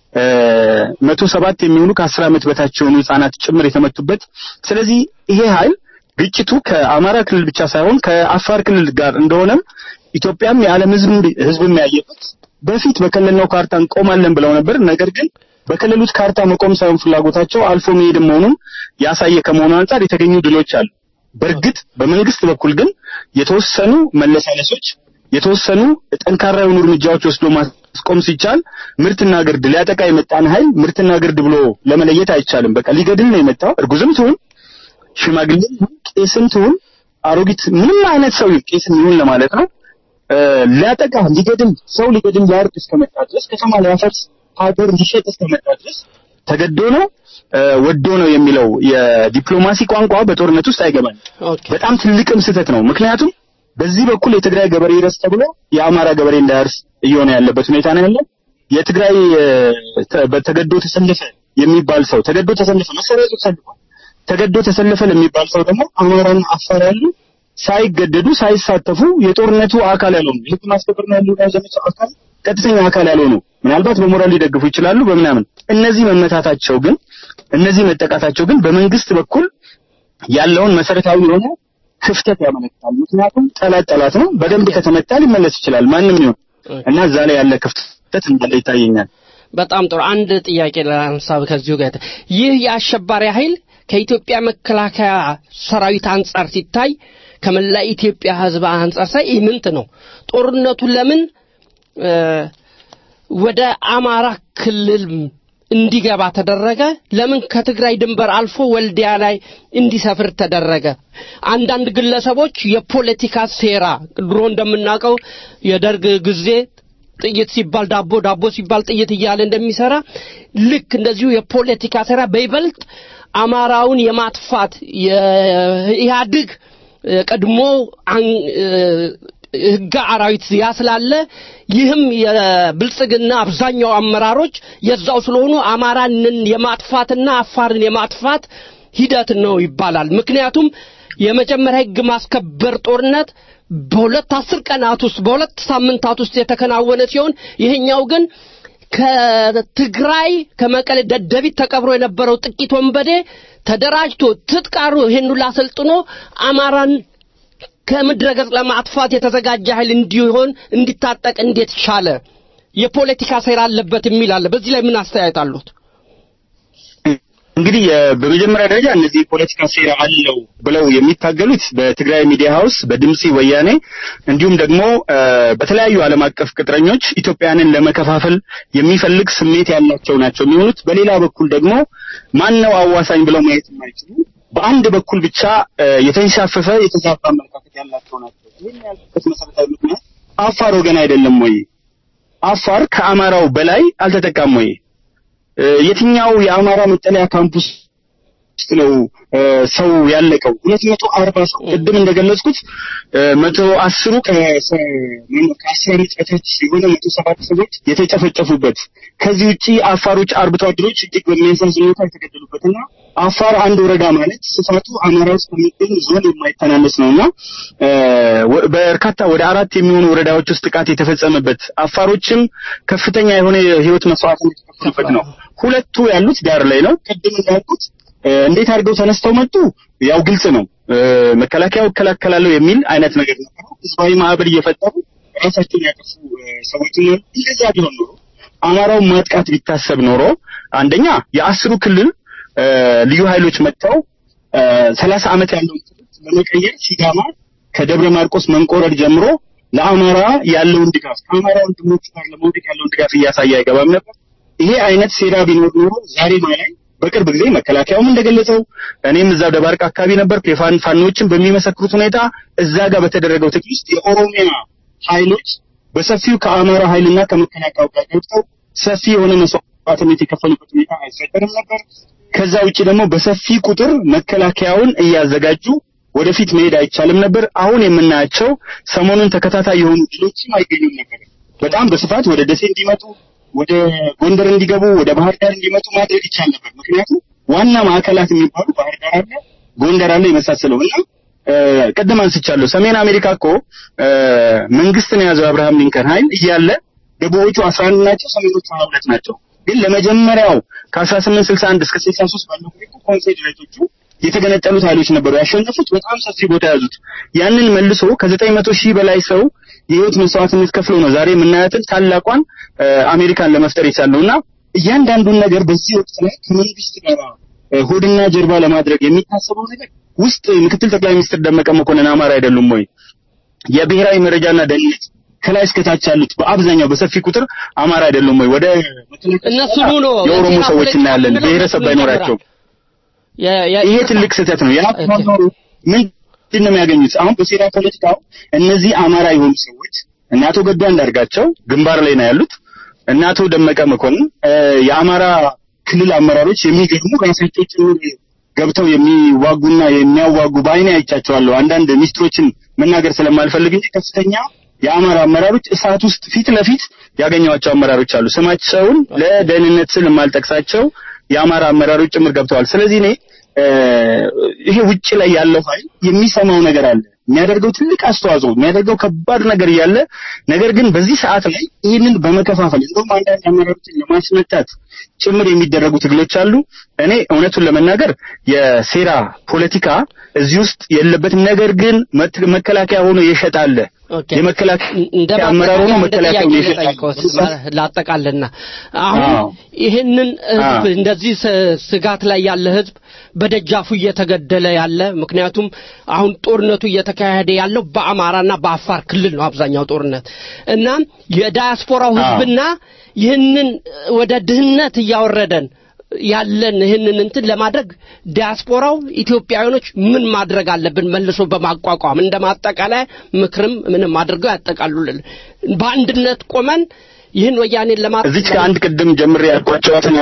መቶ ሰባት የሚሆኑ ከአስር ዓመት በታች የሆኑ ህጻናት ጭምር የተመቱበት ስለዚህ ይሄ ኃይል ግጭቱ ከአማራ ክልል ብቻ ሳይሆን ከአፋር ክልል ጋር እንደሆነም ኢትዮጵያም የዓለም ህዝብ ህዝብ የሚያየበት በፊት በከለልነው ካርታ እንቆማለን ብለው ነበር። ነገር ግን በከለሉት ካርታ መቆም ሳይሆን ፍላጎታቸው አልፎ መሄድ መሆኑን ያሳየ ከመሆኑ አንጻር የተገኙ ድሎች አሉ። በእርግጥ በመንግስት በኩል ግን የተወሰኑ መለሳለሶች፣ የተወሰኑ ጠንካራ የሆኑ እርምጃዎች ወስዶ ማስቆም ሲቻል ምርትና ግርድ ሊያጠቃ የመጣን ኃይል ምርትና ግርድ ብሎ ለመለየት አይቻልም። በቃ ሊገድል ነው የመጣው። እርጉዝም ትሁን ሽማግሌም ይሁን ቄስም ትሁን አሮጊት ምንም አይነት ሰው ቄስም ይሁን ለማለት ነው ሊያጠቃ ሊገድል ሰው ሊገድል ሊያርድ እስከመጣ ድረስ ከተማ ሊያፈርስ ሀገር ሊሸጥ እስከመጣ ድረስ ተገዶ ነው ወዶ ነው የሚለው የዲፕሎማሲ ቋንቋ በጦርነት ውስጥ አይገባም። በጣም ትልቅም ስህተት ነው። ምክንያቱም በዚህ በኩል የትግራይ ገበሬ ይረስ ተብሎ የአማራ ገበሬ እንዳያርስ እየሆነ ያለበት ሁኔታ ነው ያለው። የትግራይ በተገዶ ተሰለፈ የሚባል ሰው ተገዶ ተሰለፈ መሰረቱ ተሰልፏል። ተገዶ ተሰለፈ ለሚባል ሰው ደግሞ አማራና አፋር ያሉ ሳይገደዱ ሳይሳተፉ የጦርነቱ አካል ያልሆኑ የህግ ማስከበር ነው ያለው ዘመቻው አካል ቀጥተኛ አካል ያልሆኑ ምናልባት በሞራል ሊደግፉ ይችላሉ በምናምን እነዚህ መመታታቸው ግን እነዚህ መጠቃታቸው ግን በመንግስት በኩል ያለውን መሰረታዊ የሆነ ክፍተት ያመለክታል። ምክንያቱም ጠላት ጠላት ነው። በደንብ ከተመታ ሊመለስ ይችላል ማንም ይሁን እና እዛ ላይ ያለ ክፍተት እንዳለ ይታየኛል። በጣም ጥሩ። አንድ ጥያቄ ለሀሳብ ከዚሁ ጋር ይህ የአሸባሪ ኃይል ከኢትዮጵያ መከላከያ ሰራዊት አንጻር ሲታይ ከመላ ኢትዮጵያ ህዝብ አንጻር ሳይ ኢምንት ነው። ጦርነቱ ለምን ወደ አማራ ክልል እንዲገባ ተደረገ? ለምን ከትግራይ ድንበር አልፎ ወልዲያ ላይ እንዲሰፍር ተደረገ? አንዳንድ ግለሰቦች የፖለቲካ ሴራ ድሮ እንደምናውቀው የደርግ ጊዜ ጥይት ሲባል ዳቦ ዳቦ ሲባል ጥይት እያለ እንደሚሰራ ልክ እንደዚሁ የፖለቲካ ሴራ በይበልጥ አማራውን የማጥፋት የኢህአድግ ቀድሞ ህገ አራዊት ያ ስላለ ይህም የብልጽግና አብዛኛው አመራሮች የዛው ስለሆኑ አማራንን የማጥፋትና አፋርን የማጥፋት ሂደት ነው ይባላል። ምክንያቱም የመጀመሪያ ህግ ማስከበር ጦርነት በሁለት አስር ቀናት ውስጥ በሁለት ሳምንታት ውስጥ የተከናወነ ሲሆን ይሄኛው ግን ከትግራይ ከመቀሌ ደደቢት ተቀብሮ የነበረው ጥቂት ወንበዴ ተደራጅቶ ትጥቃሩ ይሄን ሁሉ አሰልጥኖ አማራን ከምድረ ገጽ ለማጥፋት የተዘጋጀ ኃይል እንዲሆን እንዲታጠቅ እንዴት ቻለ? የፖለቲካ ሴራ አለበት የሚል አለ። በዚህ ላይ ምን አስተያየት አሉት? እንግዲህ በመጀመሪያ ደረጃ እነዚህ የፖለቲካ ሴራ አለው ብለው የሚታገሉት በትግራይ ሚዲያ ሀውስ በድምፂ ወያኔ እንዲሁም ደግሞ በተለያዩ ዓለም አቀፍ ቅጥረኞች ኢትዮጵያንን ለመከፋፈል የሚፈልግ ስሜት ያላቸው ናቸው የሚሆኑት። በሌላ በኩል ደግሞ ማን ነው አዋሳኝ ብለው ማየት የማይችሉ በአንድ በኩል ብቻ የተንሻፈፈ የተዛባ አመለካከት ያላቸው ናቸው። ይህን ያልኩበት መሰረታዊ ምክንያት አፋር ወገን አይደለም ወይ? አፋር ከአማራው በላይ አልተጠቃም ወይ? እ፣ የትኛው የአማራ መጠለያ ካምፕስ ውስጥ ነው እ፣ ሰው ያለቀው? ሁለት መቶ አርባ ሰው ቅድም እንደገለጽኩት እ፣ መቶ አስሩ ከሰ- ማነው ከአስር ዓመት በታች የሆነ መቶ ሰባት ሰዎች የተጨፈጨፉበት ከዚህ ውጪ አፋሮች አርብቶ አደሮች እጅግ በሚያሳዝን ሁኔታ የተገደሉበትና አፋር አንድ ወረዳ ማለት ስፋቱ አማራ ውስጥ ከሚገኝ ዞን የማይተናነስ ነውና እ፣ ወ- በርካታ ወደ አራት የሚሆኑ ወረዳዎች ውስጥ ጥቃት የተፈጸመበት አፋሮችም ከፍተኛ የሆነ የህይወት መስዋዕትነት የተከፈሉበት ነው። ሁለቱ ያሉት ዳር ላይ ነው። ቅድም እንዳልኩት እ፣ እንዴት አድርገው ተነስተው መጡ? ያው ግልጽ ነው። እ፣ መከላከያው እከላከላለሁ የሚል አይነት ነገር ነበሩ። ህዝባዊ ማዕበል እየፈጠሩ ራሳቸውን ያጠፉ እ፣ ሰዎች ነው። እንደዛ ቢሆን ኖሮ አማራውን ማጥቃት ቢታሰብ ኖሮ አንደኛ የአስሩ ክልል እ፣ ልዩ ኃይሎች መጥተው ሰላሳ ዓመት ያለውን ትምህርት ለመቀየር ሲዳማ ከደብረ ማርቆስ መንቆረድ ጀምሮ ለአማራ ያለውን ድጋፍ ከአማራ ወንድሞቹ ጋር ለመውደቅ ያለውን ድጋፍ እያሳየ አይገባም ነበር። ይሄ አይነት ሴራ ቢኖር ኖሮ ዛሬ ላይ በቅርብ ጊዜ መከላከያውም እንደገለጸው እኔም እዛው ደባርቅ አካባቢ ነበርኩ። የፋን ፋኖችን በሚመሰክሩት ሁኔታ እዛ ጋር በተደረገው ትግል ውስጥ የኦሮሚያ ኃይሎች በሰፊው ከአማራ ኃይልና ከመከላከያው ጋር ገብተው ሰፊ የሆነ መስዋዕትነት የከፈሉበት ሁኔታ አይፈጠርም ነበር። ከዛ ውጭ ደግሞ በሰፊ ቁጥር መከላከያውን እያዘጋጁ ወደፊት መሄድ አይቻልም ነበር። አሁን የምናያቸው ሰሞኑን ተከታታይ የሆኑ ድሎችም አይገኙም ነበር። በጣም በስፋት ወደ ደሴ እንዲመጡ፣ ወደ ጎንደር እንዲገቡ፣ ወደ ባህር ዳር እንዲመጡ ማድረግ ይቻል ነበር። ምክንያቱም ዋና ማዕከላት የሚባሉ ባህር ዳር አለ፣ ጎንደር አለ የመሳሰለው እና ቅድም አንስቻለሁ። ሰሜን አሜሪካ እኮ መንግስትን የያዘው አብርሃም ሊንከን ኃይል እያለ ደቡቦቹ 11 ናቸው፣ ሰሜኖቹ 22 ናቸው። ግን ለመጀመሪያው ከ1861 እስከ 63 ባለው ሁኔታ ኮንፌዴሬቶቹ የተገነጠሉት ኃይሎች ነበሩ ያሸነፉት፣ በጣም ሰፊ ቦታ ያዙት። ያንን መልሶ ከዘጠኝ መቶ ሺህ በላይ ሰው የህይወት መስዋዕትነት ከፍሎ ነው ዛሬ የምናያትን ታላቋን አሜሪካን ለመፍጠር የቻለውና እያንዳንዱን ነገር በዚህ ወቅት ላይ ከመንግስት ጋር ሆድና ጀርባ ለማድረግ የሚታሰበው ነገር ውስጥ ምክትል ጠቅላይ ሚኒስትር ደመቀ መኮንን አማራ አይደሉም ወይ? የብሔራዊ መረጃና ደህንነት ከላይ እስከታች ያሉት በአብዛኛው በሰፊ ቁጥር አማራ አይደሉም ወይ? ወደ እነሱ ነው የኦሮሞ ሰዎች እናያለን ብሔረሰብ ባይኖራቸው ይሄ ትልቅ ስህተት ነው። ያ ምንድን ነው የሚያገኙት? አሁን በሴራ ፖለቲካው እነዚህ አማራ የሆኑ ሰዎች እነ አቶ ገዱ አንዳርጋቸው ግንባር ላይ ነው ያሉት፣ እነ አቶ ደመቀ መኮንን የአማራ ክልል አመራሮች የሚገርሙ ራሳቸው ጭምር ገብተው የሚዋጉና የሚያዋጉ በአይኔ አይቻቸዋለሁ። አንዳንድ ሚስጥሮችን መናገር ስለማልፈልግ እንጂ ከፍተኛ የአማራ አመራሮች እሳት ውስጥ ፊት ለፊት ያገኘዋቸው አመራሮች አሉ። ስማቸውን ለደህንነት ስል የማልጠቅሳቸው የአማራ አመራሮች ጭምር ገብተዋል። ስለዚህ እኔ ይሄ ውጭ ላይ ያለው ኃይል የሚሰማው ነገር አለ የሚያደርገው ትልቅ አስተዋጽኦ የሚያደርገው ከባድ ነገር እያለ ነገር ግን በዚህ ሰዓት ላይ ይህንን በመከፋፈል እንደውም አንዳንድ አመራሮችን ለማስመታት ጭምር የሚደረጉ ትግሎች አሉ። እኔ እውነቱን ለመናገር የሴራ ፖለቲካ እዚህ ውስጥ የለበትም። ነገር ግን መከላከያ ሆኖ የሸጣለ የመከላከያ አመራር ሆኖ መከላከያውን የሸጣለ ላጠቃልና አሁን ይህንን ህዝብ እንደዚህ ስጋት ላይ ያለ ህዝብ በደጃፉ እየተገደለ ያለ ምክንያቱም አሁን ጦርነቱ እየተካሄደ ያለው በአማራና በአፋር ክልል ነው አብዛኛው ጦርነት እና የዳያስፖራው ህዝብና ይህንን ወደ ድህነት እያወረደን ያለን ይህንን እንትን ለማድረግ ዲያስፖራው ኢትዮጵያውያኖች ምን ማድረግ አለብን? መልሶ በማቋቋም እንደ ማጠቃለያ ምክርም ምንም አድርገው ያጠቃሉልን። በአንድነት ቆመን ይህን ወያኔን ለማ እዚች ከአንድ ቅድም ጀምሬ ያልኳቸዋትን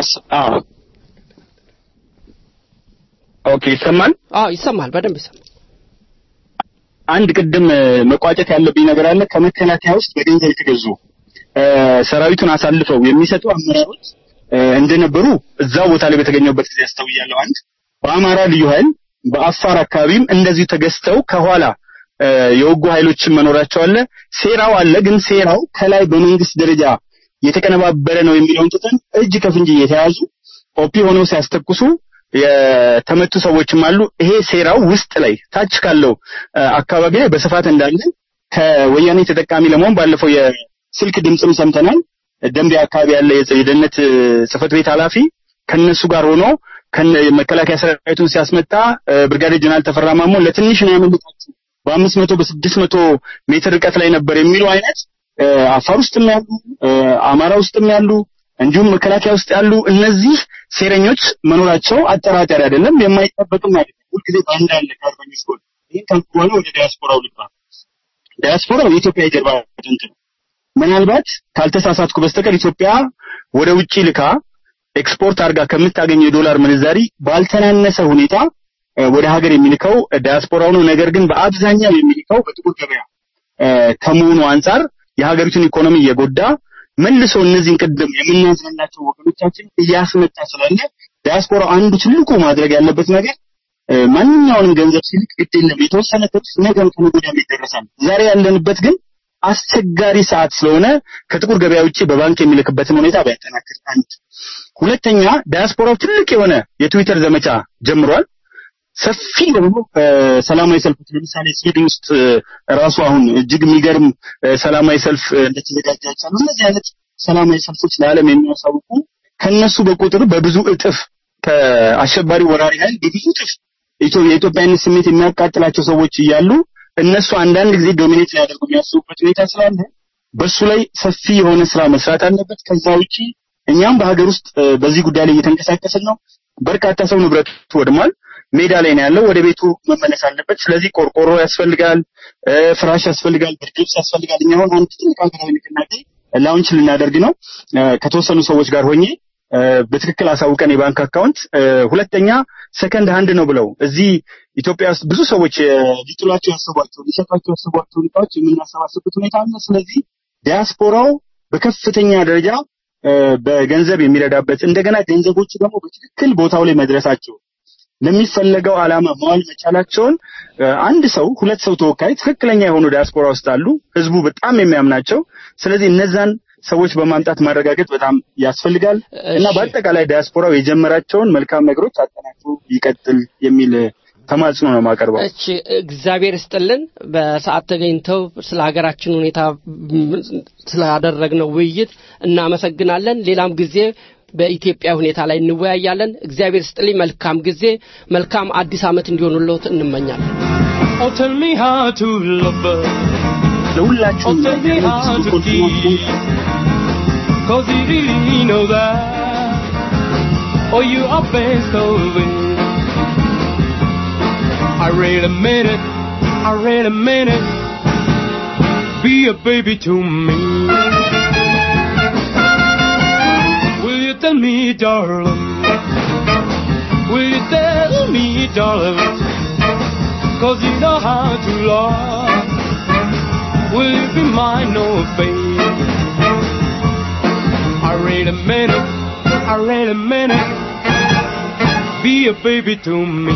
ኦኬ፣ ይሰማል? አዎ ይሰማል፣ በደንብ ይሰማል። አንድ ቅድም መቋጨት ያለብኝ ነገር አለ። ከመከላከያ ውስጥ በገንዘብ የተገዙ ሰራዊቱን አሳልፈው የሚሰጡ አመራሮች እንደነበሩ እዛው ቦታ ላይ በተገኘበት ጊዜ አስተውያለሁ። አንድ በአማራ ልዩ ኃይል በአፋር አካባቢም እንደዚሁ ተገዝተው ከኋላ የወጉ ኃይሎችን መኖራቸው አለ። ሴራው አለ። ግን ሴራው ከላይ በመንግስት ደረጃ የተቀነባበረ ነው የሚለውን ትተን እጅ ከፍንጅ እየተያዙ ኦፒ ሆነው ሲያስተኩሱ የተመቱ ሰዎችም አሉ። ይሄ ሴራው ውስጥ ላይ ታች ካለው አካባቢ ላይ በስፋት እንዳለ ከወያኔ ተጠቃሚ ለመሆን ባለፈው የስልክ ድምፅም ሰምተናል። ደንቢያ አካባቢ ያለ የደህንነት ጽህፈት ቤት ኃላፊ ከነሱ ጋር ሆኖ መከላከያ ሰራዊቱን ሲያስመጣ ብርጋዴር ጀነራል ተፈራ ማሞ ለትንሽ ነው ያመለጣችሁ በአምስት መቶ በስድስት መቶ ሜትር ርቀት ላይ ነበር የሚሉ አይነት አፋር ውስጥም ያሉ አማራ ውስጥም ያሉ እንዲሁም መከላከያ ውስጥ ያሉ እነዚህ ሴረኞች መኖራቸው አጠራጣሪ አይደለም፣ የማይጠበቅም አይደለም። ሁልጊዜ በአንድ ያለ ከአርበኞች ጎን ይህን ካልኩ በኋላ ወደ ዲያስፖራው ልባ ዲያስፖራው የኢትዮጵያ የጀርባ አጥንት ነው። ምናልባት ካልተሳሳትኩ በስተቀር ኢትዮጵያ ወደ ውጪ ልካ ኤክስፖርት አድርጋ ከምታገኘው የዶላር ምንዛሪ ባልተናነሰ ሁኔታ እ፣ ወደ ሀገር የሚልከው ዲያስፖራው ነው። ነገር ግን በአብዛኛው የሚልከው በጥቁር ገበያ እ፣ ከመሆኑ አንጻር የሀገሪቱን ኢኮኖሚ እየጎዳ መልሶ እነዚህን ቅድም የምናዝንላቸው ወገኖቻችን እያስመጣ ስላለ ዲያስፖራው አንዱ ትልቁ ማድረግ ያለበት ነገር እ፣ ማንኛውንም ገንዘብ ሲልክ ግድ የለም የተወሰነ ትርፍ ነገም ከነገ ወዲያም ይደረሳል። ዛሬ ያለንበት ግን አስቸጋሪ ሰዓት ስለሆነ ከጥቁር ገበያ ውጭ በባንክ የሚልክበትን ሁኔታ ቢያጠናክር አንድ። ሁለተኛ ዲያስፖራው ትልቅ የሆነ የትዊተር ዘመቻ ጀምሯል። ሰፊ ደግሞ እ፣ ሰላማዊ ሰልፎች ለምሳሌ ስዊድን ውስጥ እ፣ ራሱ አሁን እጅግ የሚገርም እ፣ ሰላማዊ ሰልፍ እ፣ እንደተዘጋጀ አይቻሉ። እነዚህ አይነት ሰላማዊ ሰልፎች ለዓለም የሚያሳውቁ ከነሱ በቁጥር በብዙ እጥፍ ከአሸባሪ ወራሪ ኃይል በብዙ እጥፍ ኢትዮ- የኢትዮጵያዊነት ስሜት የሚያቃጥላቸው ሰዎች እያሉ እነሱ አንዳንድ ጊዜ ዶሚኔት ሊያደርጉ የሚያስቡበት ሁኔታ ስላለ በሱ ላይ ሰፊ የሆነ ስራ መስራት አለበት። ከዛ ውጪ እኛም በሀገር ውስጥ እ፣ በዚህ ጉዳይ ላይ እየተንቀሳቀስን ነው። በርካታ ሰው ንብረቱ ወድሟል። ሜዳ ላይ ነው ያለው። ወደ ቤቱ መመለስ አለበት። ስለዚህ ቆርቆሮ ያስፈልጋል፣ እ፣ ፍራሽ ያስፈልጋል፣ ብርድ ልብስ ያስፈልጋል። እኛ አሁን አንድ ትልቅ ሀገራዊ ንቅናቄ ላውንች ልናደርግ ነው እ፣ ከተወሰኑ ሰዎች ጋር ሆኜ እ፣ በትክክል አሳውቀን የባንክ አካውንት እ፣ ሁለተኛ ሰከንድ ሃንድ ነው ብለው እዚህ ኢትዮጵያ ውስጥ ብዙ ሰዎች እ፣ ሊጥሏቸው ያሰቧቸው ሊሸጧቸው ያሰቧቸውን እቃዎች የምናሰባስብበት ሁኔታ አለ። ስለዚህ ዲያስፖራው በከፍተኛ ደረጃ እ፣ በገንዘብ የሚረዳበት እንደገና ገንዘቦቹ ደግሞ በትክክል ቦታው ላይ መድረሳቸው ለሚፈለገው ዓላማ መዋል መቻላቸውን እ፣ አንድ ሰው ሁለት ሰው ተወካይ ትክክለኛ የሆኑ ዲያስፖራ ውስጥ አሉ። ህዝቡ በጣም የሚያምናቸው። ስለዚህ እነዛን ሰዎች በማምጣት ማረጋገጥ በጣም ያስፈልጋል እና በአጠቃላይ ዲያስፖራው የጀመራቸውን መልካም ነገሮች አጠናክሮ ይቀጥል የሚል እ፣ ተማጽኖ ነው የማቀርበው። እሺ እግዚአብሔር ይስጥልን። በሰዓት ተገኝተው ስለ ሀገራችን ሁኔታ ም- ስላደረግነው ውይይት እናመሰግናለን። ሌላም ጊዜ በኢትዮጵያ ሁኔታ ላይ እንወያያለን። እግዚአብሔር ይስጥልኝ። መልካም ጊዜ፣ መልካም አዲስ ዓመት እንዲሆኑልዎት እንመኛለን። Oh, tell me how to love her. ለሁላችሁም Oh, tell me how to keep. Cause you really know that. Oh, you are best of it. I really mean it. I really mean it. Be a baby to me. Will you tell me, darling? Will you tell me, darling? Cause you know how to love. Will you be mine, no babe? I really meant it. I really meant it. Be a baby to me.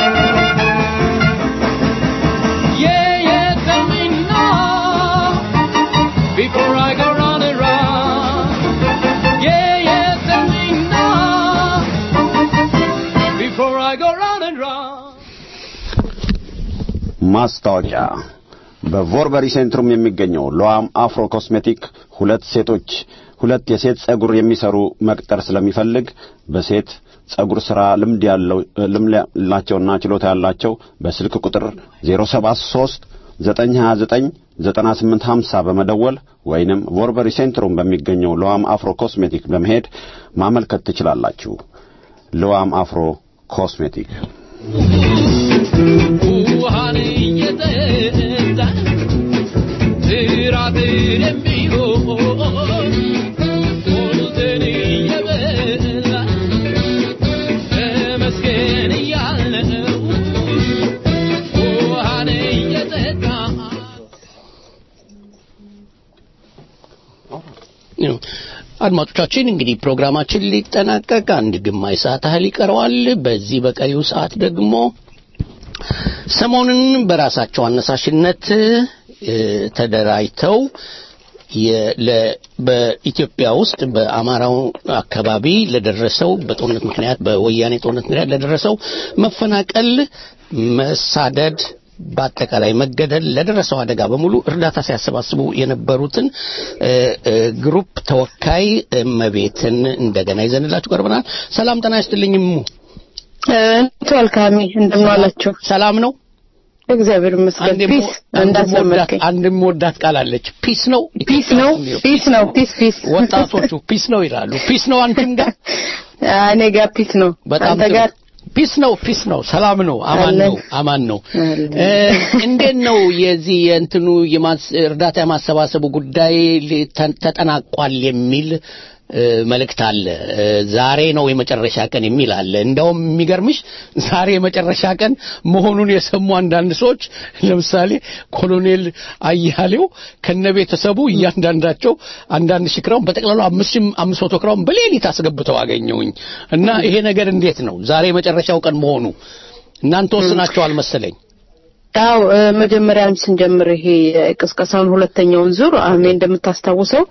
Yeah, yeah, tell me now. Before I go round and round. Yeah, yeah, tell me now. Before I go round and round. ማስታወቂያ በቮርበሪ ሴንትሩም የሚገኘው ሎአም አፍሮ ኮስሜቲክ ሁለት ሴቶች ሁለት የሴት ጸጉር የሚሰሩ መቅጠር ስለሚፈልግ በሴት ጸጉር ስራ ልምድ ያለው ልምድ ያላቸውና ችሎታ ያላቸው በስልክ ቁጥር 073 929 9850 በመደወል ወይንም ቮርበሪ ሴንትሩም በሚገኘው ሎአም አፍሮ ኮስሜቲክ በመሄድ ማመልከት ትችላላችሁ። ሎአም አፍሮ ኮስሜቲክ ውሃን እየጠጣ ትራትን የሚሆን ሞትን እየበላ ተመስገን እያልነው ውሃን እየጠጣ ነው። አድማጮቻችን እንግዲህ ፕሮግራማችን ሊጠናቀቅ አንድ ግማሽ ሰዓት ያህል ይቀረዋል። በዚህ በቀሪው ሰዓት ደግሞ ሰሞኑን በራሳቸው አነሳሽነት እ፣ ተደራጅተው የ- ለ- በኢትዮጵያ ውስጥ በአማራው አካባቢ ለደረሰው በጦርነት ምክንያት በወያኔ ጦርነት ምክንያት ለደረሰው መፈናቀል፣ መሳደድ በአጠቃላይ መገደል ለደረሰው አደጋ በሙሉ እርዳታ ሲያሰባስቡ የነበሩትን እ፣ እ፣ ግሩፕ ተወካይ እመቤትን እንደገና ይዘንላችሁ ቀርበናል። ሰላም ጤና ይስጥልኝ እሙ። ተወልካሚ እንደምን ዋላችሁ? ሰላም ነው። እግዚአብሔር ይመስገን። አንድ ፒስ እንዳስለመድከኝ አንድ የምወዳት ቃል አለች። ፒስ ነው ፒስ ነው ፒስ ነው ፒስ ፒስ ወጣቶቹ ፒስ ነው ይላሉ። ፒስ ነው አንቺም ጋር እኔ ጋር ፒስ ነው። በጣም አንተ ጥሩ። ጋር ፒስ ነው ፒስ ነው ሰላም ነው አማን ነው አማን ነው እ፣ እንዴት ነው የዚህ የእንትኑ የማስ እርዳታ የማሰባሰቡ ጉዳይ ሊ- ተ- ተጠናቋል የሚል እ፣ መልእክት አለ እ፣ ዛሬ ነው የመጨረሻ ቀን የሚል አለ እንደውም የሚገርምሽ ዛሬ የመጨረሻ ቀን መሆኑን የሰሙ አንዳንድ ሰዎች ለምሳሌ ኮሎኔል አያሌው ከነ ቤተሰቡ እያንዳንዳቸው አንዳንድ ሺህ ክራውን በጠቅላላ አምስት ሺህ አምስት መቶ ክራውን በሌሊት አስገብተው አገኘውኝ እና ይሄ ነገር እንዴት ነው ዛሬ የመጨረሻው ቀን መሆኑ እናንተ ወስናቸዋል መሰለኝ ያው እ፣ መጀመሪያም ስንጀምር ይሄ ቅስቀሳውን ሁለተኛውን ዙር አሁን እንደምታስታውሰው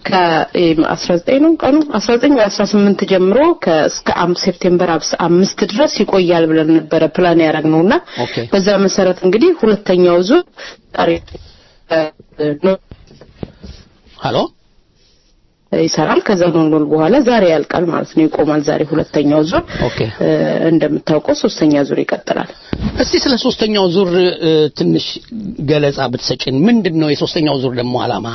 ከ19 ነው ቀኑ 19 ወይ 18 ጀምሮ ከእስከ አም- ሴፕቴምበር አምስ- አምስት ድረስ ይቆያል ብለን ነበረ ፕላን ያደረግነውና ኦኬ በዛ መሰረት እንግዲህ ሁለተኛው ዙር ዛሬ እ፣ ነው ሀሎ ይሰራል። ከዛ ኖርማል በኋላ ዛሬ ያልቃል ማለት ነው፣ ይቆማል። ዛሬ ሁለተኛው ዙር ኦኬ እ፣ እንደምታውቀው ሶስተኛ ዙር ይቀጥላል። እስቲ ስለ ሶስተኛው ዙር እ፣ ትንሽ ገለጻ ብትሰጭን ምንድን ነው የሶስተኛው ዙር ደግሞ አላማ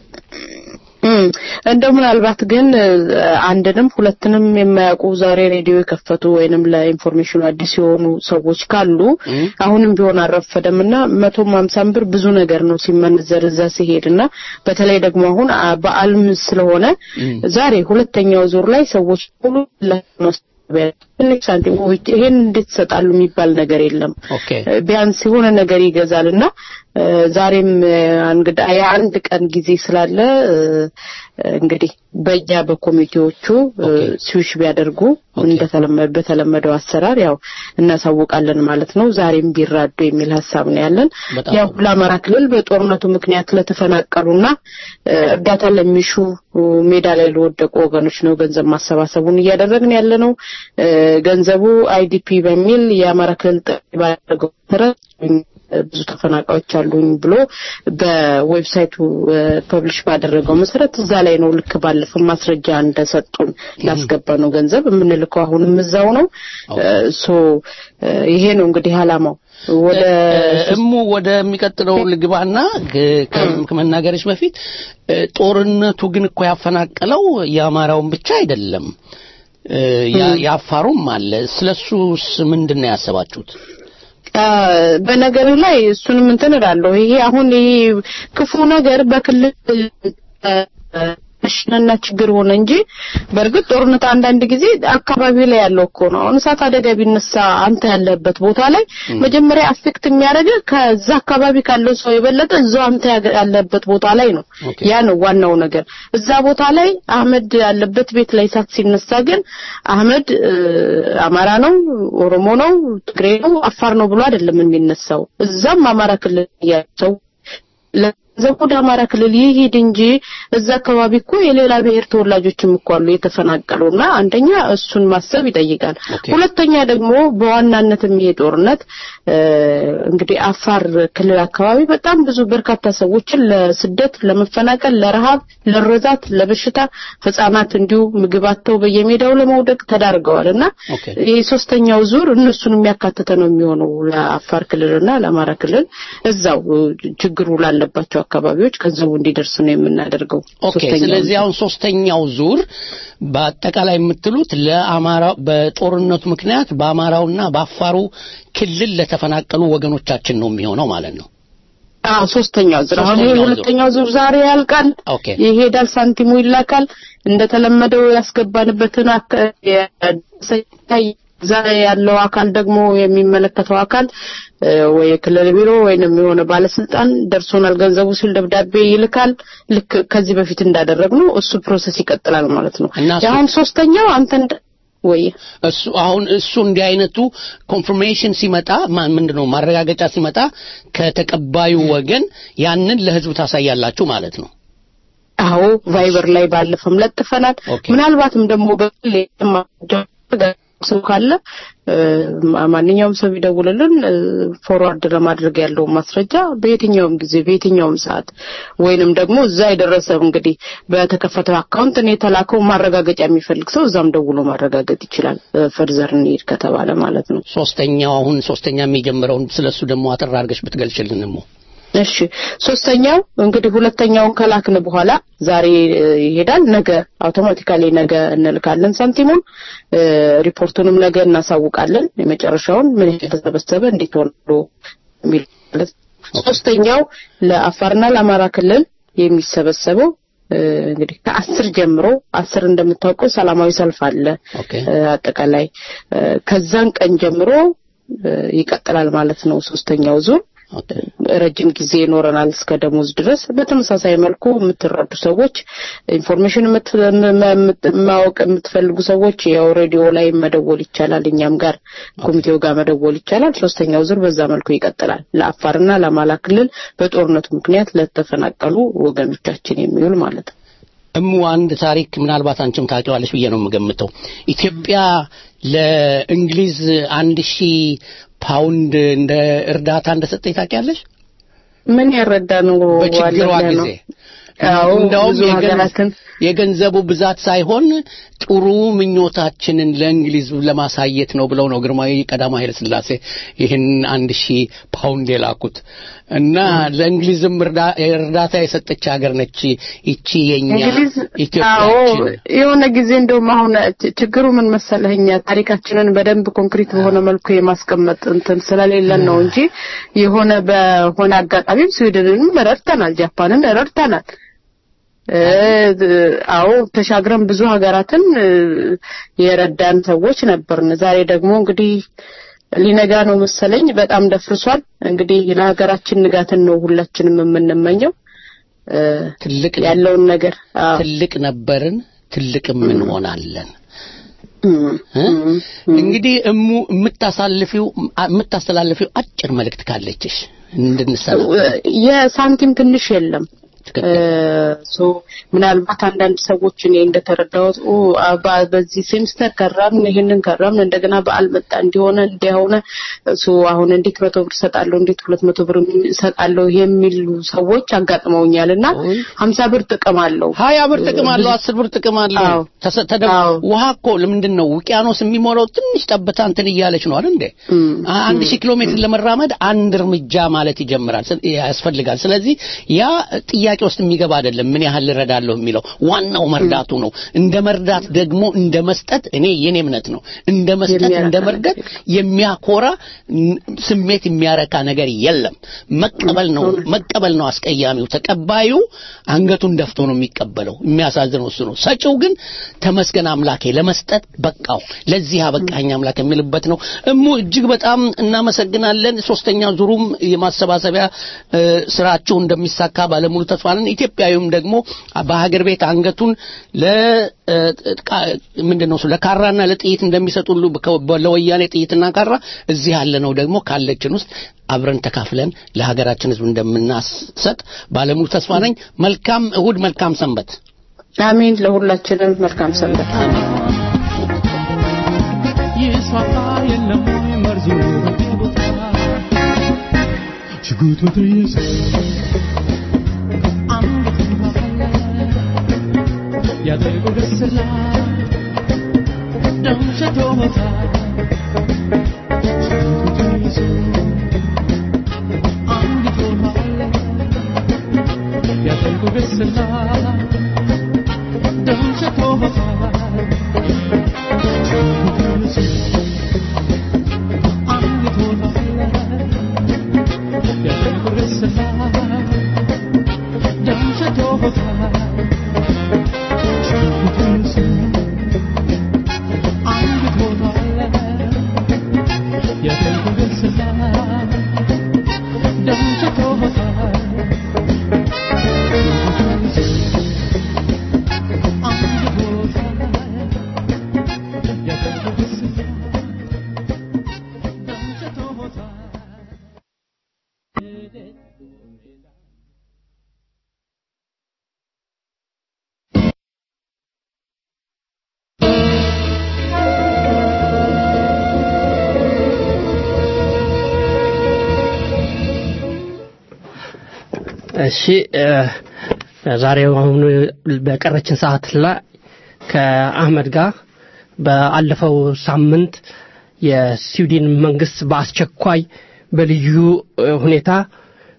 እም፣ እንደው ምናልባት ግን እ፣ አንድንም ሁለትንም የማያውቁ ዛሬ ሬዲዮ የከፈቱ ወይንም ለኢንፎርሜሽኑ አዲስ የሆኑ ሰዎች ካሉ አሁንም ቢሆን አልረፈደም እና መቶም ሀምሳም ብር ብዙ ነገር ነው ሲመነዘር እዛ ሲሄድ እና በተለይ ደግሞ አሁን አ- በዓልም ስለሆነ ዛሬ ሁለተኛው ዙር ላይ ሰዎች ሁሉ ለማስተባበያ ትንሽ ሳንቲም ወይ ይሄን እንዴት ይሰጣሉ የሚባል ነገር የለም። ኦኬ ቢያንስ የሆነ ነገር ይገዛል እና እ፣ ዛሬም እ፣ እንግዳ የአንድ ቀን ጊዜ ስላለ እ፣ እንግዲህ በእኛ በኮሚቴዎቹ እ፣ ስዊሽ ቢያደርጉ እንደተለመደ በተለመደው አሰራር ያው እናሳውቃለን ማለት ነው። ዛሬም ቢራዱ የሚል ሀሳብ ነው ያለን። በጣም ያው ለአማራ ክልል በጦርነቱ ምክንያት ለተፈናቀሉና እ፣ እርዳታ ለሚሹ እ፣ ሜዳ ላይ ለወደቁ ወገኖች ነው ገንዘብ ማሰባሰቡን እያደረግን ያለ ነው። እ፣ ገንዘቡ አይዲፒ በሚል የአማራ ክልል ጥሪ ባደረገው መሰረት ብዙ ተፈናቃዮች አሉኝ ብሎ በዌብሳይቱ ፐብሊሽ ባደረገው መሰረት እዛ ላይ ነው ልክ ባለፈው ማስረጃ እንደሰጡን ላስገባ ነው ገንዘብ የምንልከው አሁንም እዛው ነው ሶ ይሄ ነው እንግዲህ አላማው ወደ እሙ ወደሚቀጥለው ልግባና ግ- ከ- ከመናገርሽ በፊት እ፣ ጦርነቱ ግን እኮ ያፈናቀለው የአማራውን ብቻ አይደለም እ፣ ያ- የአፋሩም አለ ስለሱስ ምንድን ነው ያሰባችሁት አ፣ በነገር ላይ እሱንም እንትን እላለሁ። ይሄ አሁን ይሄ ክፉ ነገር በክልል ሽነና ችግር ሆነ እንጂ በእርግጥ ጦርነት አንዳንድ ጊዜ አካባቢ ላይ ያለው እኮ ነው። አሁን እሳት አደጋ ቢነሳ አንተ ያለበት ቦታ ላይ መጀመሪያ አፌክት የሚያደርግ ከዛ አካባቢ ካለው ሰው የበለጠ እዛው አንተ ያገ- ያለበት ቦታ ላይ ነው። ያ ነው ዋናው ነገር። እዛ ቦታ ላይ አህመድ ያለበት ቤት ላይ እሳት ሲነሳ ግን አህመድ እ፣ አማራ ነው፣ ኦሮሞ ነው፣ ትግሬ ነው፣ አፋር ነው ብሎ አይደለም የሚነሳው። እዛም አማራ ክልል ያለው ሰው ለገንዘቡ ወደ አማራ ክልል ይሄድ እንጂ እዛ አካባቢ እኮ የሌላ ብሔር ተወላጆችም እኮ አሉ የተፈናቀሉና አንደኛ እሱን ማሰብ ይጠይቃል። ሁለተኛ ደግሞ በዋናነትም ይሄ ጦርነት እ፣ እንግዲህ አፋር ክልል አካባቢ በጣም ብዙ በርካታ ሰዎችን ለስደት፣ ለመፈናቀል፣ ለረሃብ፣ ለረዛት፣ ለበሽታ ህጻናት እንዲሁ ምግብ አጥተው በየሜዳው ለመውደቅ ተዳርገዋል እና ይህ ሶስተኛው ዙር እነሱን የሚያካትተ ነው የሚሆነው ለአፋር ክልልና ለአማራ ክልል እዛው እ፣ ችግሩ ላለባቸው አካባቢዎች ገንዘቡ እንዲደርስ ነው የምናደርገው። ኦኬ ሶስተኛው ስለዚህ ዙር። አሁን ሶስተኛው ዙር በአጠቃላይ የምትሉት ለአማራ በጦርነቱ ምክንያት በአማራውና በአፋሩ ክልል ለተፈናቀሉ ወገኖቻችን ነው የሚሆነው ማለት ነው አዎ ሶስተኛው ዙር አሁን ይሄ ሶስተኛው ዙር። ሁለተኛው ዙር ዛሬ ያልቃል። ኦኬ ይሄዳል፣ ሳንቲሙ ይላካል። እንደተለመደው ያስገባንበትን አካ- የ- እዛ ያለው አካል ደግሞ የሚመለከተው አካል እ፣ ወይ የክልል ቢሮ ወይንም የሆነ ባለስልጣን ደርሶናል ገንዘቡ ሲል ደብዳቤ ይልካል። ልክ ከዚህ በፊት እንዳደረግነው እሱ ፕሮሰስ ይቀጥላል ማለት ነው። እና እሱ- አሁን ሶስተኛው አንተ እንደ ወይ እሱ አሁን እሱ እንዲህ አይነቱ ኮንፍርሜሽን ሲመጣ ማ- ምንድነው ማረጋገጫ ሲመጣ ከተቀባዩ ወገን ያንን ለህዝብ ታሳያላችሁ ማለት ነው አዎ ቫይበር ላይ ባለፈም ለጥፈናል። ምናልባትም ደግሞ በግል የማደርገው ሰው ካለ እ፣ ማ- ማንኛውም ሰው ቢደውልልን እ፣ ፎርዋርድ ለማድረግ ያለውን ማስረጃ በየትኛውም ጊዜ በየትኛውም ሰዓት ወይንም ደግሞ እዛ የደረሰው እንግዲህ በተከፈተው አካውንት እኔ የተላከው ማረጋገጫ የሚፈልግ ሰው እዛም ደውሎ ማረጋገጥ ይችላል። እ፣ ፈርዘር እንሂድ ከተባለ ማለት ነው። ሶስተኛው አሁን ሶስተኛ የሚጀምረውን ስለሱ ደግሞ አጠር አድርገሽ ብትገልጭልን እሞ እሺ ሶስተኛው እንግዲህ ሁለተኛውን ከላክን በኋላ ዛሬ እ, ይሄዳል ነገ አውቶማቲካሊ ነገ እንልካለን ሳንቲሙን እ, ሪፖርቱንም ነገ እናሳውቃለን የመጨረሻውን ምን የተሰበሰበ እንዴት ሆኖ የሚል ማለት ነው። ሶስተኛው ለአፋርና ለአማራ ክልል የሚሰበሰበው እ, እንግዲህ ከአስር ጀምሮ አስር እንደምታውቀው ሰላማዊ ሰልፍ አለ እ, አጠቃላይ እ, ከዛን ቀን ጀምሮ እ, ይቀጥላል ማለት ነው ሶስተኛው ዙር ረጅም ጊዜ ይኖረናል እስከ ደሞዝ ድረስ። በተመሳሳይ መልኩ የምትረዱ ሰዎች ኢንፎርሜሽን የምት- የምት- ማወቅ የምትፈልጉ ሰዎች ያው ሬዲዮ ላይ መደወል ይቻላል። እኛም ጋር ኮሚቴው ጋር መደወል ይቻላል። ሶስተኛው ዙር በዛ መልኩ ይቀጥላል። ለአፋርና ለአማራ ክልል በጦርነቱ ምክንያት ለተፈናቀሉ ወገኖቻችን የሚውል ማለት ነው። እሙ አንድ ታሪክ ምናልባት አንቺም ታውቂዋለሽ ብዬ ነው የምገምተው። ኢትዮጵያ ለእንግሊዝ አንድ ሺህ ፓውንድ እንደ እርዳታ እንደሰጠች ታውቂያለሽ? ምን ያረዳ ነው በችግሯ ዋለለ ነው? ጊዜ አዎ እንደውም ብዙ የገን- ሀገራትን የገንዘቡ ብዛት ሳይሆን ጥሩ ምኞታችንን ለእንግሊዝ ለማሳየት ነው ብለው ነው ግርማዊ ቀዳማዊ ኃይለ ሥላሴ ይህን አንድ ሺህ ፓውንድ የላኩት እና ለእንግሊዝም እርዳ- እርዳታ የሰጠች ሀገር ነች ይቺ የኛ እንግሊዝ አዎ ኢትዮጵያችን። የሆነ ጊዜ እንደውም አሁን ች- ችግሩ ምን መሰለህ እኛ ታሪካችንን በደንብ ኮንክሪት በሆነ መልኩ የማስቀመጥ እንትን ስለሌለን ነው እንጂ የሆነ በሆነ አጋጣሚም ስዊድንንም ረድተናል፣ ጃፓንን ረድተናል። እ፣ አዎ ተሻግረን ብዙ ሀገራትን እ፣ የረዳን ሰዎች ነበርን። ዛሬ ደግሞ እንግዲህ ሊነጋ ነው መሰለኝ፣ በጣም ደፍርሷል። እንግዲህ ለሀገራችን ንጋትን ነው ሁላችንም የምንመኘው እ፣ ትልቅ ያለውን ነገር አዎ ትልቅ ነበርን፣ ትልቅም እንሆናለን። እ? እንግዲህ እሙ የምታሳልፊው የምታስተላልፊው አጭር መልእክት ካለችሽ እንድንሰማ የሳንቲም ትንሽ የለም። ሶ ምናልባት አንዳንድ ሰዎች እኔ እንደተረዳሁት ኦ አባ በዚህ ሴምስተር ከራምን ይሄንን ከራምን እንደገና በዓል መጣ እንዲሆነ እንዲሆነ ሶ አሁን እንዴት መቶ ብር እሰጣለሁ እንዴት ሁለት መቶ ብር እሰጣለሁ የሚሉ ሰዎች አጋጥመውኛል እና ሀምሳ ብር ጥቅም አለው ሀያ ብር ጥቅም አለው፣ አስር ብር ጥቅም አለው። ተሰ- ተደ- ውሃ እኮ ለምንድን ነው ውቅያኖስ የሚሞላው? ትንሽ ጠብታ እንትን እያለች ነው አይደል እንዴ? አንድ ሺህ ኪሎ ሜትር ለመራመድ አንድ እርምጃ ማለት ይጀምራል ስለ- ያስፈልጋል። ስለዚህ ያ ጥያቄ ውስጥ የሚገባ አይደለም። ምን ያህል እረዳለሁ የሚለው ዋናው መርዳቱ ነው። እንደ መርዳት ደግሞ እንደ መስጠት እኔ የኔ እምነት ነው። እንደ መስጠት እንደ መርዳት የሚያኮራ ን- ስሜት የሚያረካ ነገር የለም። መቀበል ነው መቀበል ነው አስቀያሚው። ተቀባዩ አንገቱን ደፍቶ ነው የሚቀበለው። የሚያሳዝነው እሱ ነው። ሰጪው ግን ተመስገን አምላኬ ለመስጠት በቃው ለዚህ አበቃኝ አምላክ የሚልበት ነው። እሙ እጅግ በጣም እናመሰግናለን። ሶስተኛ ዙሩም የማሰባሰቢያ እ፣ ስራችሁ እንደሚሳካ ባለሙሉ ተስፋ ነን። ኢትዮጵያዊም ደግሞ በሀገር ቤት አንገቱን ለ እ፣ ቃ- ምንድን ነው እሱ ለካራና ለጥይት እንደሚሰጡ ሁሉ ከ- ለወያኔ ጥይትና ካራ እዚህ ያለ ነው ደግሞ ካለችን ውስጥ አብረን ተካፍለን ለሀገራችን ሕዝብ እንደምናሰጥ ባለሙሉ ተስፋ ነኝ። መልካም እሁድ፣ መልካም ሰንበት። አሜን። ለሁላችንም መልካም ሰንበት። ይስፋፋ የለም ወይ መርዙ ቦታ ሽጉጡ ተየሰ አንገቱን ካፈለ ያደርጉ ደስላ ደም ሸቶ ቦታ ሽጉጡ ተይዞ አንገቱን ካፈለ ያደርጉ ደስላ ደም ሸቶ ቦታ እሺ እ፣ ዛሬው አሁን በቀረችን ሰዓት ላይ ከአህመድ ጋር በአለፈው ሳምንት የስዊድን መንግስት በአስቸኳይ በልዩ እ፣ ሁኔታ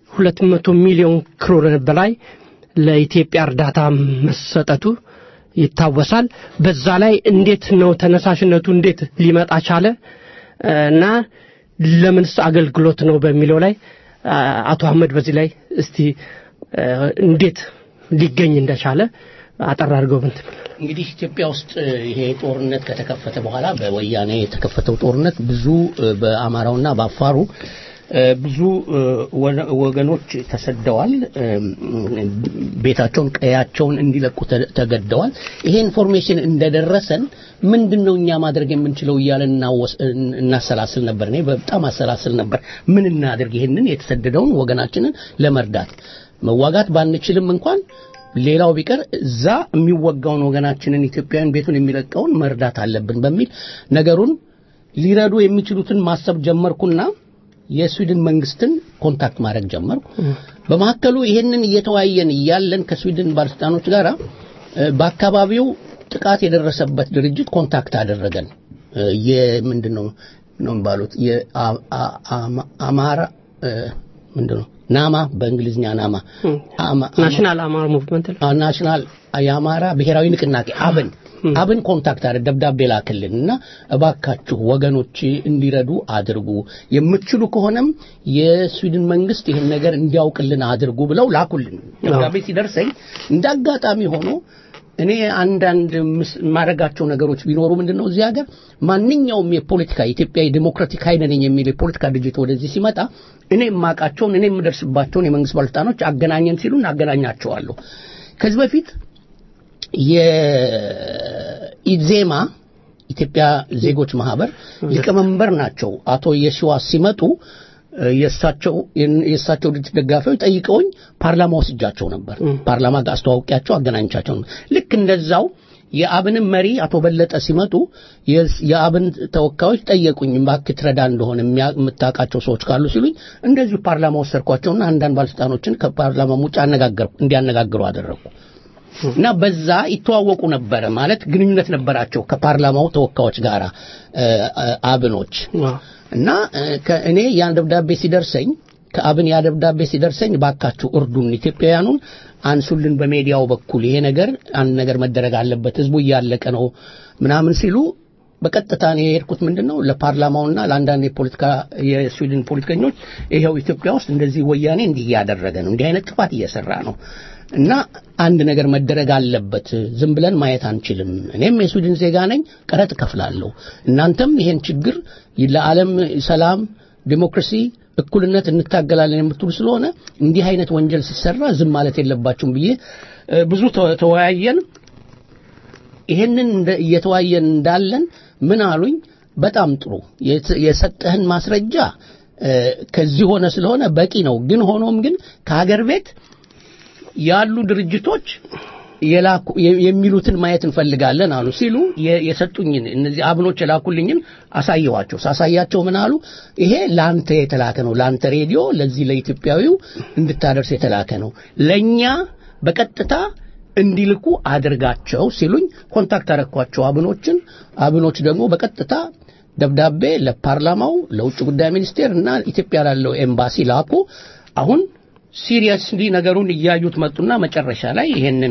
ሁለት መቶ ሚሊዮን ክሮን በላይ ለኢትዮጵያ እርዳታ መሰጠቱ ይታወሳል። በዛ ላይ እንዴት ነው ተነሳሽነቱ እንዴት ሊመጣ ቻለ እና ለምንስ አገልግሎት ነው በሚለው ላይ አቶ አህመድ በዚህ ላይ እስቲ እንዴት ሊገኝ እንደቻለ አጠር አድርገው ብንት እንግዲህ ኢትዮጵያ ውስጥ ይሄ ጦርነት ከተከፈተ በኋላ በወያኔ የተከፈተው ጦርነት ብዙ በአማራውና በአፋሩ ብዙ ወገኖች ተሰደዋል። ቤታቸውን፣ ቀያቸውን እንዲለቁ ተገደዋል። ይሄ ኢንፎርሜሽን እንደደረሰን ምንድን ነው እኛ ማድረግ የምንችለው እያለን እናሰላስል ነበር። እኔ በጣም አሰላስል ነበር። ምን እናድርግ ይህንን የተሰደደውን ወገናችንን ለመርዳት መዋጋት ባንችልም እንኳን ሌላው ቢቀር እዛ የሚወጋውን ወገናችንን ኢትዮጵያውያን ቤቱን የሚለቀውን መርዳት አለብን በሚል ነገሩን ሊረዱ የሚችሉትን ማሰብ ጀመርኩና የስዊድን መንግስትን ኮንታክት ማድረግ ጀመርኩ። በመካከሉ ይሄንን እየተወያየን እያለን ከስዊድን ባለስልጣኖች ጋር በአካባቢው ጥቃት የደረሰበት ድርጅት ኮንታክት አደረገን። የምንድን ነው ነው ባሉት የአማራ ምንድን ነው ናማ በእንግሊዝኛ ናማ ናሽናል አማራ ሙቭመንት ናሽናል የአማራ ብሔራዊ ንቅናቄ አብን አብን ኮንታክት አድርግ ደብዳቤ ላክልን እና እባካችሁ ወገኖች እንዲረዱ አድርጉ፣ የምትችሉ ከሆነም የስዊድን መንግስት ይህን ነገር እንዲያውቅልን አድርጉ ብለው ላኩልን። ደብዳቤ ሲደርሰኝ እንደ አጋጣሚ ሆኖ እኔ አንዳንድ የማደርጋቸው ነገሮች ቢኖሩ ምንድን ነው እዚህ ሀገር ማንኛውም የፖለቲካ ኢትዮጵያ የዲሞክራቲክ ኃይል ነኝ የሚል የፖለቲካ ድርጅት ወደዚህ ሲመጣ እኔ የማውቃቸውን እኔ የምደርስባቸውን የመንግስት ባለስልጣኖች አገናኘን ሲሉን አገናኛቸዋለሁ። ከዚህ በፊት የኢዜማ ኢትዮጵያ ዜጎች ማህበር ሊቀመንበር ናቸው አቶ የሺዋስ ሲመጡ የእሳቸው የእሳቸው ድርጅት ደጋፊዎች ጠይቀውኝ ፓርላማ ወስጃቸው ነበር። ፓርላማ ጋር አስተዋውቂያቸው አገናኝቻቸው ነበር። ልክ እንደዛው የአብንም መሪ አቶ በለጠ ሲመጡ የአብን ተወካዮች ጠየቁኝ፣ እባክህ ትረዳ እንደሆነ የምታውቃቸው ሰዎች ካሉ ሲሉኝ እንደዚሁ ፓርላማ ወሰድኳቸውና አንዳንድ ባለስልጣኖችን ከፓርላማ ውጭ አነጋገርኩ እንዲያነጋግሩ አደረግኩ። እና በዛ ይተዋወቁ ነበረ ማለት ግንኙነት ነበራቸው ከፓርላማው ተወካዮች ጋር አብኖች እና እኔ ያን ደብዳቤ ሲደርሰኝ ከአብን ያ ደብዳቤ ሲደርሰኝ ባካችሁ እርዱን፣ ኢትዮጵያውያኑን አንሱልን በሜዲያው በኩል ይሄ ነገር አንድ ነገር መደረግ አለበት፣ ህዝቡ እያለቀ ነው ምናምን ሲሉ በቀጥታ ነው የሄድኩት። ምንድን ነው ለፓርላማውና ለአንዳንድ የፖለቲካ የስዊድን ፖለቲከኞች ይኸው ኢትዮጵያ ውስጥ እንደዚህ ወያኔ እንዲህ እያደረገ ነው፣ እንዲህ አይነት ጥፋት እየሰራ ነው እና አንድ ነገር መደረግ አለበት። ዝም ብለን ማየት አንችልም። እኔም የስዊድን ዜጋ ነኝ፣ ቀረጥ እከፍላለሁ። እናንተም ይሄን ችግር ለዓለም ሰላም፣ ዲሞክራሲ፣ እኩልነት እንታገላለን የምትሉ ስለሆነ እንዲህ አይነት ወንጀል ሲሰራ ዝም ማለት የለባችሁም ብዬ ብዙ ተወያየን። ይሄንን እየተወያየን እንዳለን ምን አሉኝ፣ በጣም ጥሩ የሰጠህን ማስረጃ ከዚህ ሆነ ስለሆነ በቂ ነው። ግን ሆኖም ግን ከሀገር ቤት ያሉ ድርጅቶች የላኩ የሚሉትን ማየት እንፈልጋለን አሉ ሲሉ የሰጡኝን እነዚህ አብኖች የላኩልኝን አሳየዋቸው። ሳሳያቸው ምን አሉ? ይሄ ለአንተ የተላከ ነው፣ ለአንተ ሬዲዮ፣ ለዚህ ለኢትዮጵያዊው እንድታደርስ የተላከ ነው፣ ለእኛ በቀጥታ እንዲልኩ አድርጋቸው ሲሉኝ ኮንታክት አረኳቸው አብኖችን። አብኖች ደግሞ በቀጥታ ደብዳቤ ለፓርላማው፣ ለውጭ ጉዳይ ሚኒስቴር እና ኢትዮጵያ ላለው ኤምባሲ ላኩ። አሁን ሲሪየስሊ ነገሩን እያዩት መጡና መጨረሻ ላይ ይሄንን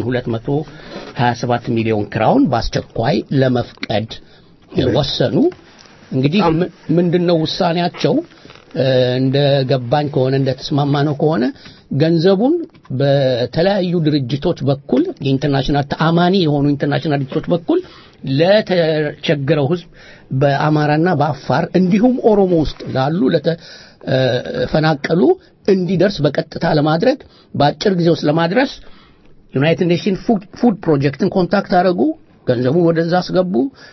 227 ሚሊዮን ክራውን በአስቸኳይ ለመፍቀድ ወሰኑ። እንግዲህ ምንድነው ውሳኔያቸው? እንደ ገባኝ ከሆነ እንደ ተስማማ ነው ከሆነ ገንዘቡን በተለያዩ ድርጅቶች በኩል የኢንተርናሽናል ተአማኒ የሆኑ ኢንተርናሽናል ድርጅቶች በኩል ለተቸገረው ሕዝብ በአማራና በአፋር እንዲሁም ኦሮሞ ውስጥ ላሉ ለተፈናቀሉ እንዲደርስ በቀጥታ ለማድረግ በአጭር ጊዜ ውስጥ ለማድረስ ዩናይትድ ኔሽን ፉድ ፕሮጀክትን ኮንታክት አደረጉ። ገንዘቡን ወደዛ አስገቡ።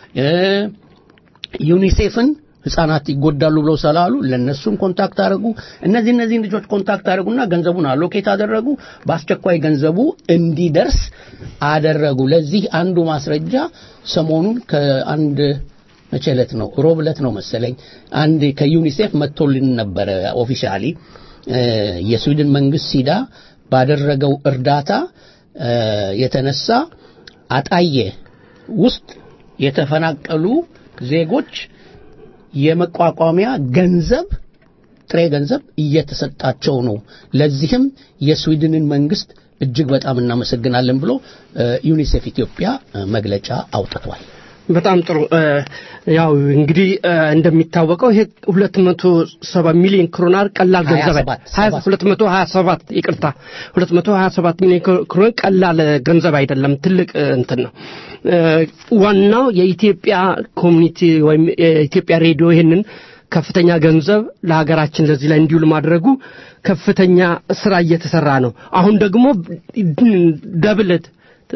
ዩኒሴፍን ህጻናት ይጎዳሉ ብለው ስላሉ ለነሱም ኮንታክት አደረጉ። እነዚህ እነዚህ ልጆች ኮንታክት አደረጉና ገንዘቡን አሎኬት አደረጉ። በአስቸኳይ ገንዘቡ እንዲደርስ አደረጉ። ለዚህ አንዱ ማስረጃ ሰሞኑን ከአንድ መቼ ዕለት ነው? ሮብ ዕለት ነው መሰለኝ አንድ ከዩኒሴፍ መጥቶልን ነበረ ኦፊሻሊ የስዊድን መንግስት ሲዳ ባደረገው እርዳታ የተነሳ አጣየ ውስጥ የተፈናቀሉ ዜጎች የመቋቋሚያ ገንዘብ ጥሬ ገንዘብ እየተሰጣቸው ነው። ለዚህም የስዊድንን መንግስት እጅግ በጣም እናመሰግናለን ብሎ እ፣ ዩኒሴፍ ኢትዮጵያ እ፣ መግለጫ አውጥቷል። በጣም ጥሩ እ፣ ያው እንግዲህ እ፣ እንደሚታወቀው ይሄ 270 ሚሊዮን ክሮናር ቀላል ገንዘብ 27 ሀያ- 227 ይቅርታ 227 ሚሊዮን ክሮናር ቀላል ገንዘብ አይደለም ትልቅ እ፣ እንትን ነው እ፣ ዋናው የኢትዮጵያ ኮሚኒቲ ወይም የኢትዮጵያ ሬዲዮ ይህንን ከፍተኛ ገንዘብ ለሀገራችን ለዚህ ላይ እንዲውል ማድረጉ ከፍተኛ ስራ እየተሰራ ነው አሁን ደግሞ ደብለት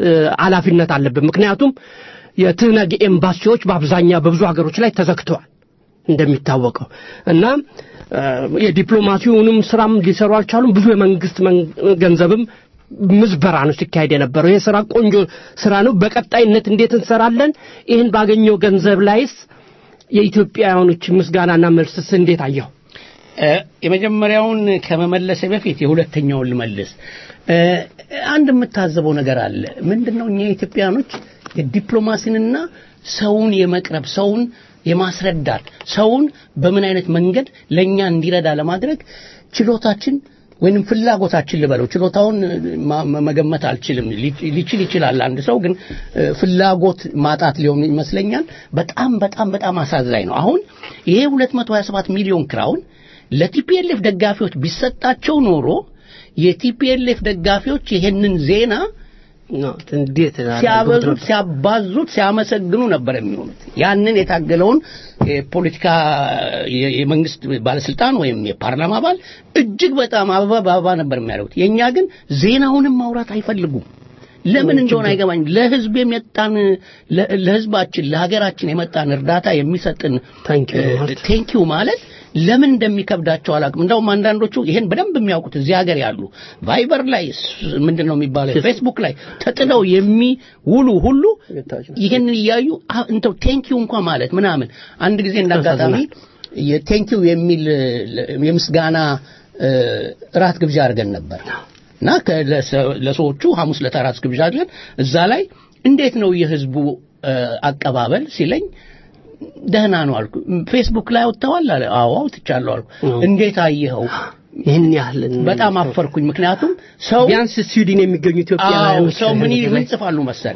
ኃላፊነት አለብን ምክንያቱም የትህነግ ኤምባሲዎች በአብዛኛው በብዙ ሀገሮች ላይ ተዘግተዋል እንደሚታወቀው እና እ፣ የዲፕሎማሲውንም ስራም ሊሰሩ አልቻሉም ብዙ የመንግስት መን- ገንዘብም ምዝበራ ነው ሲካሄድ የነበረው ይህ ስራ ቆንጆ ስራ ነው በቀጣይነት እንዴት እንሰራለን ይህን ባገኘው ገንዘብ ላይስ የኢትዮጵያውያኖች ምስጋናና መልስስ እንዴት አየው እ፣ የመጀመሪያውን ከመመለሴ በፊት የሁለተኛውን ልመልስ። እ፣ አንድ የምታዘበው ነገር አለ። ምንድነው እኛ ኢትዮጵያኖች የዲፕሎማሲንና ሰውን የመቅረብ ሰውን የማስረዳት ሰውን በምን አይነት መንገድ ለኛ እንዲረዳ ለማድረግ ችሎታችን ወይንም ፍላጎታችን ልበለው ችሎታውን ማ- ማ- መገመት አልችልም ሊ- ሊችል ይችላል አንድ ሰው ግን እ፣ ፍላጎት ማጣት ሊሆን ይመስለኛል በጣም በጣም በጣም አሳዛኝ ነው አሁን ይሄ 227 ሚሊዮን ክራውን ለቲፒኤልኤፍ ደጋፊዎች ቢሰጣቸው ኖሮ የቲፒኤልኤፍ ደጋፊዎች ይሄንን ዜና እንዴት ሲያበዙት ሲያባዙት ሲያመሰግኑ ነበር የሚሆኑት ያንን የታገለውን የፖለቲካ የ- የመንግስት ባለስልጣን ወይም የፓርላማ አባል እጅግ በጣም አበባ በአበባ ነበር የሚያደርጉት የእኛ ግን ዜናውንም ማውራት አይፈልጉም ለምን እንደሆነ አይገባኝ ለህዝብ የመጣን ለ- ለህዝባችን ለሀገራችን የመጣን እርዳታ የሚሰጥን ቴንኪው ማለት ለምን እንደሚከብዳቸው አላውቅም እንደውም አንዳንዶቹ ይሄን በደንብ የሚያውቁት እዚህ ሀገር ያሉ ቫይበር ላይ ስ- ምንድን ነው የሚባለው ፌስቡክ ላይ ተጥለው የሚውሉ ሁሉ ይሄንን እያዩ አ- እንደው ቴንኪው እንኳ ማለት ምናምን አንድ ጊዜ እንዳጋጣሚ የቴንኪው የሚል ለ- የምስጋና እ፣ እራት ግብዣ አድርገን ነበር እና ከ- ለሰ- ለሰዎቹ ሐሙስ ዕለት እራት ግብዣ አድርገን እዛ ላይ እንዴት ነው የህዝቡ እ፣ አቀባበል ሲለኝ ደህና ነው አልኩ ፌስቡክ ላይ አውጥተዋል አለ አዎ አውጥቻለሁ አልኩ እንዴት አየኸው ይህን ያህል በጣም አፈርኩኝ ምክንያቱም ሰው ቢያንስ ስዊድን የሚገኙ አዎ ኢትዮጵያውያኖች ሰው ምን ይ- ምን ጽፋሉ መሰለ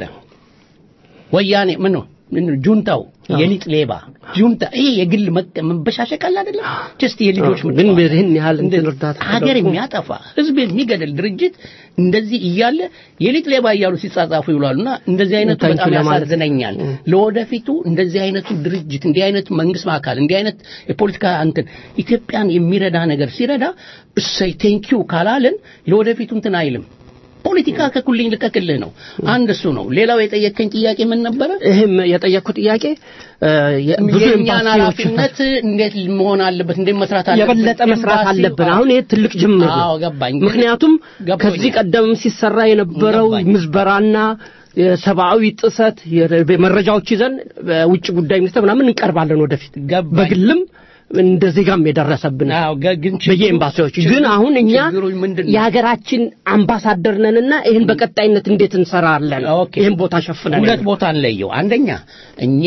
ወያኔ ምን ነው ምን ነው? ጁንታው የሊጥ ሌባ ጁንታ ይሄ የግል መቀ- መበሻሸቅ አለ አይደለም ጀስት የልጆች ግን ምጽዋት። ይህን ያህል እንትን እንደ- እርዳታ ሀገር ተደርጎ- የሚያጠፋ ህዝብ የሚገድል ድርጅት እንደዚህ እያለ የሊጥ ሌባ እያሉ ሲጻጻፉ ይውላሉና እንደዚህ አይነቱ ታንኪ በጣም ለማለት- ያሳዝነኛል ለወደፊቱ እንደዚህ አይነቱ ድርጅት እንዲህ አይነት መንግስት አካል እንዲህ አይነት የፖለቲካ እንትን ኢትዮጵያን የሚረዳ ነገር ሲረዳ እሰይ ቴንኪው ካላልን ለወደፊቱ እንትን አይልም ፖለቲካ ከኩልኝ ልቀቅልህ ነው አንድ እሱ ነው ሌላው የጠየቀኝ ጥያቄ ምን ነበረ ይህም የጠየቅኩት ጥያቄ እ፣ የ- ብዙ የእኛን ኤምባሲዎች ኃላፊነት እንዴት መሆን አለበት እንዴት መስራት አለበት የበለጠ መስራት ኤምባሲው- አለብን አሁን ይሄ ትልቅ ጅምር ነው አዎ ገባኝ ግን ምክንያቱም ገባኝ። ከዚህ ቀደም ሲሰራ የነበረው ምዝበራና የሰብአዊ ጥሰት የረ- መረጃዎች ይዘን በውጭ ጉዳይ ሚኒስትር ምናምን እንቀርባለን ወደፊት በግልም እንደ ዜጋም የደረሰብን በየኤምባሲዎች ግን አሁን እኛ የሀገራችን አምባሳደር ነንና ይህን በቀጣይነት እንዴት እንሰራለን ይህን ቦታ ሸፍነን ሁለት ቦታ እንለየው አንደኛ እኛ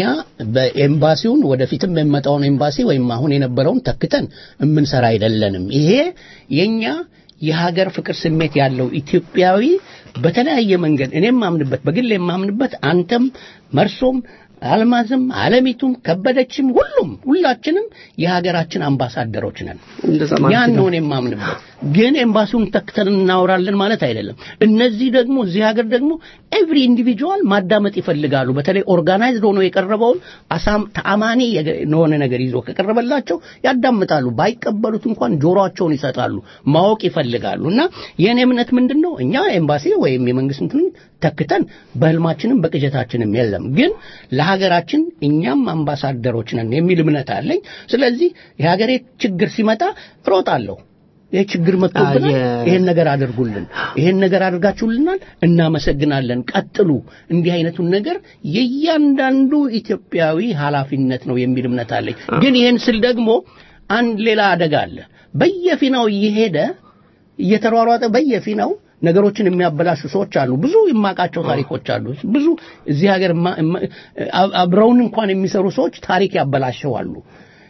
በኤምባሲውን ወደፊትም የሚመጣውን ኤምባሲ ወይም አሁን የነበረውን ተክተን የምንሰራ አይደለንም ይሄ የኛ የሀገር ፍቅር ስሜት ያለው ኢትዮጵያዊ በተለያየ መንገድ እኔም ማምንበት በግል የማምንበት አንተም መርሶም አልማዝም አለሚቱም ከበደችም ሁሉም ሁላችንም የሀገራችን አምባሳደሮች ነን ያን ነው እኔ የማምንበት ግን ኤምባሲውን ተክተን እናወራለን ማለት አይደለም እነዚህ ደግሞ እዚህ ሀገር ደግሞ ኤቭሪ ኢንዲቪጁዋል ማዳመጥ ይፈልጋሉ በተለይ ኦርጋናይዝድ ሆኖ የቀረበውን አሳም ተአማኒ የሆነ ነገር ይዞ ከቀረበላቸው ያዳምጣሉ ባይቀበሉት እንኳን ጆሮአቸውን ይሰጣሉ ማወቅ ይፈልጋሉ እና የእኔ እምነት ምንድን ነው እኛ ኤምባሲ ወይም የመንግስት እንትን ተክተን በህልማችንም በቅጀታችንም የለም ግን ለሀገራችን እኛም አምባሳደሮች ነን የሚል እምነት አለኝ ስለዚህ የሀገሬ ችግር ሲመጣ እሮጣለሁ ይህ ችግር መጥቶብናል ይሄን ነገር አድርጉልን ይሄን ነገር አድርጋችሁልናል እናመሰግናለን ቀጥሉ እንዲህ አይነቱን ነገር የእያንዳንዱ ኢትዮጵያዊ ኃላፊነት ነው የሚል እምነት አለኝ ግን ይሄን ስል ደግሞ አንድ ሌላ አደጋ አለ በየፊናው እየሄደ እየተሯሯጠ በየፊናው ነገሮችን የሚያበላሹ ሰዎች አሉ ብዙ የማውቃቸው ታሪኮች አሉ ብዙ እዚህ ሀገር አብረውን እንኳን የሚሰሩ ሰዎች ታሪክ ያበላሸዋሉ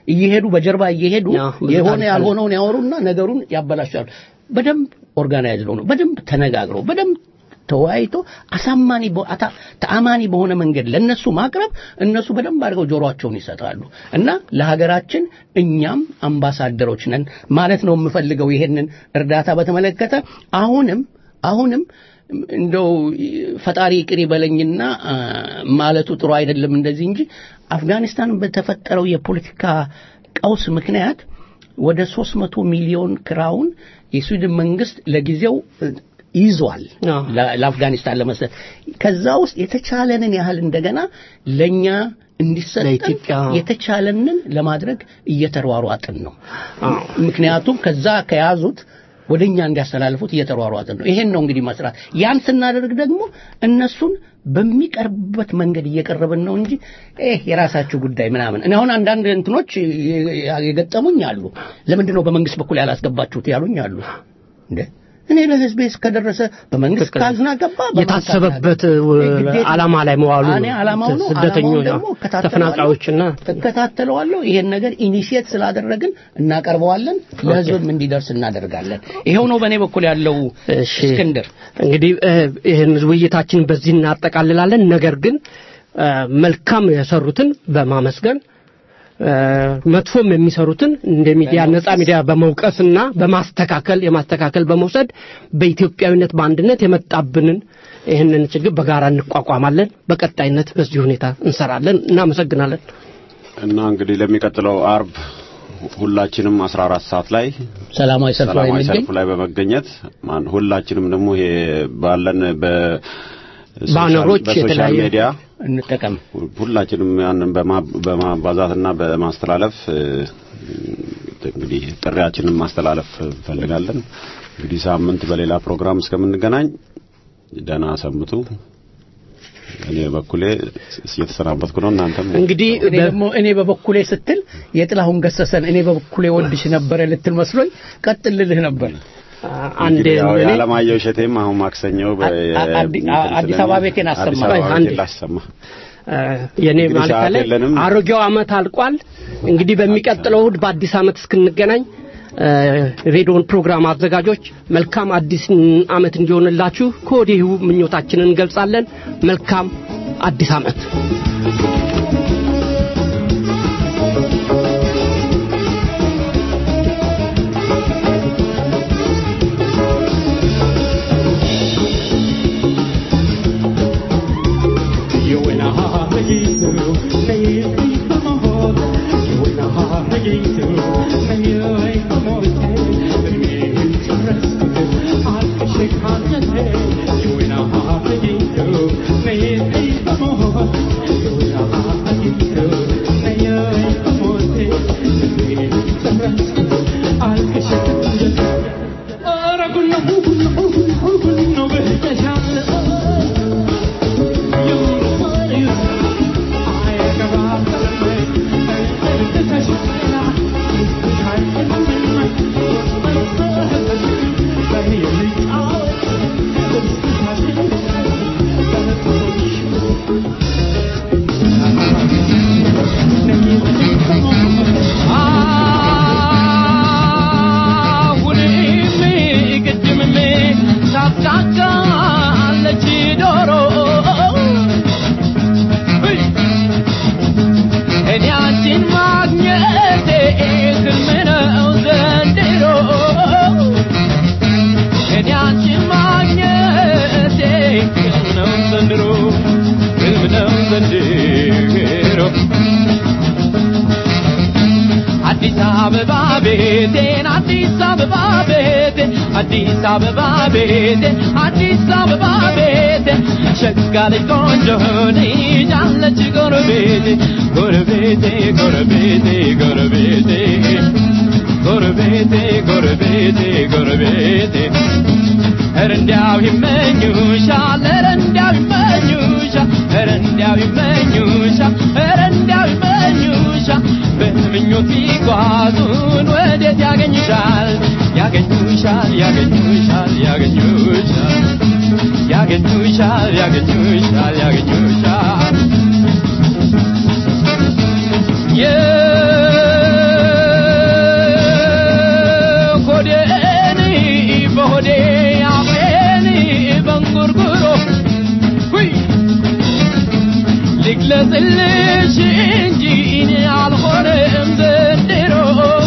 እየሄዱ በጀርባ እየሄዱ ብዙ የሆነ ታሪክ አለ። ያልሆነውን ያወሩና ነገሩን ያበላሻሉ። በደንብ ኦርጋናይዝ ነው በደንብ ተነጋግረው በደንብ ተወያይቶ አሳማኒ በ- አታ- ተአማኒ በሆነ መንገድ ለነሱ ማቅረብ እነሱ በደንብ አድርገው ጆሮአቸውን ይሰጣሉ እና ለሀገራችን እኛም አምባሳደሮች ነን ማለት ነው የምፈልገው ይሄንን እርዳታ በተመለከተ አሁንም አሁንም እንደው ፈጣሪ ይቅር ይበለኝና አ፣ ማለቱ ጥሩ አይደለም እንደዚህ እንጂ አፍጋኒስታን በተፈጠረው የፖለቲካ ቀውስ ምክንያት ወደ 300 ሚሊዮን ክራውን የስዊድን መንግስት ለጊዜው እ፣ ይዟል ለ- ለአፍጋኒስታን ለመስጠት ከዛ ውስጥ የተቻለንን ያህል እንደገና ለኛ እንዲሰጠን የተቻለንን ለማድረግ እየተሯሯጥን ነው። ምክንያቱም ከዛ ከያዙት ወደኛ እንዲያስተላልፉት እየተሯሯጥን ነው። ይሄን ነው እንግዲህ መስራት። ያን ስናደርግ ደግሞ እነሱን በሚቀርብበት መንገድ እየቀረብን ነው እንጂ ይህ የራሳችሁ ጉዳይ ምናምን። እኔ አሁን አንዳንድ እንትኖች የገጠሙኝ አሉ። ለምንድን ነው በመንግስት በኩል ያላስገባችሁት ያሉኝ አሉ። እንዴ እኔ ለህዝቤ እስከደረሰ በመንግስት ካዝና ገባ በማን የታሰበበት ካዝና- ግዴታ- ዓላማ ላይ መዋሉ እኔ ዓላማው ነው። ስደተኞች ዓላማውን ደግሞ እከታተለዋለሁ። ተፈናቃዮችና እከታተለዋለሁ። ይሄን ነገር ኢኒሺየት ስላደረግን እናቀርበዋለን፣ ለህዝብም እንዲደርስ እናደርጋለን። ይሄው ነው በእኔ በኩል ያለው እስክንድር። እንግዲህ እ፣ ይህን ውይይታችን በዚህ እናጠቃልላለን። ነገር ግን እ፣ መልካም የሰሩትን በማመስገን እ፣ መጥፎም የሚሰሩትን እንደ ሚዲያ ነጻ ሚዲያ በመውቀስና በማስተካከል የማስተካከል በመውሰድ በኢትዮጵያዊነት በአንድነት የመጣብንን ይህንን ችግር በጋራ እንቋቋማለን። በቀጣይነት በዚህ ሁኔታ እንሰራለን። እናመሰግናለን። እና እንግዲህ ለሚቀጥለው አርብ ሁላችንም 14 ሰዓት ላይ ሰላማዊ ሰልፍ ላይ ሰላማዊ የሚገኝ ሰልፍ ላይ በመገኘት ማን- ሁላችንም ደግሞ ይሄ ባለን በ ባነሮች በሶሻል የተለያዩ ሚዲያ እንጠቀም ሁላችንም ያንን በማ- በማባዛትና በማስተላለፍ እ፣ እንግዲህ ጥሪያችንን ማስተላለፍ እንፈልጋለን። እንግዲህ ሳምንት በሌላ ፕሮግራም እስከምንገናኝ ደህና ሰምቱ። እኔ በኩሌ እየተሰናበትኩ ነው። እናንተም እንግዲህ እኔ ደግሞ እኔ በበኩሌ ስትል የጥላሁን ገሰሰን እኔ በበኩሌ ወድሽ ነበረ ልትል መስሎኝ ቀጥል ልልህ ነበር። አንድ እንግዲህ ያው እኔ- የዓለማየሁ እሸቴም አሁን ማክሰኞ በ- አ- አዲ- እንትን አዲስ አበባ ቤቴን አዲስ አሰማ። አበባ አንዴ። ቤቴን ላሰማ። እ፣ የኔ እንግዲህ ማለት ሰዓት አለ የለንም። አሮጌው አመት አልቋል። እንግዲህ በሚቀጥለው እሁድ በአዲስ አመት እስክንገናኝ እ፣ ሬዲዮን ፕሮግራም አዘጋጆች መልካም አዲስ አመት እንዲሆንላችሁ ከወዲሁ ምኞታችንን እንገልጻለን። መልካም አዲስ አመት። አሁንም ቅድምም ታብታቻለች ዶሮ እኔ አንቺን ማግኘቴ ህልም ነው ዘንድሮ እኔ አንቺን ማግኘቴ ህልም ነው ዘንድሮ ህልም ነው ዘንድሮ አዲስ አበባ ቤቴን አዲስ አበባ ቤቴን አዲስ አበባ ቤቴን አዲስ አበባ ቤቴን ሸጋ ልጅ ቆንጆ ልጅ አለች ጎረቤቴ ጎረቤቴ ጎረቤቴ ጎረቤቴ ጎረቤቴ ጎረቤቴ ጎረቤቴ ኧረ እንዲያው ይመኙሻል ኧረ እንዲያው ይመኙሻል ኧረ እንዲያው ይመኙሻል ኧረ እንዲያው ይመኙሻል በምኞት ቢጓዙን ወዴት ያገኙሻል ያገኙሻል ያገኙሻል ያገኙሻል ያገኙሻል ያገኙሻል ያገኙሻል ልግለጽልሽ እንጂ እኔ አልሆነም ዘንድሮ